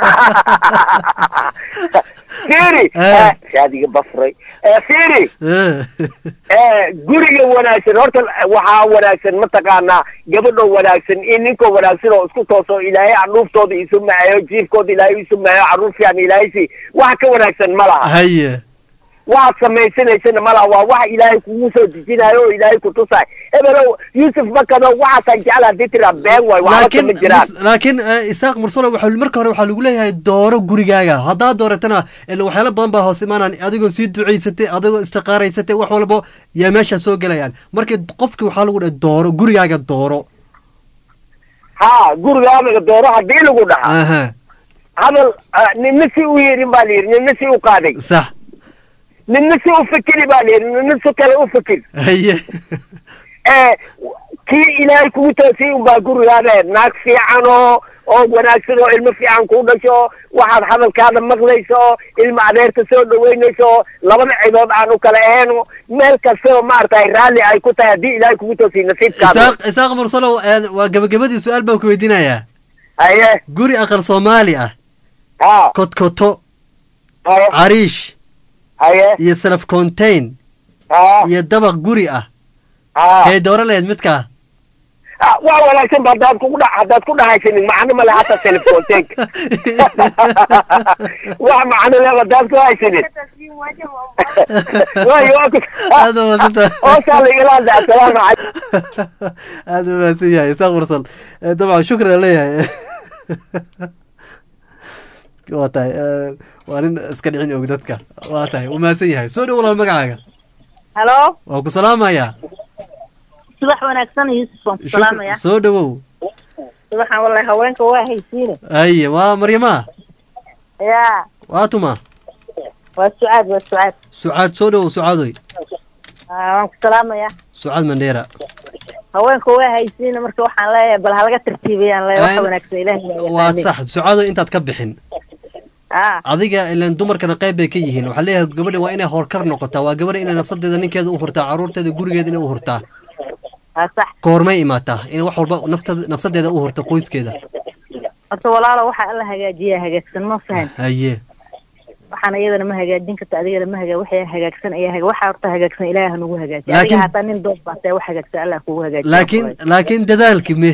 fiiri eh, shaadiga bafray Eh, fiiri Eh, guriga wanaagsan horta waxaa wanaagsan mataqaanaa gabadhoo wanaagsan iyo ninkoo wanaagsan oo isku tooso ilaahay caruuftooda isu macayo jiifkooda ilaahay isu macayo caruur fiican ilaahay si wax ka wanaagsan ma laha haye waxaad samaysanaysana ma laha waa wax ilaahay kugu soo dejinayo oo ilaahay ku tusaay hebelow yuusuf bakado waxaasaan jecla hadii tiraa been waay waxba laakiin kama jiraan mus- laakiin eh, isaaq mursalo waxaa marka hore waxaa lagu leeyahay dooro gurigaaga haddaad dooratana ila waxyaalo badan baa hoos imaanaan adigoo sii ducaysatay adigoo istiqaaraysatay wax walbo yaa meesha soo gelayaan marka qofki waxaa lagu dhahay dooro gurigaaga dooro ha gurigaadaga dooro hadii lagu dhaca aha hadal ah, ninna si u yeedhin baa layidhi ninna si u qaaday sax ninna si u fikiri baa layidhi ninna si kale u fikir haye Eh, kii ilaahay kugu toosiyey unbaa gurigaada naag fiican oo oo wanaagsan oo ilmo fiican kuu dhasho waxaad hadalkaada maqlayso oo ilmo adeerta soo dhaweynayso oo labada cidood aan u kala ahayn oo meel kasta oo maaragtay raalli ay ku tahay haddii ilaahay kugu toosiyey nasiibkaada isaaq isaaq mursalow een, waa gabagabadii su-aal baan ku weydiinayaa haye guri aqal soomaali ah ha kodkoto haye cariish haye iyo salaf contain ha iyo dabaq guri ah ha kay dooro lahayd midkaa Ah, waa wanaagsan ba haddaad kugu dha haddaad ku dhahaysanin macno male hata telefonteeg wax macno leh haddaad ku haysanin waayo waa ku aad u mahadsantahay hoosaa laigala hadla assalaamu calaykum aad u mahadsan yahay isaaq mursal Eh, dabcan shukran aan leeyahay waa tahay eh, waa nin iska dhicin og dadka waa tahay u mahadsan yahay soo dhow walaal magacaaga halo waa ku salaamayaa subax wanaagsan yuusuf waan ku Shukr- salaamaya soo dhowow subaxan wallahi haweenka waa haysiine haye waa maryama ya waa tuma waa sucaad waa sucaad sucaad soo dhowow sucaadoy Ah, waan ku salaamaya sucaad mandheera haweenka waa haysiine marka waxaan leeyahay bal halaga tartiibiyaan leeyahay waxa Een, wanaagsan ilaahay baa waa yaqaanay. sax sucaadoy intaad ka bixin ah adiga ilan dumarkana qayb bay ka yihiin waxaa leeyahay gabadha waa inay horkar noqotaa waa gabadha inay nafsadeeda ninkeeda u hurtaa caruurteeda gurigeeda inay u hurtaa waa sax koormay imaataa inay wax walba naftada nafsadeeda u hurta qoyskeeda horta walaalo waxa alla hagaajiyaa hagaagsan ma fahan haye waxaana iyadana ma hagaajin karta adigana ma hagaa waxay hagaagsan ayaa haga waxa horta hagaagsan ilaahay ha nagu hagaajiya Laakiin- adiga hataa nin dood baatee wax hagaagsan allah kugu hagaajiya laakiin laakiin dadaalki me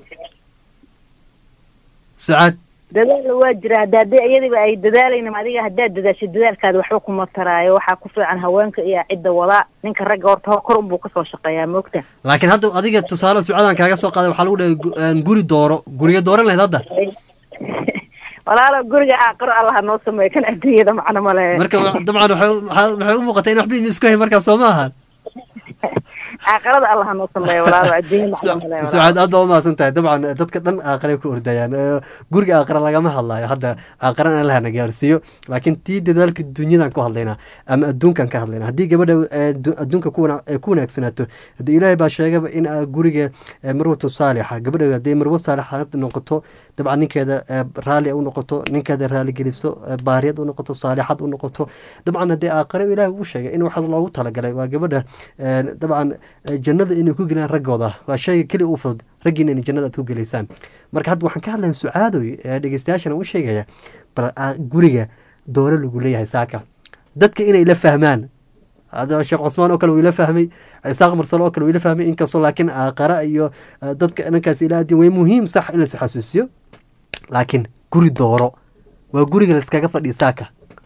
sacaad dadaal waa jira hadda haddii iyadiba ay dadaalayna adiga haddaad dadaasho dadaalkaada waxba kuma taraayo waxaa ku fiican haweenka iyo cidda wadaa ninka ragga horta hor kor unbuu kasoo shaqeeyaa moogta laakiin hadda adiga tusaale sucaadaan kaaga soo qaaday waxaa lagu dhahay gu- een, guri dooro guriga dooran lahayd hadda walaalo guriga aaqiro allah noo sameeyo kan adduunyada macno male marka wa- dabcan waxay u- waxaa- waxay u muuqataa in waxba in isku hay markaa soo ma ahan aaqirada allah noo sameeyo walaalo adduunya macno male walaalo. sucaad aad baa umahadsan tahay dabcan dadka dhan aaqaray ku ordayaan Eh, guriga aaqara lagama hadlayo hadda aaqaran allah na gaarsiiyo laakiin tii dadaalka dunyadan ku hadlaynaa ama adduunkan ka hadlaynaa haddii gabadha eh, du- adduunka ku wana- eh, ku wanaagsanaato haddii ilaahay baa sheegaba in ah, guriga eh, marwatu saalixa gabadha hadday marwo saalixa noqoto dabcan ninkeeda eh, raalli u noqoto ninkeeda raali geliso eh, baariyad u noqoto saalixad u noqoto dabcan haddii aaqare ilaahay uu sheegay in waxaa loogu talagalay waa gabadha eh, dabcan eh, jannada inay ku gelaan raggooda waa shayga keli u fudud raggiina inay jannada aad ku gelaysaan marka hadda waxaan ka hadlayn sucaadoy ee dhegeystayaashana u sheegaya bal ah, guriga dooro lagu leeyahay saaka dadka inay la fahmaan hada sheekh cusmaan oo kale wuu ila fahmay isaaq marsalo oo kale wuu ila fahmay inkastoo laakiin aaqara iyo eh, dadka dhankaas ila aadin way muhiim sax in lais xasuusiyo laakiin guri dooro waa guriga laiskaga fadhiya saaka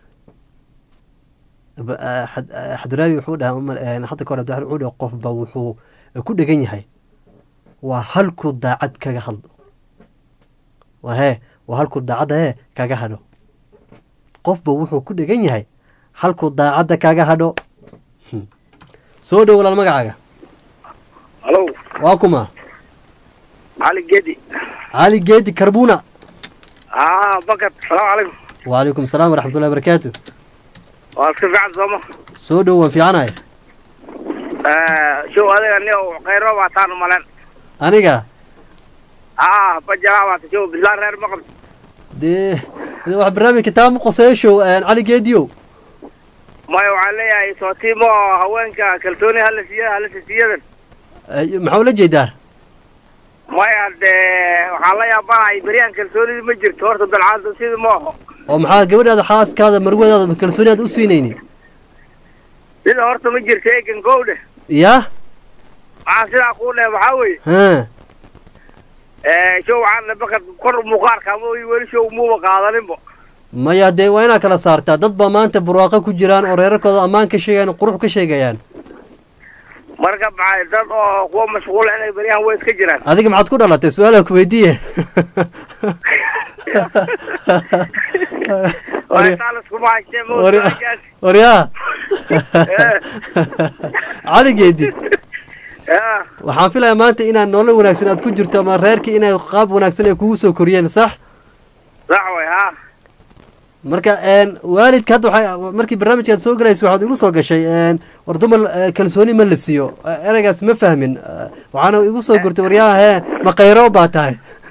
Ba- ah, xad- ah, xadraawi wuxuu dhaha umal- eh, hadda ka hore wuxuu dhaha qofba wuxuu ku dhegan yahay waa halkuu daacad kaga hadlo waa hee waa halkuu daacadda hee kaga hadho qofba wuxuu ku dhegan yahay halkuu daacadda kaga hadho Hmm. soo dhow walaal magacaaga halo waa kuma cali gedi cali geedi karbuna aa bakad salaamu calaykum wacalaykum asalaam waraxmatullahi barakaatu waa iska fiican sooma soo dhow waan fiicanahay show adiga ni khayro baa taan umalen aniga aa bajalaa baata show bislaan reer ma qabto dee dee wax barnaamijka taa ma qoseeyo show cali geediyow maya waxaan leeyahay sootiimo haweenka kalsooni hala siiya hala siisiyadan Eh, maxaa ula jeedaa maya dee waxaan la yaabanahay beryahan kalsoonida ma jirto horta dalcaanta sidii ma aho oo maxaa gabadhaada xaaskaada marwadaada kalsooni aad u siinaynin sida horta ma jirto eegan gowdhe yaa waxaan sidaa kuu dheh waxaa weeye ha show waxaan bakad kor muuqaalka ama weli show muuba qaadaninba maya dee waa inaad kala saartaa dad baa maanta burwaaqo ku jiraan oo reerarkooda ammaan ka sheegayaan oo qurux ka sheegayaan marka maxay dad oo kuwa mashquul inay beryahan way iska jiraan adiga maxaad ku dhalatay su-aalaan ku weydiiye waasaalskuma haystee Wari- waryaa cali geedi waxaan filayaa maanta inaad nolol wanaagsan aad ku jirto ama reerkii inay qaab wanaagsan ay kugu soo koriyeen sax sax way ha marka een, waalidka hadda waxay markii barnaamijkaad soo galaysa waxaad igu soo gashay een, war dumar eh, kalsooni ma la siiyo Eh, ereygaas ma fahmin Eh, waxaana igu soo gurtay waryaha hee ma khayro baa tahay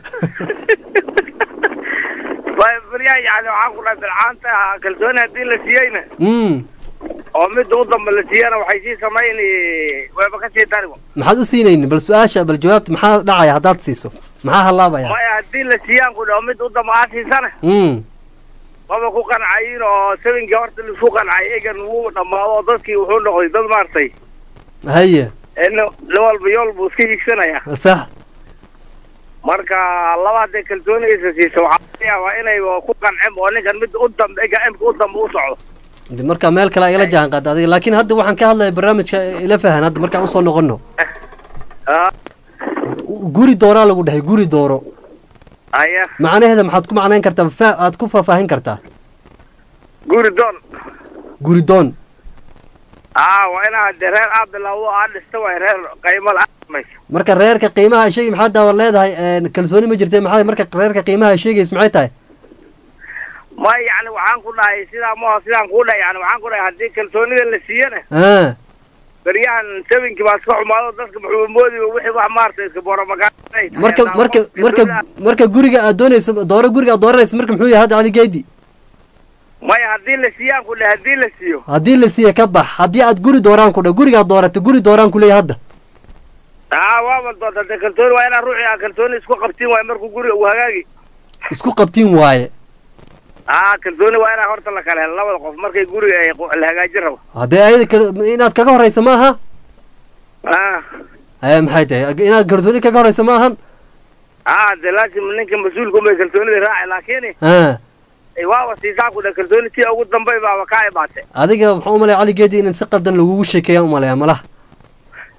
way beryahan yani waxaan ku dhahay bilcaanta kalsooni haddii la siiyeyna mm oo midda u damba la siiyana waxay sii samayn wayba ka sii daribo maxaad u siinaynin bal su-aasha bal jawaabta maxaa dhacaya haddaad siiso maxaa hallaabaya maya haddii la siiyaan ku dhaho midda u damba aa siisana mm maba ku qancayin oo sabinkii horta laisku qancay egan wuu dhammaado oo dadkii wuxuu noqday dad maartay haye in nin walba yool buu iska higsanaya sax marka laba hadday kalsoonigaysa siiso waxaa laga yaabaa inay ku qancin oo ninkan midda u dambe ega imka u dambe u socdo de marka meel kale igala jahan qaada adiga laakiin hadda waxaan ka hadlaya barnaamijka ila fahan hadda markaan usoo noqono Ah, guri dooraa lagu dhahay guri dooro haya macnaheeda maxaad ku macnayn kartaa fa- aad ku faahfaahin kartaa guri doon guri doon aa waa inaa de reer aa bilowdo aa dhista way reer qaymada aa samayso marka reerka qiimaha sheegi maxaa daawar leedahay een, kalsooni ma jirte maxaa marka reerka qiimaha sheegaysa maxay tahay ma yani waxaan ku dhahay sidaa maho sidaan kuu dhahay yani waxaan ku dhahay haddii kalsoonida la siiyana ah beryahan sabinkii baa iska xumaado dadka muxuu moodiba wixii wax maarata iska booromagaanay marka marka marka marka guriga aad doonayso dooro guriga aad dooranayso marka muxuu yahay hadda cali geedi maya haddii la siiyaan ku dhahay haddii la siiyo haddii la siiya ka bax haddii aad guri dooraan ku dha guriga aad dooratay guri dooraan ku leeyahay hadda aa waaba doonta de kalsooni waa inaa ruuxii aa kalsooni isku qabtiin waayo markuu guriga uu hagaagi isku qabtiin waaye aa kalsooni waa inaa horta la kala helo labada qof markay guriga ay qo- la hagaajin rabo haddee ayada kale inaad kaga horeyso ma aha aa ee maxay tahay inaad kalsooni kaga horeyso ma ahan aa de laasim ninka mas-uulka unbay kalsoonida raaci laakiin ah waaba siisaa ku dhahay kalsooni tii ugu dambay baaba kaa imaatay adiga waxaan u malaya cali geedi in si qaldan lagugu sheekeeyaan u malaya malaha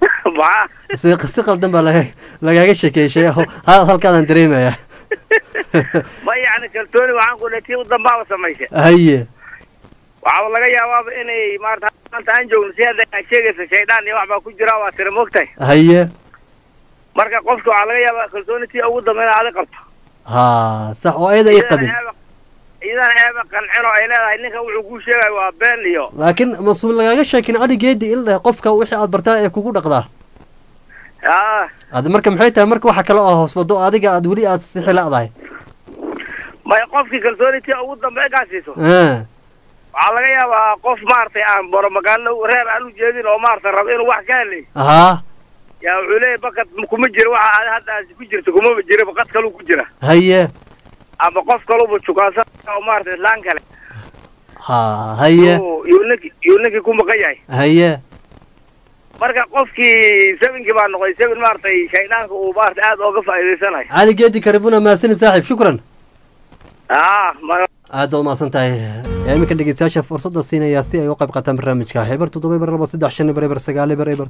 maxaa si si qaldan baa laga lagaaga sheekeeyay shay ha- halkaadaan dareemaya ma yacni kalsooni waxaan ku dhahay tii u dambaaba samaysay haye waxaaba laga yaabaaba inay maarata maanta aan joogno si hadda aad sheegaysa shaydaan iyo wax baa ku jira waa tira moogtahay haye marka qofka waxaa laga yaabaa kalsooni tii ugu dambe inaad adi qabto ha sax oo ayada ay qabin iyadana eeba qancino ay leedahay ninka wuxuu kuu sheegayo waa been iyo laakiin masuul lagaaga sheekin cali geedi in leh qofka wixii aad bartaa ee kugu dhaqdaa aa ad marka maxay tahay marka waxa kale oo hoos wado adiga aad weli aad sixi la'dahay may qofkii kalsooni tii ugu dambe egaa siiso Ah, waxaa laga yaabaa qof maaragtay aan baro magaalo reer aan u jeedin oo maaragtay rabo inuu wax ka helay haa yaa wuxuu leeyahy bakad kuma jiro waxa aad hadda aad ku jirto kumaba jira bakad kaluu ku jira haye ama qof kaluba jukaansan oo maaragtay islaan kale ha haye yuu- yuu ninki yuu ninkii ku maqan yahay haye marka qofkii sebinkii baa noqday sebin maaragtay shaydaanka uu maaragtay aad ooga faa'iidaysanayo cali geedi karibuna mahadsanid saaxiib shukran aa ma aad baad umahadsan tahay yaa iminka dhegeystayaasha fursadda siinaya si ay u qayb qaataan barnaamijka eber toddoba eber laba saddex shan eber eber sagaal eber eber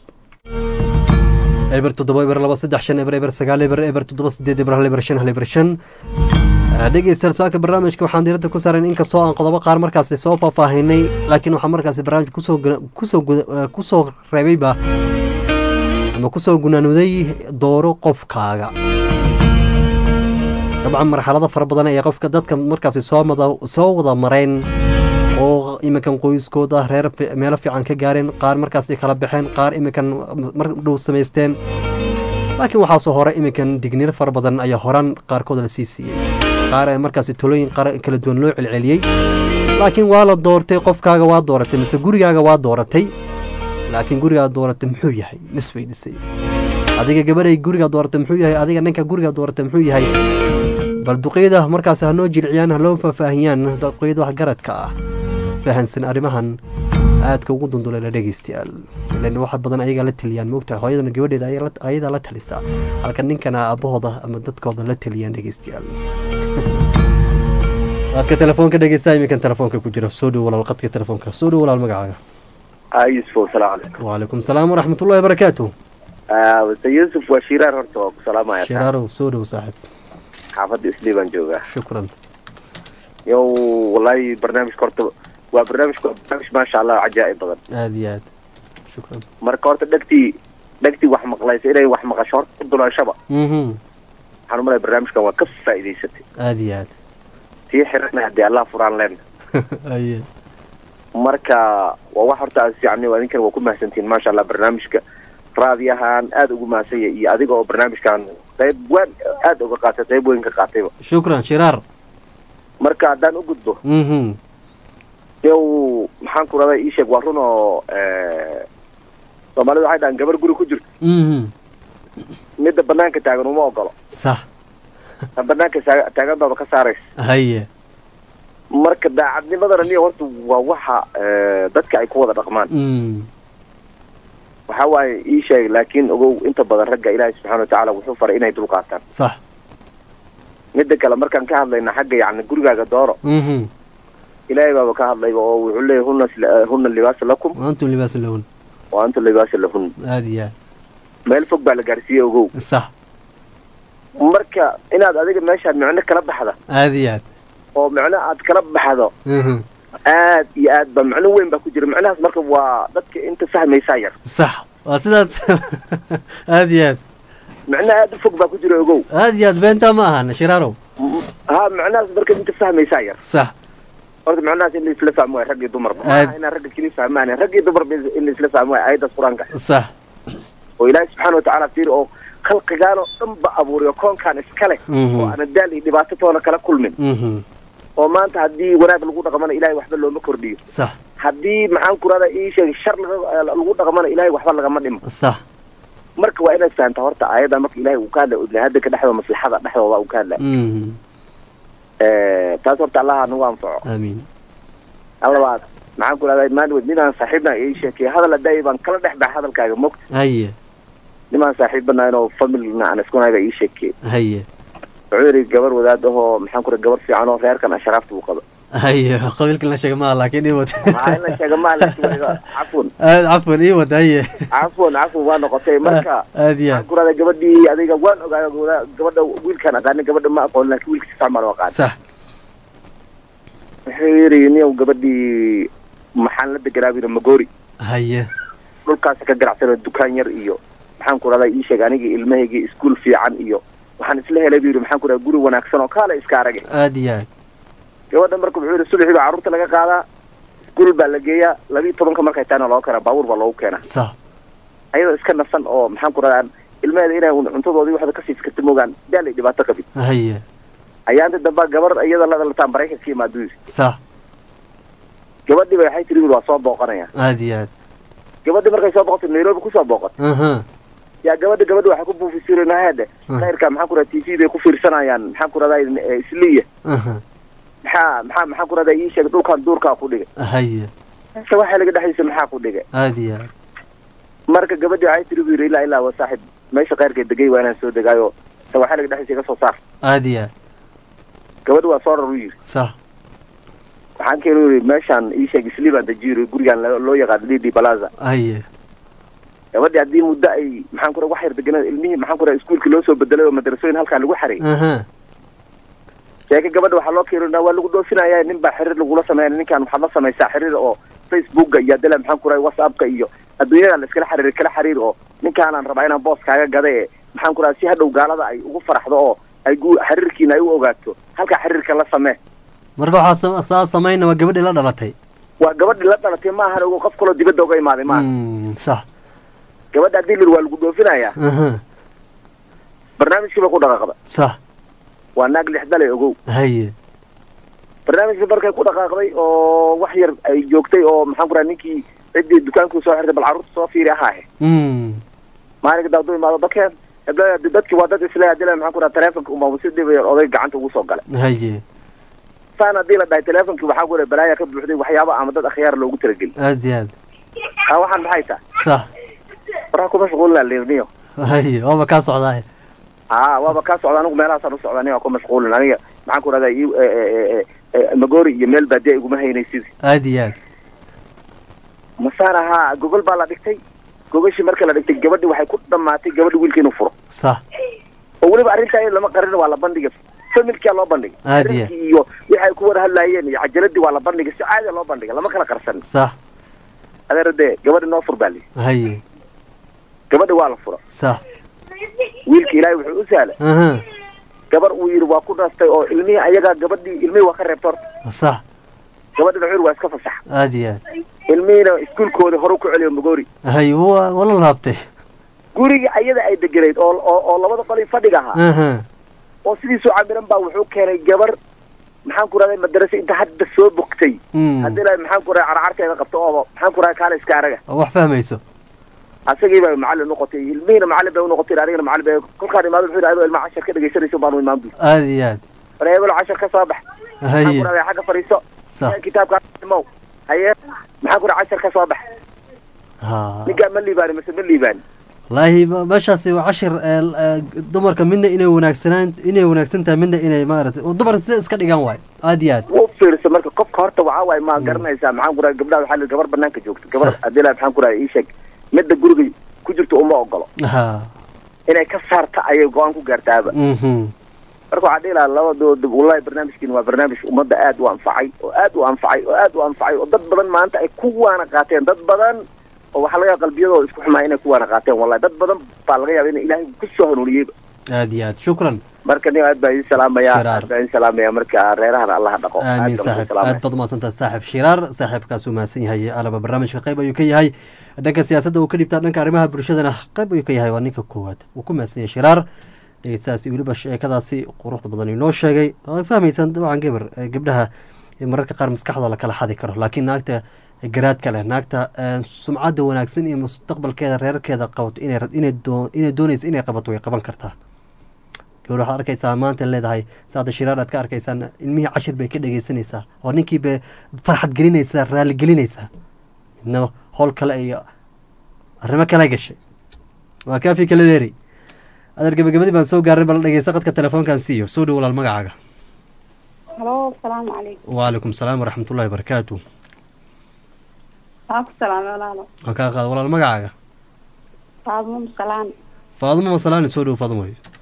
eber toddoba eber laba saddex shan eber eber sagaal eber eber toddoba sideed eber hal eber shan hal eber shan dhegeystayaal saaka barnaamijka waxaan diiradda ku saarayn inkastoo aan qodobo qaar markaasi soo faahfaahinay laakiin waxaa markaasi barnaamijka kusoo guna- kusoo guda- eh, kusoo reebayba ama kusoo gunaanuday dooro qofkaaga dabcan marxalado fara badan ayaa qofka dadka markaasi soo mada soo wada mareen oo iminkan qoyskooda reer fi- meelo fiican ka gaareen qaar markaasi kala baxeen qaar iminkan mar dhow samaysteen laakiin waxaasoo hore iminkan digniino fara badan ayaa horaan qaarkood la sii siiyey qaar ayaa markaasi talooyin qaar kala duwan loo celceliyey laakiin waa la doortay qofkaaga waa dooratay mise gurigaaga waa dooratay laakiin gurigaa dooratay muxuu yahay misweydisay adiga gabaray gurigaa dooratay muxuu yahay adiga ninka gurigaa dooratay muxuu yahay bal duqeyda markaas ha noo jilciyaan ha loo faahfaahiyaan duqeyda wax garadka ah fahansan arrimahan aadka ugu dunduleela dhegeystayaal ilan waxa badan ayagaa la taliyaan moogtahay hooyadana gabadheeda ayaa la- ayadaa la talisaa halka ninkana aabahooda ama dadkooda la taliyaan dhegeystayaal qaadka telefoonka dhegeysta iminkan telefoonka ku jira soo dhow walaal qadka telefoonka soo dhow walaal magacaaga yusuf asalaamu calaykum wacalaykum salaam waraxmat ullahi wabarakaatu wase yusuf waa shiraar horta waa ku salaamaya shiraarow soo dhow saaxib xaafadda islii baan joogaa shukran yow wallahi barnaamijka horta waa barnaamijka waa barnaamij maasha allah cajaa'ib badan aad iyo aad shukran marka horta dhegtii dhegtii wax maqlaysa inay wax maqasho horta ku dulanshaba mhm waxaan umalaya barnaamijkan waa ka faa'iidaysatay aad iyo aad tii xirana haddii allah furaan leen aye marka waa wax horta aad fiican waa idinkan waa ku mahadsantihiin maasha allah barnaamijka raadiyahan aad ugu mahadsanya iyo adiga oo barnaamijkan qayb weyn aad uga qaatay qayb weyn ka qaatayba shukran shiraar marka haddaan u gudbo mhm yow maxaan ku raday ii sheeg waa run oo soomaalida waxay dhahaan gabar guri ku jirto mhm midda banaanka taagan uma ogolo sax tan banaanka saa- taagan baaba ka saaraysa haye marka daacadnimadana niyo horta waa waxa eh, dadka ay ku wada dhaqmaan mm waxa waaye ii sheeg laakiin ogow inta badan ragga ilaahay subxaana watacaala wuxuu faray inay dulqaataan sax midda kale markaan ka hadlayna xagga yacni gurigaaga dooro mhm ilaahay baaba ka hadlayba oo wuxuu leeyahy huna sila- huna libaasa lakum wa antum libaasun lahun wa antum libaasa lahun aad iyo aad meel fog baa la gaarsiiyey ogow sax marka inaad adiga meeshaan micno kala baxda aad iyo aad oo micno aad kala baxdo mhm aad iyo aad ba macno weyn baa ku jira macnahaas marka waa dadka inta fahmaysaa yar sax waa sidaas aad iyo aad macno aad u fog baa ku jira ogow aad iyo aad beentaa ma ahan shiraarow ha macnahaas marka inta fahmaysaa yar sax horta macnahaas in la isla fahmo waay rag iyo dumarba Aad- maaha inaan ragga keli fahmaan rag iyo dumarba in la isla fahmo waay ayadaas qur-aanka sax oo ilaahay subxaana watacaala fiiri oo khalqigaan oo dhan ba abuuriyo koonkaan iskale Mhm. oo aan daal iyo dhibaato toona kala kulmin mhm oo maanta haddii wanaag lagu dhaqmana ilahay waxba looma kordhiyo sax haddii maxaan ku rahda ii sheeg shar laga- lagu dhaqmana ilahay waxba lagama dhimo sax marka waa inaad fahamtaa horta aayadda marka ilahay uu ka hadlay ibnihaadanka dhexdooda maslaxada dhexdooda uu ka hadlay mhm taas horta allaha nagu anfaco aamiin allabaad maxaan ku rahdaa maalin ninaan saaxiibna ii sheekay hadal hadaayi baan kala dhex baxa hadalkaaga mogta haye nimaan saaxiibanayn oo familna aan iskunahay baa ii sheekay haye wuxuu yidhi gabar wadaad ahoo maxaan ku rahay gabar fiican oo reerkan ashraafta uu qabo haye qabiilkan la sheega maaha laakiin ii wad maxaa in la sheega maa laakiin wayga cafun aad cafwan ii wad haye cafun cafun waa noqotay marka aad iyo waxaan aad ku rahday gabadhii adiga waan ogaayo gabadha gabadha wiilkaan aqaanin gabadha ma aqoon laakiin wiilka si fiican baan u aqaan sax wuxuu yidhi niyow gabadhii maxaan la deganaa buu yidhi magoori haye dhulkaasi ka ganacsana dukaan yar iyo maxaan ku rahdaa ii sheeg anigii ilmahaygii iskuul fiican iyo waxaan isla helay buu yidhi maxaan ku rahdaa guri wanaagsan oo kaale iska arage aad iyo aad gabadha marka wuxuu yidhi subaxii baa carruurta laga qaadaa iskuul baa la geeyaa labiiyo tobanka markay tahayna looga keenaa baabuur baa loogu keenaa sax ayadoo iska nasan oo maxaan ku rahdaa ilmaheeda inay un cuntadoodii waxda kasii fikirta moogaan daalay dhibaato qabin haye ayaanta dambe gabar iyada la dhalataan maraykanka imaado yidhi sax gabadhii ba waxay tiri waa soo booqanaya aad iyo aad gabadhii markay soo boqotay nairobi kusoo booqat aha yaa gabadha gabadha waxay ku buufisireen hade Ah. khayrka maxaan ku rahdaa t v bay ku fiirsanayaan maxaan ku rahdaa eh, isliya aha maxaa maxaa maxaan ku rahdaa ii sheeg dhulkan duurkaa ku dhigay haye mise waxaa laga dhexaysa maxaa ku dhigay aad iyo aad marka gabadhii waxay tiri bu yidhi ilaa ilaa waa saaxib meesha khayrka degay waa inaan soo degaayo se waxaa laga dhexaysa iga soo saar aad iyo aad gabadhi waa soo rar u yidhi sax waxaan keenu yidhi meeshaan ii sheeg isli baan dejiyo yidhi gurigaan lo- loo yaqaan lidi balaza haye gabadhii haddii muddo ay maxaan ku raha wax yar deganaa ilmihii maxaan ku raha iskuulkii loo soo bedelay oo madrasooyin halkaa lagu xaray aha sheeke gabadha waxaa loo keenaa waa lagu dhoofinaya nin baa xiriir lagula sameeya ninkan waxaad la samaysaa xiriir oo facebooka iyo adela maxaan ku rahay whatsappka iyo adduunyada la iskala xiriir kala xiriir oo ninkaanaan rabaa inaan boos kaaga gada ee maxaan ku rahay si hadhow gaalada ay ugu faraxdo oo ay gu xiriirkiina ay u ogaato halkaa xiriirka la samee marka waxaa sa- saa samayna waa gabadhii la dhalatay waa gabadhii la dhalatay maahan ogo qof kaloo dibadda uga imaaday maaha Mm, sax gabadha haddii lir waa lagu dhoofinayaa aha barnaamijkii ba ku dhaqaaqda sax waa naag lixdale ogow haye barnaamijkii markay ku dhaqaaqday oo wax yar ay joogtay oo maxaan ku rahay ninkii ciddii dukaankuu soo xirtay bal carruurta soo fiiri ahaahe Mm, maalinka daaduu imaado bakeen hebla dadki waa dad isle hadii la maxaan ku raha telefonka umaa si dhib yar oday gacanta ugu soo galay haye saan haddii la dhahay telefonkii waxaa ku raha balaaya ka buuxday waxyaabo ama dad akhyaar loogu talageli aad iyo aad ha waxaan maxay tahay sax waraa kuma mashquulina liirniyo haye waaba kaa socdaa ha waaba kaa socda anigu meelahaasaan u socda aniga ku mashquulin aniga maxaan ku rahdaa i- e- e- e- e- magoori iyo meel baadiya iguma haynay sidii aad iyo aad masaan ahaa gogol baa la dhigtay gogashii marka la dhigtay gabadhi waxay ku dhammaatay gabadhi wiilka inuu furo sax oo weliba arrintaa iyada lama qarin waa la bandhigay familkia loo bandhigay Aad iyo. Arrinkii iyo wixi ay ku wada hadlaayeen iyo cajaladii waa la bandhigay si caadi loo bandhigay lama kala qarsan sax adeer dee gabadhi noo fur baa lihi haye gabadhi waa la fura sax wiilka ilaahay wuxuu u sahlay aha gabar uu yidhi waa ku dhastay oo ilmihii ayagaa gabadhii ilmihii waa ka reebta horta sax gabadhina wuxuu yidhi waa iska fasax aad iyo aad ilmihiina iskuulkooda hore ku celiyo magoori haye waa waa la laabtay gurigii ayada ay deganayd oo oo oo labada qolii fadhiga ahaa aha oo sidiisuu camiran baa wuxuu keenay gabar maxaan ku rahday madarasa inta hadda soo bogtay Mm. haddii la maxaan ku rahay carcarteeda qabto oo maxaan ku rahay kaale iska araga oo wax fahmayso asagii bay macallin noqotay ilmihiina macallin bay unoqotay anigana macallin bay kolkaan imaado wuxuu yidhi adoo ilmaha cashar ka dhegaysanayso baanu imaan bu aad iyo aad war hebelo cashar ka soo bax maxaan haye ku rahday xagga fadhiiso sax kitaabka imow haye maxaan ku rahay cashar ka soo bax ha ninkaa ma liibaani mise ma liibaani wallaahi ma- meeshaasi waa cashir ee, l- ee, dumarka midna inay wanaagsanaan inay wanaagsan tahay midna inay maaragtay oo dumarka sida iska dhigaan waayo aad iyo aad u fiirso marka qofka horta waxaa waaye ma garanaysaa maxaan ku rahay gabdhaha waxaa la yidhi gabar banaanka joogta gabar Sax. haddii la maxaan ku rahay ii sheeg midda guriga ku jirta uma ogolo ha inay ka saarta ayay go-aan ku gaartaaba mhm marka waxaa dhihi lahaa labadooda wallahi barnaamijkiin waa barnaamij ummadda aad u anfacay oo aad u anfacay oo aad u anfacay oo dad badan maanta ay ku waana qaateen dad badan oo waxaa laga yaaba qalbiyadooda isku xumaa inay ku waana qaateen wallahi dad badan baa laga yaaba in ilaahay ku soo hanuuniyeyba aad iyo aad shukran marka nin aad baa idin salaamaya Shiraar. aad baa idin salaamaya marka reerahana allaha dhaqo aamin Aad baan idin saaxib salaamaya. aad baad umahadsantaha saaxib shiraar saaxiibkaas uu mahadsan yahay alaba barnaamijka qayb ayuu ka yahay dhanka siyaasadda uu ka dhibtaa dhanka arrimaha bulshadana qayb ayuu ka yahay waa ninka koowaad uu ku mahadsan yahay shiraar dhegeystahaasi weliba sheekadaasi quruxda badan inoo sheegay oo ay fahmaysaan dabcan gabar ee gabdhaha ee mararka qaar maskaxdooda kala xadi karo laakiin naagta garaadka leh naagta ee, sumcadda wanaagsan iyo mustaqbalkeeda reerkeeda qabato inay ra- inay doo- inay doonayso inay qabato way qaban kartaa gabar waxaad arkaysaa maanta leedahay saada shiraar aad ka arkaysaan ilmihii cashir bay ka dhegeysanaysaa oo ninkii bay farxad gelinaysaa raali gelinaysaa midna howl kale iyo arrimo kale gashay waa kaafi kala dheeri adeer gabagabadii baan soo gaarnay bal dhegeysta qadka telefoonkan siiyo soo dhow walaal magacaaga halo asalaamu calaykum wacalaykum salaam waraxmatullahi wabarakaatu waa ku salaamay walaalo waan kaa qaada walaal magacaaga faadmo masalaan faadumo masalaani soo dhow faadumo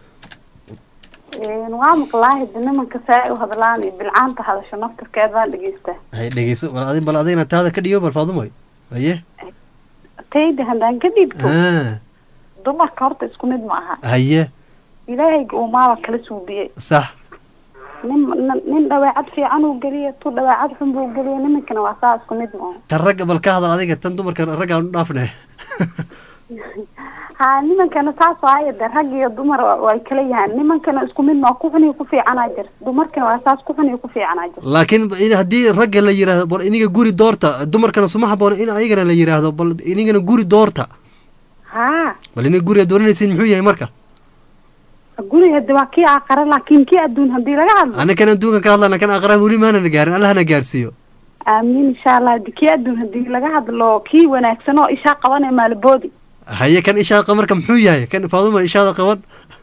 waa maqlaahi de nimanka saa u hadlaan iyo bilcaanta hadasho naftarkeed baan dhegeystaa hay dhegeyso bal adi bal adigna taada ka dhiyo bal faadumo haye tayda haddaan ka dhiibto Ah, dumarka horta isku mid ma aha haye ilaahayga uu maaba kala suubiyey sax nin nin- nin dhaweecad fiican uu geliya tu dhaweecad xun buu geliya nimankana waa saa isku mid ma tan ragga bal ka hadal adiga tan dumarka ragga aan u dhaafne ha nimankana saas waayo de rag iyo dumar wa- way kala yahaan nimankana isku mid ma ku xun iyo ku fiicanaa jir dumarkana waa saas ku xun iyo ku fiicanaa jir laakiin in haddii ragga la yiraahdo bal iniga guri doorta dumarkana suma haboon in ayagana la yiraahdo bal inigana guri doorta ha bal iniga guriga dooranaysiin muxuu yahay marka guriga de waa kii aqara laakiin kii adduun haddii laga hadlo anakan adduunka ka hadlana kan aqrab weli maanana gaarin allahna gaarsiiyo aamiin insha allah de kii adduun haddii laga hadlo kii wanaagsan oo ishaa qabanee maaliboodi haye kan ishaada marka muxuu yahay kan faaduma ishaada qaban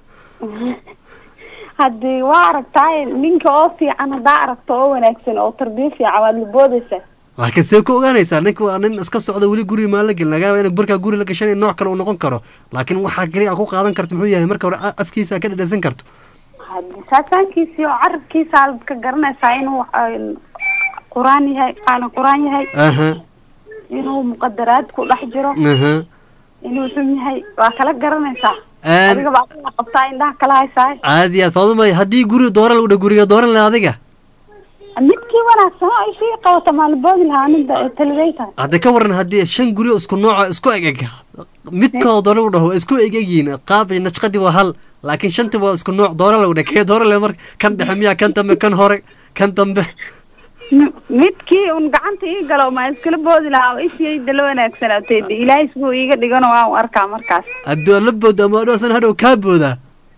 haddii waa aragtaay ninka oo fiican haddaa aragto oo wanaagsan oo tarbiyo fiican waad laboodaysaa laakiin see ku ogaanaysaa ninka waa nin iska socda weli guri maan la gelin lagaaba in barkaa guri la gashan nooc kale uu noqon karo laakiin waxaa kaliya a ku qaadan karto muxuu yahay marka hore a- afkiisa ka dhadhasan karto haddii saasaankiisii oo carabkiisa aad ka garanaysaa inuu ay- qur-aan yahay qaana qur-aan yahay aha inuu muqadaraad ku dhex jiro aha inuu xun yahay waa kala garanaysaa Een- adiga baa kala qabtaa indhaha kala haysaa aad iyo aad faaduma haddii guri dooran lagu dha guriga dooran laha adiga midkii wanaagsan oo ishii qabata maaliboodi lahaa ninda talidayta hadda ka waran haddii shan guri oo isku nooca isku eg eg midkoo doora u dhaho isku eg egyihiin qaab iyo nashqadii waa hal laakiin shantii waa isku nooc doora lagu dhah kee doora le marka kan dhexe miyaa kan dambe kan hore kan dambe midkii un gacanta ii galo ma iskala boodi lahaa ishii dala wanaagsanatay de ilaahay siduu iiga dhigano waa u arkaa markaas hadduu la boodo ama adhoosan hadhow kaa boodaa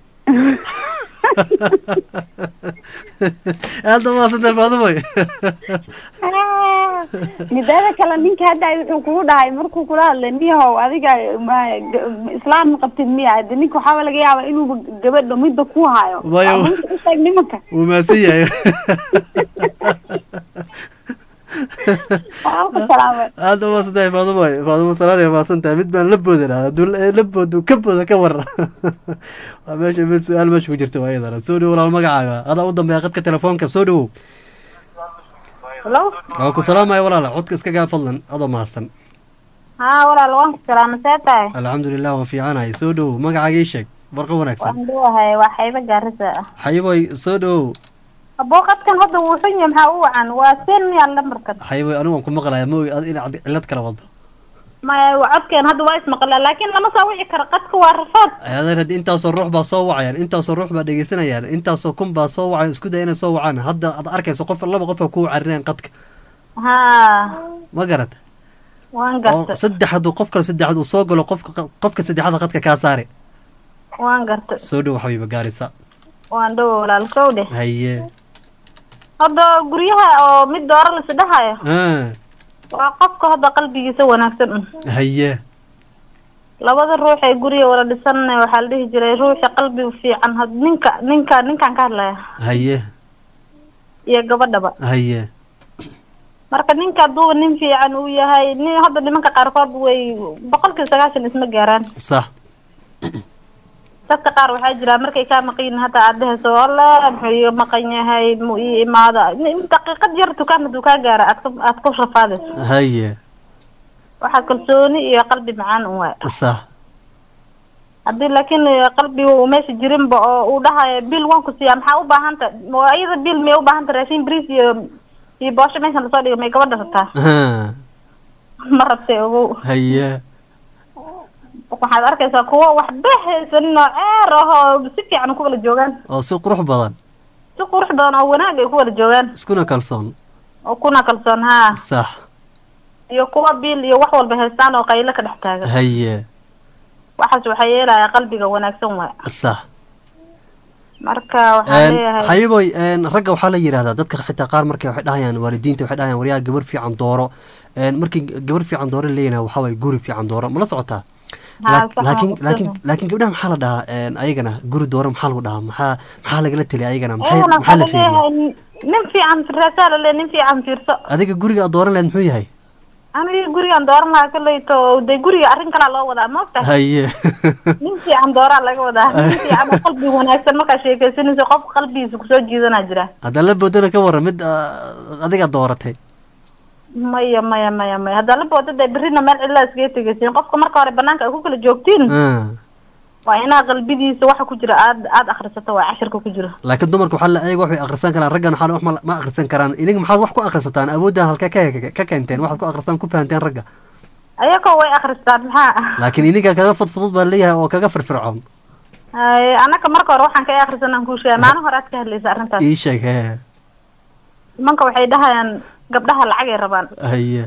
aada maasanta faadumoy midaada kale ninka hadda wuxuu kugu dhahay markuu kula hadlay niyahow adiga ma- g- islaam ma qabtid miya hade ninka waxaaba laga yaaba inuu gabadha midda ku hayo Maya, Waa runta u sheeg nimanka wuu maasan yahay waa ku salaamay aada maasantahay faadumoy faadumo salaanay maasantahay mid baan la boodan hadduu la la boodo ka booda ka waran waa meesha mid su-aal meesha ku jirta waa iyadana soo dhowo walaal magacaaga adaa u dambeeya qadka telefoonka soo dhowow hello waan ku salaamaya walaala codka iska gaa fadlan adoo mahadsan haa walaal waan ku salaama see tahay alxamdulilah waan fiicanahay soo dhowow magacaaga ii sheeg barqa wanaagsan waan dhuwahay waa xayba gaarisa ah xayiboy soo dhowow booqadkan hadda wuu xun yahay maxaa u wacan waa seen miyaa lambarkan xayiboy anigu waan ku maqlaya ma ogi ad inaad cillad kala wado maya codkeen hadda waa ismaqlaa laakiin lama soo wici karo qadka waa rafood adeer haddi intaasoo ruux baa soo wacayaan intaasoo ruux baa dhegeysanayaan intaasoo kun baa soo wacayan isku daya inay soo wacaan hadda aad arkayso qof laba qof aa ku carinayaan qadka haa ma garata waan oo garta saddex hadduu qof kale saddexaad uu soo galo qofka qofka saddexaada qadka kaa saare waan garta soo dhow xabiiba gaarisa waan dhowo walaal kow dheh haye hadda guryaha oo mid doora lasidhahayo ah waa qofka hadda qalbigiisa wanaagsan un haye labada ruux ee guriga wala dhisan waxaa la dhihi jiray ruuxa qalbiga fiican had ninka ninka ninkaan ka hadlaya haye iyo gabadhaba haye marka ninka hadduu nin fiican uu yahay nin hadda nimanka qaarkood way boqolkiiba sagaashan isma gaaraan sax dadka qaar waxaa jira markay kaa maqan yihiin hata aad dhehayso alle muxuu iiga maqan yahay mu ii imaada Nin- daqiiqad yar dukaan hadduu kaa gaara aad ku- aad ku rafaadayso haye waxaa kalsooni iyo qalbi macaan un waay sax haddii laakiin eh, qalbiga uu meesha jirinba oo uu dhahayo bil waan ku siiyaa maxaa u baahanta waa iyada bil miyay u baahanta raashin bris iyo iyo boosho meeshan lasoo dhigo may gabadha rabtaa Ah, ma rabtay ogow haye waxaad arkaysaa kuwa waxba haysanin oo ceer ah oo si fiican ku wada joogaan oo si qurux badan si qurux badan oo wanaag ay ku wada joogaan iskuna kalsoon oo kuna kalsoon haa sax iyo kuwa bil iyo wax walba haystaan oo qaylo ka dhex taagan haye waxaas waxaa yeelaya qalbiga wanaagsan waay sax marka waxaan leeyahay xayiboy ragga waxaa la yidhahdaa dadka xitaa qaar markay waxay dhahayaan waalidiinta waxay dhahayaan waryaa gabar fiican dooro Een, markii gabar fiican dooro leeyahay waxaa waye guri fiican dooro ma la socotaa Haa, Laak- sax laakiin waa laakiin ogsoon. laakiin gabdhaha maxaa la dhahaa een, ayagana guri dooro maxaa lagu dhahaa maxaa maxaa lagala teliya ayagana maxay iyagana maxaa waxaa la la fiiriyaa leeyahay nin fiican firaasaa la le nin fiican fiirso adiga guriga aad dooran lahayd muxuu yahay aniga gurigaan dooran lahaa kolleyto dee guriga arrin kalaa loo wadaa maogta haye nin fiican dooraa laga wadaa nin fiican oo qalbi wanaagsan markaa sheekaysanayso qof qalbigiisa kusoo jiidanaa jira haddaan la boodana ka waran mid ah, adiga dooratay maya maya maya maya haddaa la booda dee berrina meel cidlaa iskaga tegaysiin qofka marka hore banaanka ay ku kala joogtiin Ah. waa inaa qalbidiisa waxa ku jira aad aad akhrisato waa cashirka ku jira laakiin dumarka waxaa la eega wax way akhrisan karaan raggan waxaa wax ma- ma akhrisan karaan ininga maxaad wax ku akhrisataan awoodda halka ka ka keenteen waxaad ku akhristaan ku fahanteen ragga ayagoo way akhristaan maxaa laakiin ininga kaga fudfudud baa leeyahay oo kaga firfircoon Ay, anaka marka hore waxaan ka akhrisanaan kuu sheegay maalin hore aad ka hadlaysa arrintaas ii sheeg hee nimanka waxay dhahayaan gabdhaha lacagay rabaan haye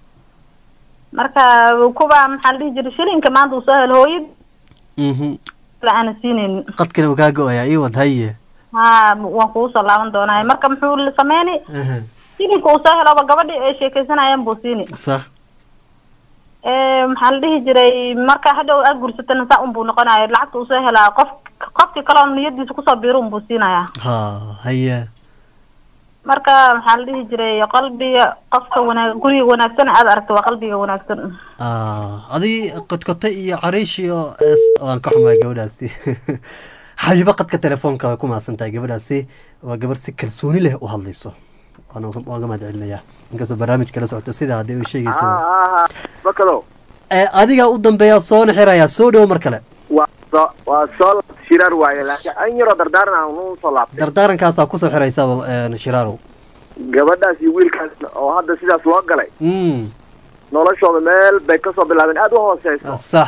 marka kuwa maxaa la dhihi jiray shilinka maanta uu soo helo hooyad mhm la aana siinaynin qadkana uu kaa go-ayaa ii wad haye ha waan kugu soo laaban doonaa marka muxuu la sameyni Aha. shilinka uu soo heloba gabadhi ay sheekaysanayaan buu siini sax Eh, maxaa la dhihi jiray marka hadhow aad gursatana saa unbuu noqonaya lacagta uu soo helaa qof qofkii kale oo niyadiisa kusoo biiro unbuu siinayaa ha haye marka maxaa la dhihi jiray qalbiga qofka wanaag guriga wanaagsan aad aragto waa qalbiga wanaagsan Ah, adii kodkote iyo cariish iyo es- waan ka xumaa gabadhaasi xabiibo qadka telefoonka way ku mahadsan tahay gabadhaasi waa gabar si kalsooni leh u hadlayso waan uga- waan ga mahad celinayaa inkastoo barnaamijka la socota sida haddii u sheegaysa bakado Eh, adiga u dambeeya soona xirayaa soo dhowo mar kale waa soo waa soo laabtay shiraar waaye laakiin an yaroo dardaaran aan u soo laabtay dardaarankaasaa kusoo xiraysaba eh, shiraarow gabadhaas iyo wiilkaas oo hadda sidaas loo galay Mm, noloshooda meel bay kasoo bilaabeen aad u hooseyso sax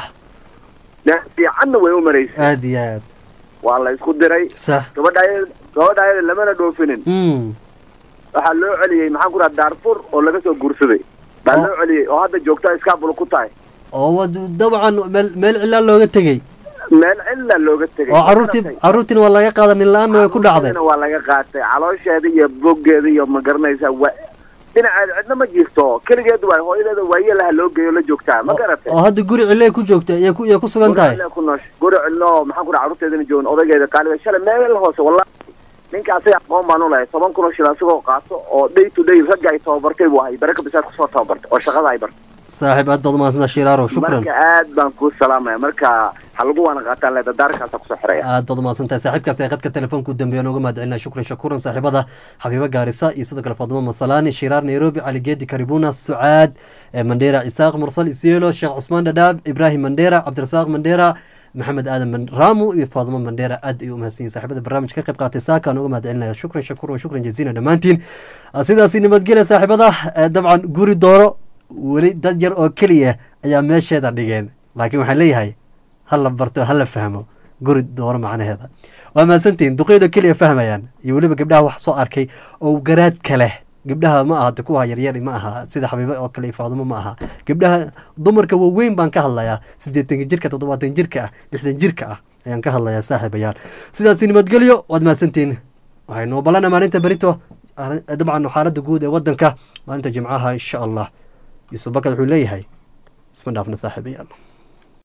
meel fiicanna way u maraysay aad iyo aad waa la isku diray sax gabadha ayada gabadha ayada lamana dhoofinin Mm, waxaa loo celiyey maxaan ku dhaha daarfur oo laga soo guursaday baa loo celiyey oo hadda joogta iskaabul ku tahay oo wad dabcan meel meel cilaa looga tegey meel cilla looga tegay oo caruurtii caruurtiina waa laga qaada nin la-aanna way ku dhacday Caruurteedana waa laga qaatay caloosheeda iyo boggeeda iyo ma garanaysa wa dhinaceeda cidna ma jirto keligeed waay hooyadeeda waayelaha loo geeyo la joogtaa ma garatay oo hadda guri cille ku joogta iyay ku iyay ku sugan tahay Guri ku noosh guri cillo maxaan ku dhaha caruurteedana joogan odaygeeda qaaliga shalay meel hoose wallahi ninka asaga aqoon baan u lahay toban kun oo shil asagoo qaato oo day to day ragga ay tababartay buu ahay baraka bisaad kusoo tababartay oo shaqada ay bartay saaxiib aad baad umahadsantaa shiraarow shukran marka aad baan kuu salaamaya marka ha lagu waana qaataan le dadaarkaasa kusoo xiraya aad baad umahadsan tahay saaxiibkaas ee qadka telefoonka u dambeeya nooga mahad celinaa shukran shakuran saaxiibada xabiibo gaarisa iyo sidoo kale faadimo masalaani shiraar nairobi cali geedi karibuna sucaad eh, mandheera isaaq mursal isielo sheekh cusmaan dhadhaab ibraahim mandheera cabdirasaaq mandheera maxamed aadan Man- raamu iyo faadimo mandheera aad ay u mahadsan yihin saaxiibada barnaamijka ka qayb qaatay saaka nooga mahad celinaya shukran shakuran shukran jaziina dhammaantiin Ah, sidaasi nabadgelya saaxiibada Eh, dabcan guri dooro weli dad yar oo keliya ayaa meesheeda dhigeen laakiin waxaan leeyahay ha la barto ha la fahmo guri dooro macnaheeda waa mahadsantihin duqeyda keliya fahmayaan iyo weliba gabdhaha wax soo arkay oo garaadka leh gabdhaha ma aha de kuwa yaryar ma aha sida xabiibo oo kale iyo faadimo ma aha gabdhaha dumarka waaweyn baan ka hadlayaa siddeetanka jirka toddobaatan jirka ah lixdan jirka ah ayaan ka hadlayaa saaxiibayaal sidaasi nabadgelyo waad mahadsantihin waxay noo balana maalinta berito arrin- dabcan xaaladda guud ee wadanka maalinta jimcaha insha allah yuusuf bakad wuxuu leeyahay isma dhaafna saaxiibayaal